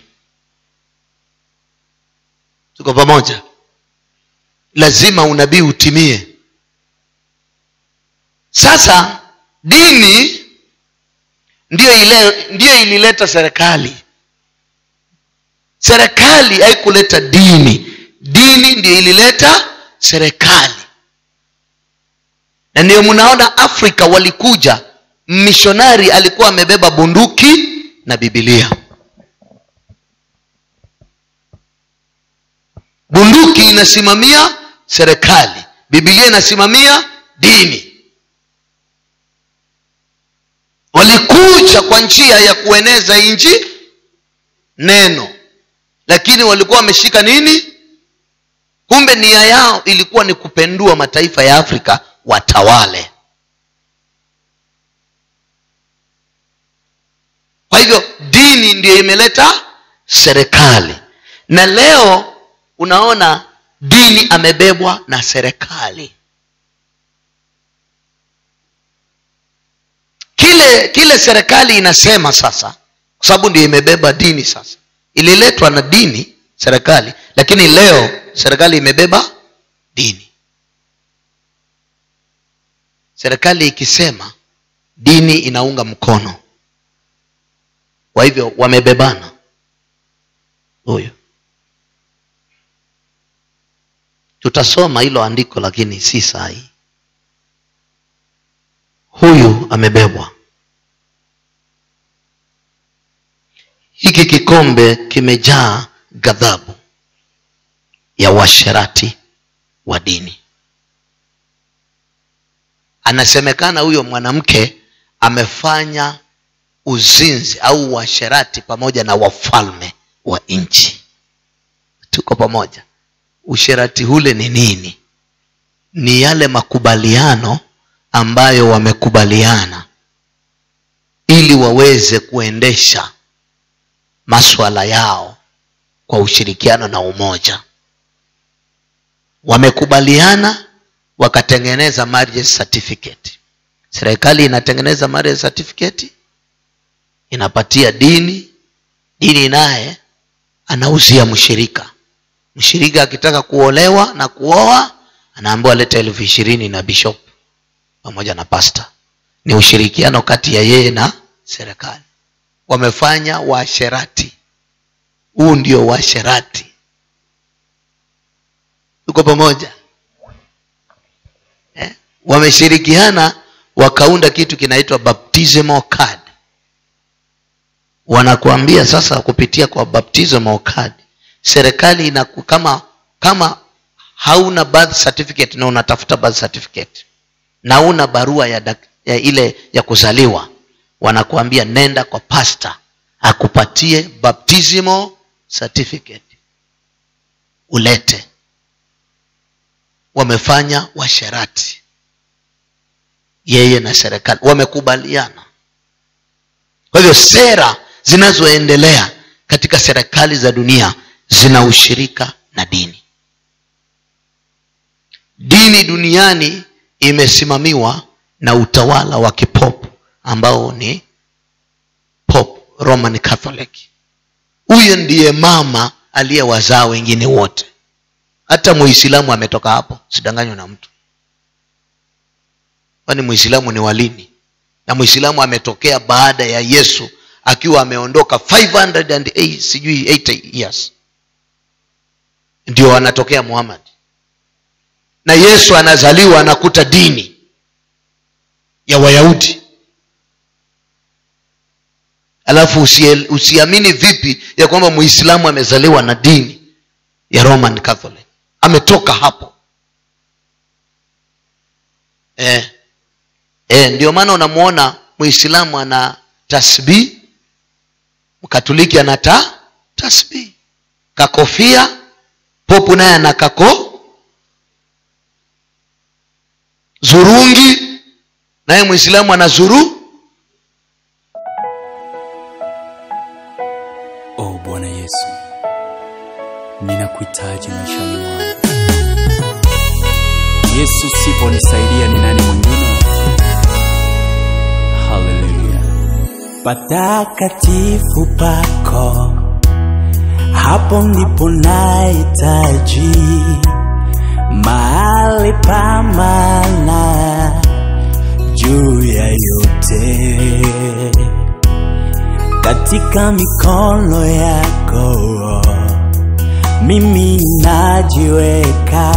tuko pamoja lazima unabii utimie sasa dini ndiyo ile ndiyo ilileta serikali serikali haikuleta dini dini ndiyo ilileta serikali na ndio mnaona afrika walikuja mishonari alikuwa amebeba bunduki na bibilia bunduki inasimamia serikali bibilia inasimamia dini walikuja kwa njia ya kueneza nchi neno lakini walikuwa wameshika nini kumbe nia yao ilikuwa ni kupendua mataifa ya afrika watawale kwa hivyo dini ndiyo imeleta serikali na leo unaona dini amebebwa na serikali kile kile serikali inasema sasa kwa sababu ndio imebeba dini sasa ililetwa na dini serikali lakini leo serikali imebeba dini serikali ikisema dini inaunga mkono kwa hivyo wamebebana huyu tutasoma hilo andiko lakini si sahi huyu amebebwa hiki kikombe kimejaa ghadhabu ya washerati wa dini anasemekana huyo mwanamke amefanya uzinzi au uasherati pamoja na wafalme wa nchi tuko pamoja usherati ule ni nini ni yale makubaliano ambayo wamekubaliana ili waweze kuendesha maswala yao kwa ushirikiano na umoja wamekubaliana wakatengeneza marriage certificate serikali inatengeneza marriage certificate inapatia dini dini naye anauzia mshirika mshirika akitaka kuolewa na kuoa anaambiwa leta elfu ishirini na bishop pamoja na pasta ni ushirikiano kati ya yeye na serikali wamefanya waasherati huu ndio waasherati tuko pamoja eh? wameshirikiana wakaunda kitu kinaitwa baptismal card wanakuambia sasa kupitia kwa baptismal card serikali inaku, kama kama hauna birth certificate na unatafuta birth certificate na una barua ya, dak, ya ile ya kuzaliwa wanakuambia nenda kwa pasta akupatie baptismal certificate ulete wamefanya washerati yeye na serikali wamekubaliana kwa hivyo sera zinazoendelea katika serikali za dunia zina ushirika na dini dini duniani imesimamiwa na utawala wa kipopu ambao ni pop roman catholic huyo ndiye mama aliyewazaa wengine wote hata muislamu ametoka hapo sidanganywa na mtu kwani muislamu ni walini na muislamu ametokea baada ya yesu akiwa ameondoka 508 sijui 80 years ndio anatokea muhammad na yesu anazaliwa anakuta dini ya wayahudi alafu usie- usiamini vipi ya kwamba muislamu amezaliwa na dini ya roman catholic ametoka hapo eh. Eh, ndio maana unamwona muislamu ana tasbii mkatoliki ana ta tasbii kakofia popu naye ana kako zurungi naye mwislamu ana zuru o bwana yesu ninakuhitaji maishani mwangu yesu siponisaidia ni nani mwingine haleluya patakatifu pako hapo ndipo nahitaji mahali pa maana juu ya yote katika mikono yako mimi najiweka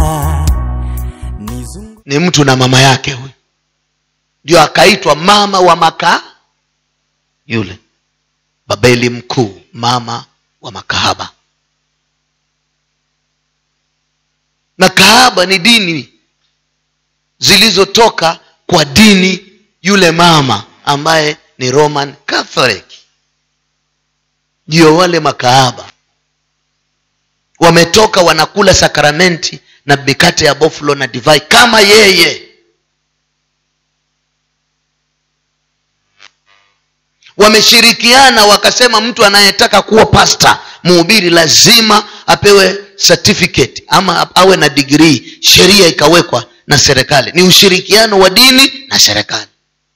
ni mtu na mama yake huyu ndio akaitwa mama wa maka yule babeli mkuu mama wa makahaba na kahaba ni dini zilizotoka kwa dini yule mama ambaye ni roman catholic ndio wale makahaba wametoka wanakula sakramenti na mikate ya boflo na divai kama yeye wameshirikiana wakasema mtu anayetaka kuwa pasta mhubiri lazima apewe certificate ama awe na digrii sheria ikawekwa na serikali ni ushirikiano wa dini na serikali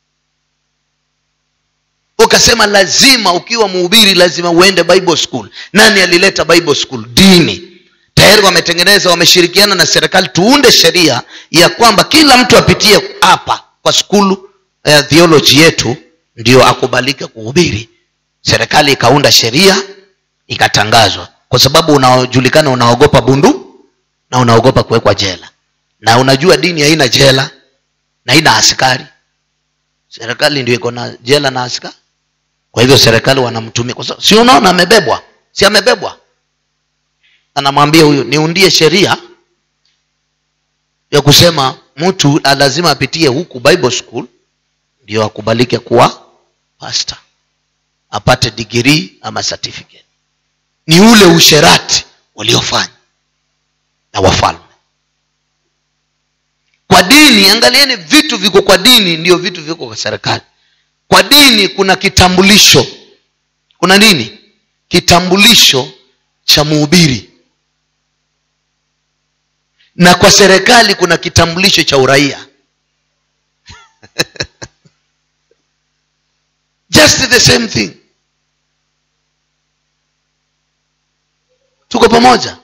ukasema lazima ukiwa mhubiri lazima uende bible school nani alileta bible school dini tayari wametengeneza wameshirikiana na serikali tuunde sheria ya kwamba kila mtu apitie hapa kwa skulu ya theology yetu ndio akubalike kuhubiri serikali ikaunda sheria ikatangazwa kwa sababu unajulikana unaogopa bundu na unaogopa kuwekwa jela na unajua dini haina jela na haina askari serikali ndio iko na jela na askari kwa hivyo serikali wanamtumia kwa sababu si unaona amebebwa si amebebwa anamwambia huyu niundie sheria ya kusema mtu lazima apitie huku bible school ndio akubalike kuwa pasta apate digrii ama certificate ni ule usherati waliofanya na wafalme kwa dini angalieni vitu viko kwa dini ndio vitu viko kwa serikali kwa dini kuna kitambulisho kuna nini kitambulisho cha muhubiri na kwa serikali kuna kitambulisho cha uraia just the same thing tuko pamoja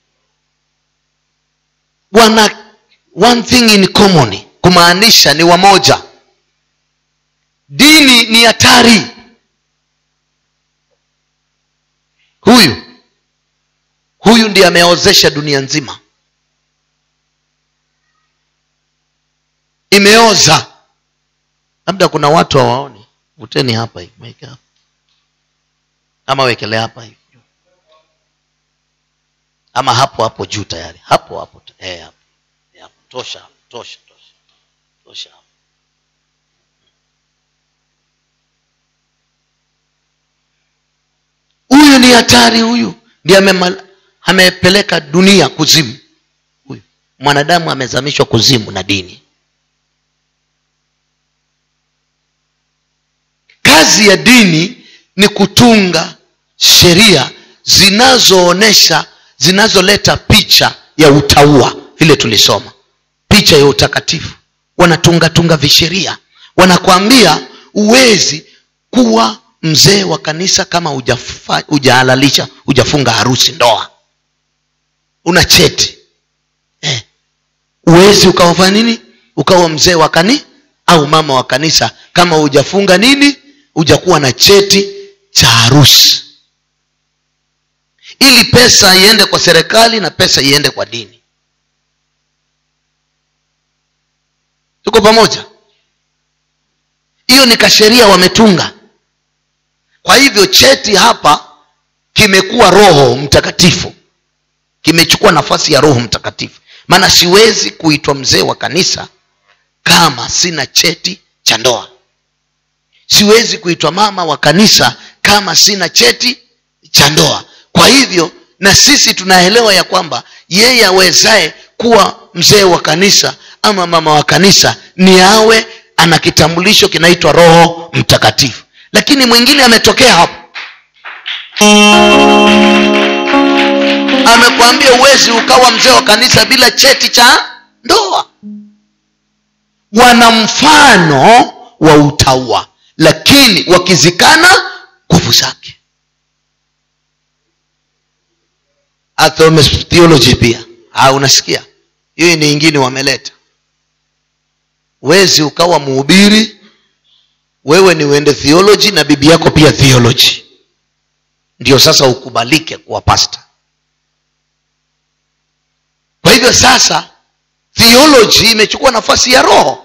wana one thing in common kumaanisha ni wamoja dini ni hatari huyu huyu ndiye ameozesha dunia nzima imeoza labda kuna watu hawaoni vuteni hapa hivi weke hapa ama wekele hapa hivi ama hapo hapo juu tayari hapo hapo eh, hapo Eh, hapo tosha tosha tosha tosha hapo huyu ni hatari huyu ndiye amema- amepeleka dunia kuzimu huyu mwanadamu amezamishwa kuzimu na dini kazi ya dini ni kutunga sheria zinazoonesha zinazoleta picha ya utaua vile tulisoma picha ya utakatifu wanatungatunga visheria wanakwambia uwezi kuwa mzee wa kanisa kama hujafa- hujahalalisha hujafunga harusi ndoa una cheti eh. uwezi ukawafanya nini ukawa mzee wa kani au mama wa kanisa kama hujafunga nini hujakuwa na cheti cha harusi ili pesa iende kwa serikali na pesa iende kwa dini tuko pamoja hiyo ni kasheria wametunga kwa hivyo cheti hapa kimekuwa roho mtakatifu kimechukua nafasi ya roho mtakatifu maana siwezi kuitwa mzee wa kanisa kama sina cheti cha ndoa siwezi kuitwa mama wa kanisa kama sina cheti cha ndoa kwa hivyo na sisi tunaelewa ya kwamba yeye awezaye kuwa mzee wa kanisa ama mama wa kanisa ni awe ana kitambulisho kinaitwa roho mtakatifu lakini mwingine ametokea hapo amekwambia uwezi ukawa mzee wa kanisa bila cheti cha ndoa wana mfano wa utaua lakini wakizikana nguvu zake Atheist theology pia ah, unasikia hiyo ni ingine wameleta wezi ukawa mhubiri wewe ni uende theology na bibi yako pia theology ndio sasa ukubalike kuwa pasta kwa hivyo sasa theology imechukua nafasi ya roho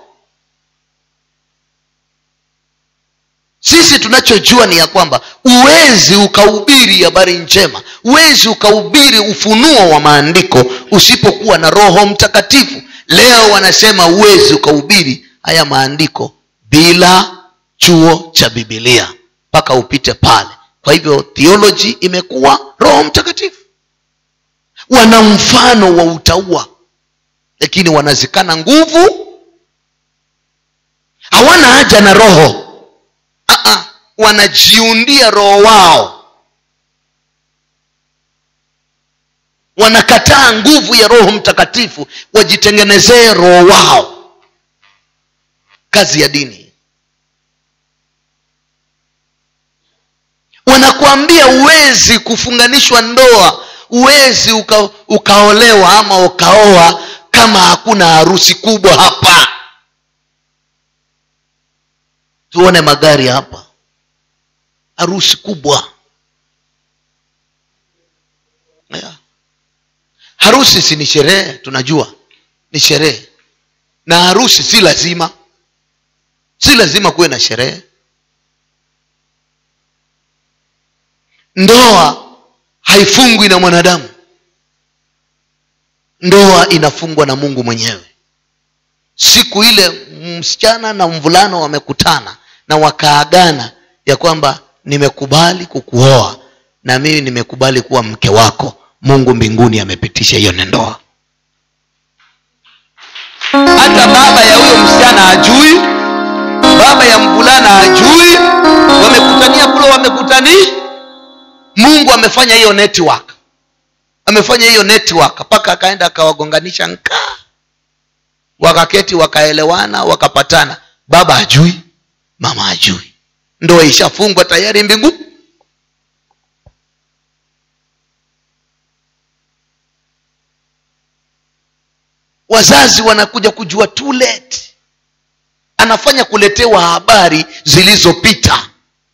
sisi tunachojua ni ya kwamba uwezi ukahubiri habari njema uwezi ukahubiri ufunuo wa maandiko usipokuwa na roho mtakatifu leo wanasema uwezi ukahubiri haya maandiko bila chuo cha bibilia mpaka upite pale kwa hivyo theology imekuwa roho mtakatifu wana mfano wa utaua lakini wanazikana nguvu hawana haja na roho Aa, wanajiundia roho wao wanakataa nguvu ya roho mtakatifu wajitengenezee roho wao kazi ya dini wanakuambia uwezi kufunganishwa ndoa uwezi uka, ukaolewa ama ukaoa kama hakuna harusi kubwa hapa tuone magari hapa harusi kubwa yeah. harusi si ni sherehe tunajua ni sherehe na harusi si lazima si lazima kuwe na sherehe ndoa haifungwi na mwanadamu ndoa inafungwa na mungu mwenyewe siku ile msichana na mvulano wamekutana na wakaagana ya kwamba nimekubali kukuoa na mimi nimekubali kuwa mke wako mungu mbinguni amepitisha hiyo ni ndoa hata baba ya huyo msichana hajui baba ya mvulana hajui wamekutania kule wamekutani mungu amefanya hiyo network amefanya hiyo network mpaka akaenda akawagonganisha nkaa wakaketi wakaelewana wakapatana baba hajui mama hajui ndoa ishafungwa tayari mbingu wazazi wanakuja kujua too late anafanya kuletewa habari zilizopita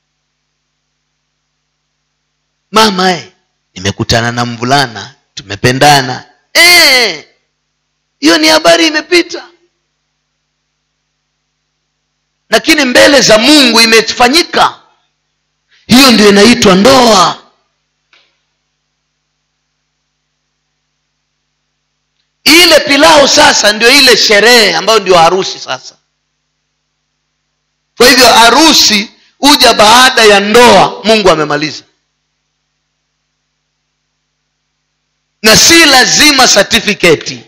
mama eh, nimekutana na mvulana tumependana Eh, hiyo ni habari imepita lakini mbele za mungu imefanyika hiyo ndio inaitwa ndoa ile pilau sasa ndio ile sherehe ambayo ndio harusi sasa kwa hivyo harusi huja baada ya ndoa mungu amemaliza na si lazima certificate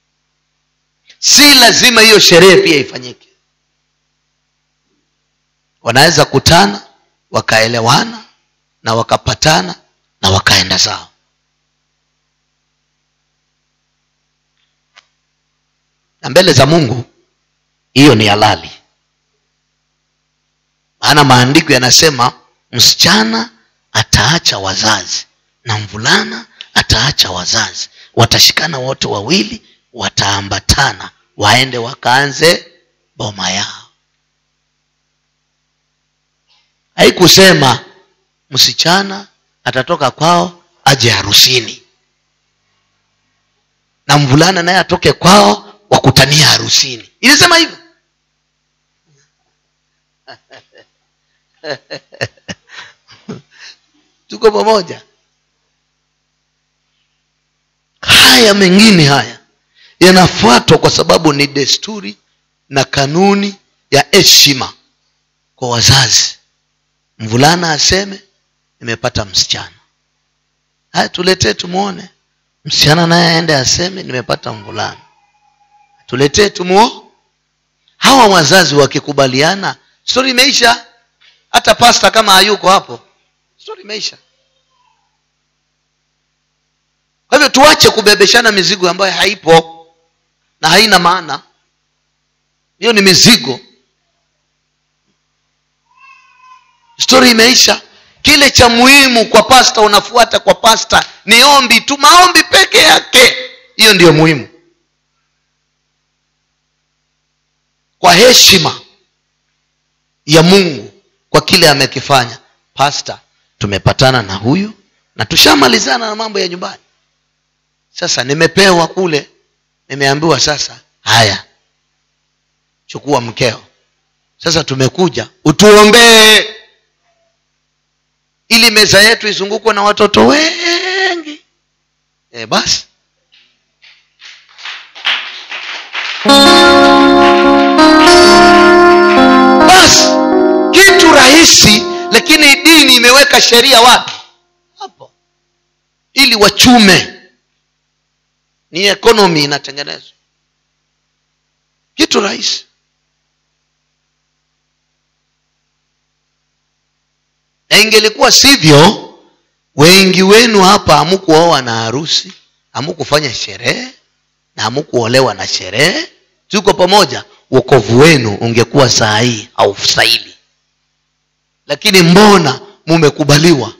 si lazima hiyo sherehe pia ifanyike wanaweza kutana wakaelewana na wakapatana na wakaenda zao na mbele za mungu hiyo ni halali maana maandiko yanasema msichana ataacha wazazi na mvulana ataacha wazazi watashikana wote wawili wataambatana waende wakaanze boma yao haikusema msichana atatoka kwao aje harusini na mvulana naye atoke kwao wakutania harusini ilisema hivyo tuko pamoja haya mengine haya yanafuatwa kwa sababu ni desturi na kanuni ya heshima kwa wazazi mvulana aseme nimepata msichana haya tuletee tumwone msichana naye aende aseme nimepata mvulana tuletee tumuo hawa wazazi wakikubaliana stori imeisha hata pasta kama hayuko hapo stori imeisha kwa hivyo tuache kubebeshana mizigo ambayo haipo na haina maana hiyo ni mizigo stori imeisha kile cha muhimu kwa pasta unafuata kwa pasta ni ombi tu maombi peke yake hiyo ndiyo muhimu kwa heshima ya mungu kwa kile amekifanya pasta tumepatana na huyu na tushamalizana na mambo ya nyumbani sasa nimepewa kule nimeambiwa sasa haya chukua mkeo sasa tumekuja utuombee ili meza yetu izungukwe na watoto wengi e, basi basi kitu rahisi lakini dini imeweka sheria wapi hapo ili wachume ni ekonomi inatengenezwa kitu rahisi na ingelikuwa sivyo wengi wenu hapa hamukuoa na harusi hamukufanya sherehe na hamukuolewa na sherehe tuko pamoja wokovu wenu ungekuwa saa hii haustahili lakini mbona mumekubaliwa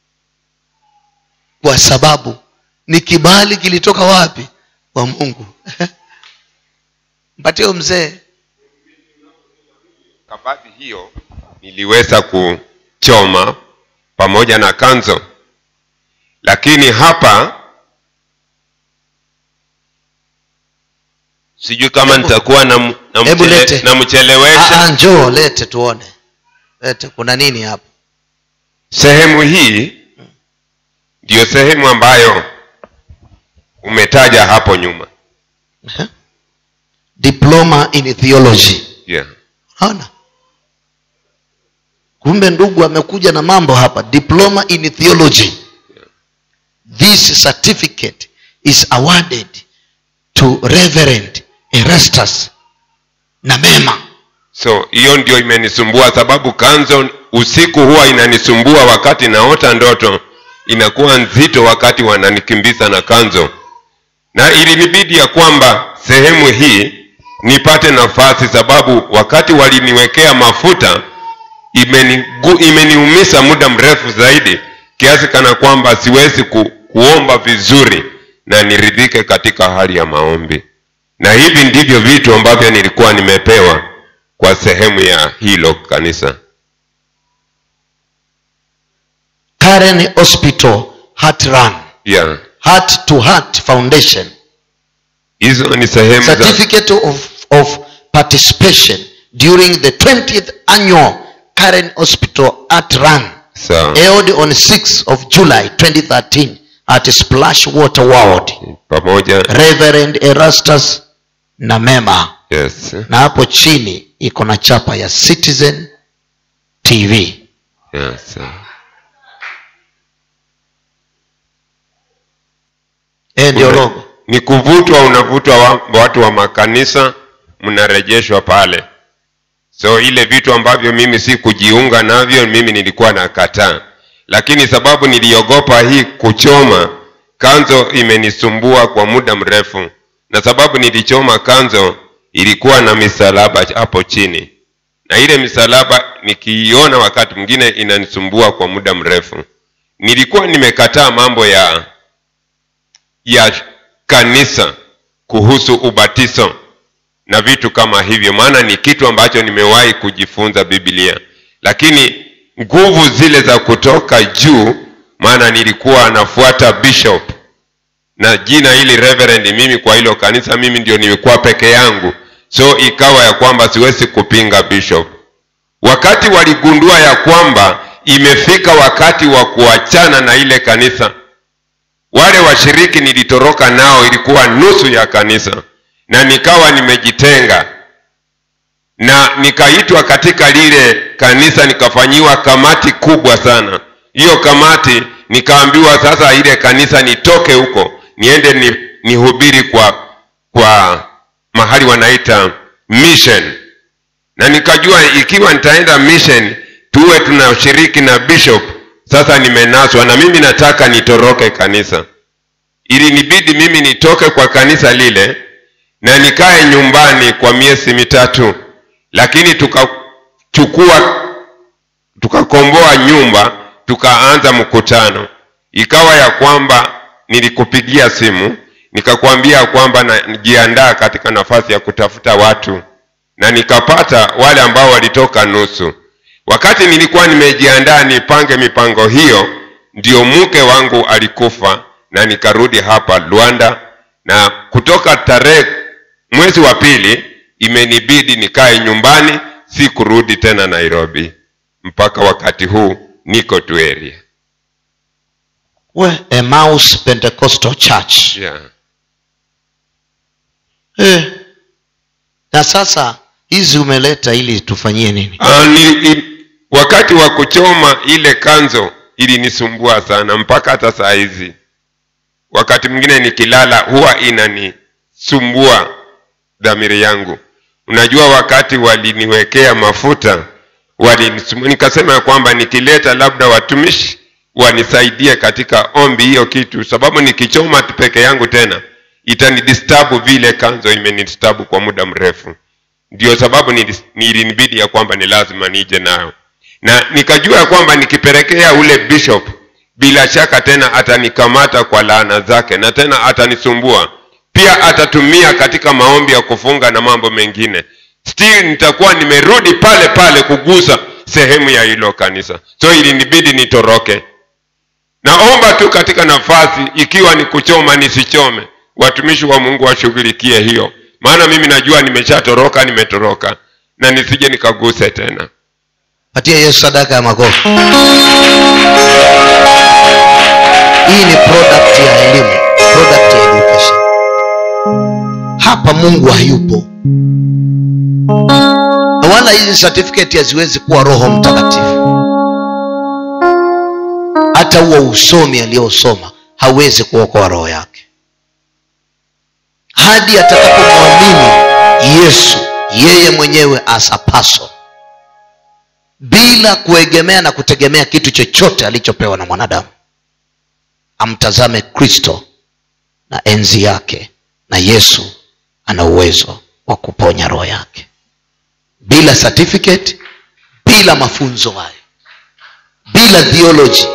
kwa sababu ni kibali kilitoka wapi kwa mungu mpatie mzee kabati hiyo niliweza kuchoma pamoja na kanzo lakini hapa sijui kama nitakuwa na, na, Hebu mchele, lete. na mchelewesha Ah, ah, njoo lete tuone lete kuna nini hapo sehemu hii ndiyo sehemu ambayo umetaja hapo nyuma diploma in theology yeah. ona kumbe ndugu amekuja na mambo hapa diploma in theology this certificate is awarded to reverend erastus na mema so hiyo ndio imenisumbua sababu kanzo usiku huwa inanisumbua wakati naota ndoto inakuwa nzito wakati wananikimbiza na kanzo na ilinibidi ya kwamba sehemu hii nipate nafasi sababu wakati waliniwekea mafuta imenigu, imeniumiza muda mrefu zaidi kiasi kana kwamba siwezi ku, kuomba vizuri na niridhike katika hali ya maombi na hivi ndivyo vitu ambavyo nilikuwa nimepewa kwa sehemu ya hilo kanisa karen hospital heart run yeah. heart to heart foundation hizo ni sehemu za certificate of, of participation during the 20th annual Karen Hospital Art Run sawa held on 6th of July 2013 at Splash Water World. pamoja Reverend Erastus na Mema, yes na hapo chini iko na chapa ya Citizen TV. yes Eh, ndio Una- logo. ni kuvutwa unavutwa wa, watu wa makanisa mnarejeshwa pale so ile vitu ambavyo mimi si kujiunga navyo mimi nilikuwa nakataa lakini sababu niliogopa hii kuchoma kanzo imenisumbua kwa muda mrefu na sababu nilichoma kanzo ilikuwa na misalaba hapo chini na ile misalaba nikiiona wakati mwingine inanisumbua kwa muda mrefu nilikuwa nimekataa mambo ya ya kanisa kuhusu ubatizo na vitu kama hivyo maana ni kitu ambacho nimewahi kujifunza biblia lakini nguvu zile za kutoka juu maana nilikuwa nafuata bishop na jina hili reverend mimi kwa hilo kanisa mimi ndio nimekuwa peke yangu so ikawa ya kwamba siwezi kupinga bishop wakati waligundua ya kwamba imefika wakati wa kuachana na ile kanisa wale washiriki nilitoroka nao ilikuwa nusu ya kanisa na nikawa nimejitenga na nikaitwa katika lile kanisa nikafanyiwa kamati kubwa sana hiyo kamati nikaambiwa sasa ile kanisa nitoke huko niende ni, nihubiri kwa kwa mahali wanaita mission na nikajua ikiwa nitaenda mission tuwe tunashiriki na bishop sasa nimenaswa na mimi nataka nitoroke kanisa ilinibidi mimi nitoke kwa kanisa lile na nikae nyumbani kwa miezi mitatu lakini tukachukua tukakomboa nyumba tukaanza mkutano ikawa ya kwamba nilikupigia simu nikakwambia kwamba najiandaa katika nafasi ya kutafuta watu na nikapata wale ambao walitoka nusu wakati nilikuwa nimejiandaa nipange mipango hiyo ndio mke wangu alikufa na nikarudi hapa Luanda na kutoka tarehe mwezi wa pili imenibidi nikae nyumbani si kurudi tena Nairobi mpaka wakati huu niko tu area We, Emmaus Pentecostal Church. yeah. Eh. Na sasa hizi umeleta ili tufanyie nini? Ah, ni, ni, wakati wa kuchoma ile kanzo ilinisumbua sana mpaka hata saa hizi wakati mwingine nikilala huwa inanisumbua dhamiri yangu unajua wakati waliniwekea mafuta walinisumbua nikasema ya kwamba nikileta labda watumishi wanisaidie katika ombi hiyo kitu sababu nikichoma tu peke yangu tena itanidistabu vile kanzo imenidistabu kwa muda mrefu ndio sababu nilis- nilinibidi ya kwamba ni lazima nije nayo na nikajua ya kwamba nikipelekea ule bishop bila shaka tena atanikamata kwa laana zake na tena atanisumbua pia atatumia katika maombi ya kufunga na mambo mengine still nitakuwa nimerudi pale pale kugusa sehemu ya hilo kanisa so ilinibidi nitoroke naomba tu katika nafasi ikiwa ni kuchoma nisichome watumishi wa mungu washughulikie hiyo maana mimi najua nimeshatoroka nimetoroka na nisije nikaguse tena patia yesu sadaka ya makofi hii ni product ya elimu product ya education hapa mungu hayupo na wala hizi certificate haziwezi kuwa roho mtakatifu hata huo usomi aliyosoma hawezi kuokoa roho yake hadi atakapomwamini yesu yeye mwenyewe asapaso bila kuegemea na kutegemea kitu chochote alichopewa na mwanadamu amtazame kristo na enzi yake na yesu ana uwezo wa kuponya roho yake bila certificate bila mafunzo hayo bila theology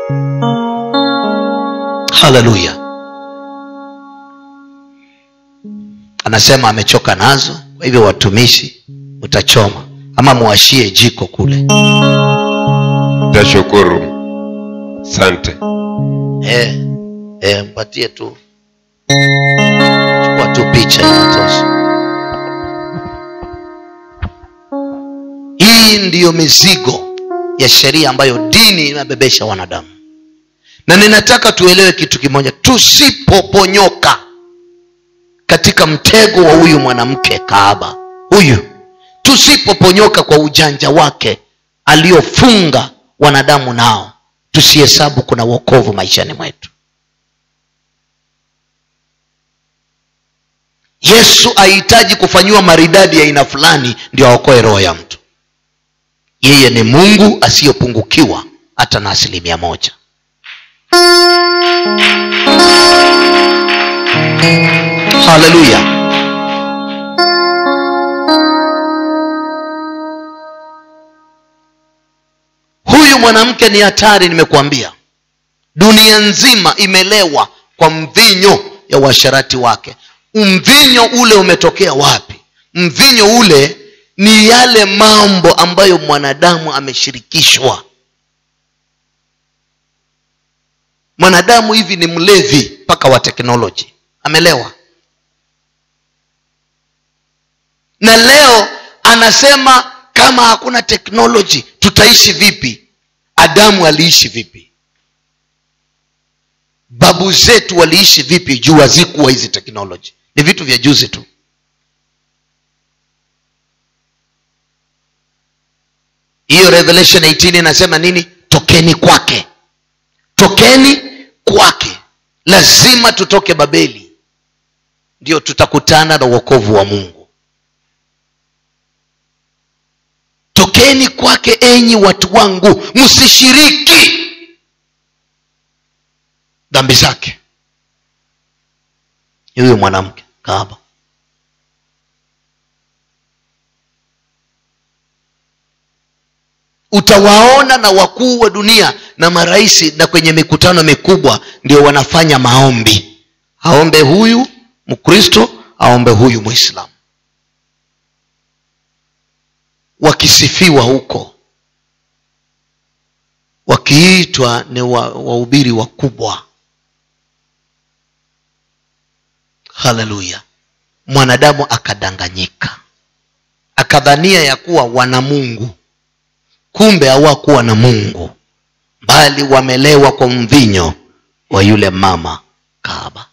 haleluya anasema amechoka nazo kwa hivyo watumishi utachoma ama mwashie jiko kule tashukuru sante eh, eh, mpatie tu chukua tu picha inatosha hii ndiyo mizigo ya sheria ambayo dini inabebesha wanadamu na ninataka tuelewe kitu kimoja tusipoponyoka katika mtego wa huyu mwanamke kaaba huyu tusipoponyoka kwa ujanja wake aliofunga wanadamu nao tusihesabu kuna wokovu maishani mwetu yesu ahitaji kufanyiwa maridadi ya aina fulani ndio aokoe roho ya mtu yeye ni mungu asiyopungukiwa hata na asilimia moja haleluya huyu mwanamke ni hatari nimekuambia dunia nzima imelewa kwa mvinyo ya uasharati wake mvinyo ule umetokea wapi mvinyo ule ni yale mambo ambayo mwanadamu ameshirikishwa mwanadamu hivi ni mlevi mpaka wa teknoloji amelewa na leo anasema kama hakuna teknoloji tutaishi vipi adamu aliishi vipi babu zetu waliishi vipi juu hazikuwa hizi teknoloji ni vitu vya juzi tu hiyo revelation 18 inasema nini tokeni kwake tokeni kwake lazima tutoke babeli ndio tutakutana na uokovu wa mungu tokeni kwake enyi watu wangu msishiriki dhambi zake huyu mwanamke kaaba utawaona na wakuu wa dunia na marahisi na kwenye mikutano mikubwa ndio wanafanya maombi aombe huyu mkristo aombe huyu mwislamu wakisifiwa huko wakiitwa ni wahubiri wa wakubwa haleluya mwanadamu akadanganyika akadhania ya kuwa wana mungu kumbe hawakuwa na mungu bali wamelewa kwa mvinyo wa yule mama kaaba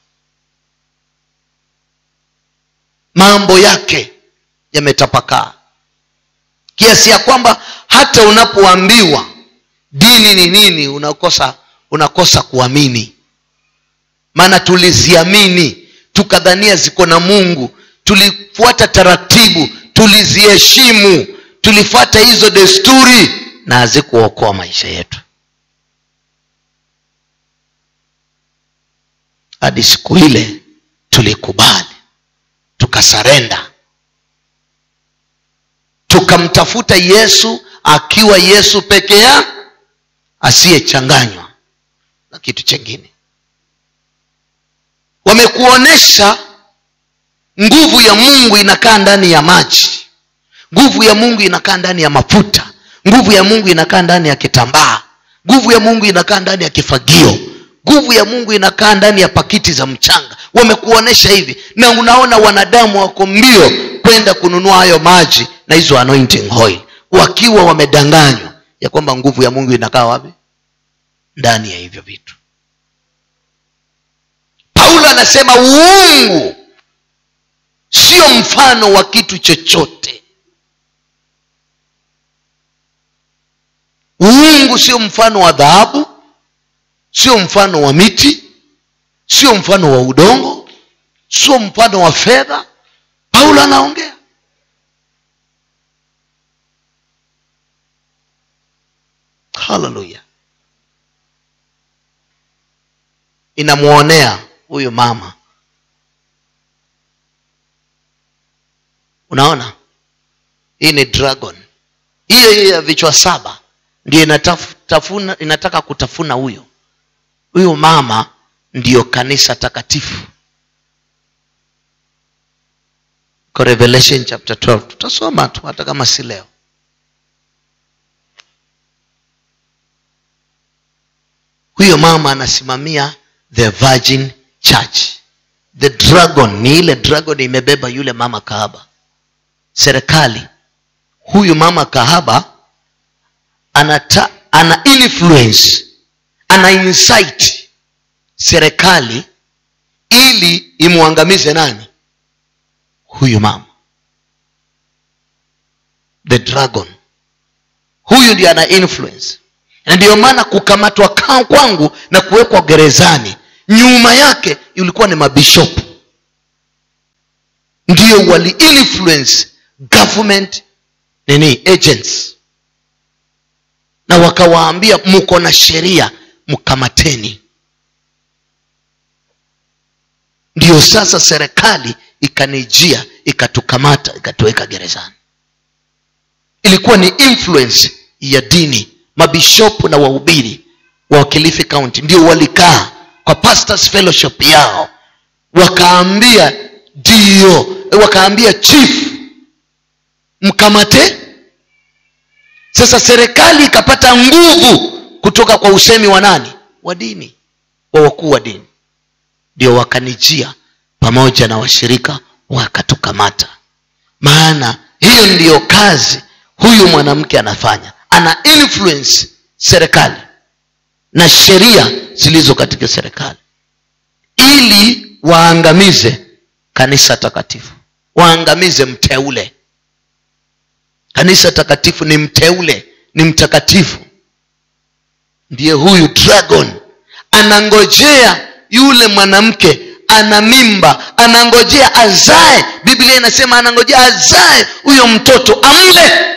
mambo yake yametapakaa kiasi ya kwamba hata unapoambiwa dini ni nini unakosa unakosa kuamini maana tuliziamini tukadhania ziko na mungu tulifuata taratibu tuliziheshimu tulifuata hizo desturi na hazikuokoa maisha yetu hadi siku ile tulikubali tukasarenda tukamtafuta yesu akiwa yesu peke ya asiyechanganywa na kitu chengine wamekuonyesha nguvu ya mungu inakaa ndani ya maji nguvu ya mungu inakaa ndani ya mafuta nguvu ya mungu inakaa ndani ya kitambaa nguvu ya mungu inakaa ndani ya kifagio nguvu ya mungu inakaa ndani ya pakiti za mchanga wamekuonyesha hivi na unaona wanadamu wako mbio kwenda kununua hayo maji na hizo anointing oil wakiwa wamedanganywa ya kwamba nguvu ya mungu inakaa wapi ndani ya hivyo vitu paulo anasema uungu sio mfano wa kitu chochote uungu sio mfano wa dhahabu sio mfano wa miti sio mfano wa udongo sio mfano wa fedha paulo anaongea haleluya inamwonea huyu mama unaona hii ni dragon hiyo hiyo ya vichwa saba ndio inatafuna, inataka kutafuna huyo huyu mama ndiyo kanisa takatifu kwa revelation chapter 12 tutasoma tu hata kama si leo huyo mama anasimamia the virgin church the dragon ni ile dragon imebeba yule mama kaaba serikali huyu mama kahaba anata, ana influence ana insight serikali ili imwangamize nani huyu mama the dragon huyu ndiye ana influence na ndiyo maana kukamatwa ka- kwangu na kuwekwa gerezani nyuma yake ilikuwa ni mabishopu ndio wali influence government nini agents na wakawaambia mko na sheria mkamateni ndiyo sasa serikali ikanijia ikatukamata ikatuweka gerezani ilikuwa ni influence ya dini mabishopu na wahubiri wa kilifi county ndio walikaa kwa pastors fellowship yao wakaambia ndio wakaambia chief mkamate sasa serikali ikapata nguvu kutoka kwa usemi wa nani wa dini wa wakuu wa dini ndio wakanijia pamoja na washirika wakatukamata maana hiyo ndiyo kazi huyu mwanamke anafanya ana influence serikali na sheria zilizo katika serikali ili waangamize kanisa takatifu waangamize mteule kanisa takatifu ni mteule ni mtakatifu ndiye huyu dragon anangojea yule mwanamke ana mimba anangojea azae biblia inasema anangojea azae huyo mtoto amle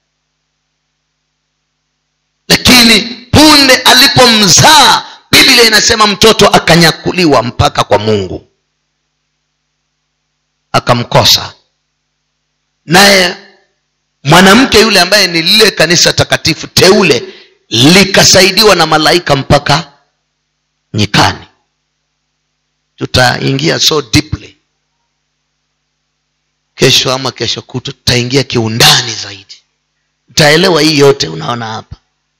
lakini punde alipomzaa biblia inasema mtoto akanyakuliwa mpaka kwa mungu akamkosa naye mwanamke yule ambaye ni lile kanisa takatifu teule likasaidiwa na malaika mpaka nyikani tutaingia so deeply kesho ama kesho kutu tutaingia kiundani zaidi utaelewa hii yote unaona hapa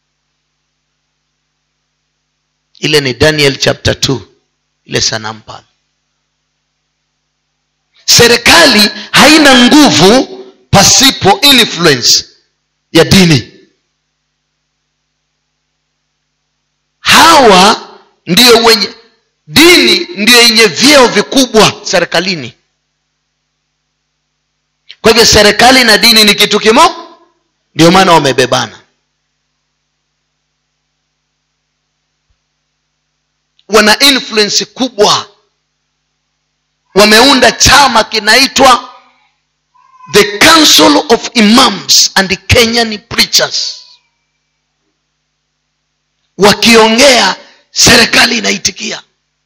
ile ni daniel chapter 2 ile sanamu pale serikali haina nguvu pasipo influence ya dini hawa ndio wenye dini ndio yenye vyeo vikubwa serikalini kwa hivyo serikali na dini ni kitu kimo ndio maana wamebebana wana influence kubwa wameunda chama kinaitwa the council of imams and kenyan preachers wakiongea serikali inaitikia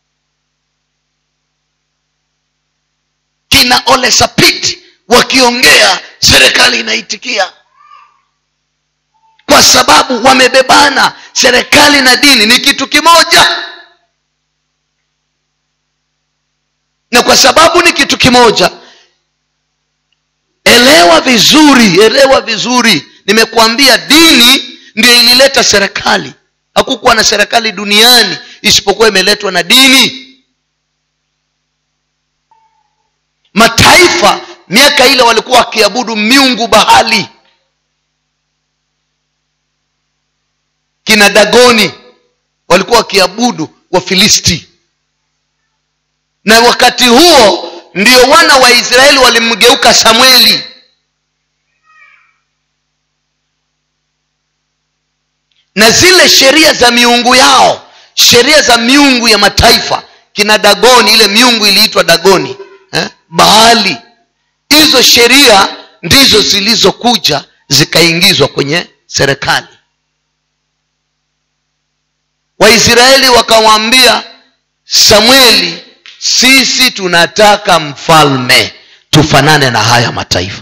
kina ole sapit wakiongea serikali inaitikia kwa sababu wamebebana serikali na dini ni kitu kimoja na kwa sababu ni kitu kimoja elewa vizuri elewa vizuri nimekuambia dini ndio ilileta serikali hakukuwa na serikali duniani isipokuwa imeletwa na dini mataifa miaka ile walikuwa wakiabudu miungu bahali kina dagoni walikuwa wakiabudu wafilisti na wakati huo ndio wana wa israeli walimgeuka samueli na zile sheria za miungu yao sheria za miungu ya mataifa kina dagoni ile miungu iliitwa dagoni eh? baali hizo sheria ndizo zilizokuja zikaingizwa kwenye serikali waisraeli wakamwambia samueli sisi tunataka mfalme tufanane na haya mataifa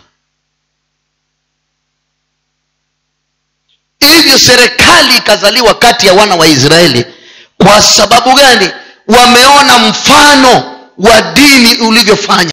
hivyo serikali ikazaliwa kati ya wana wa israeli kwa sababu gani wameona mfano wa dini ulivyofanya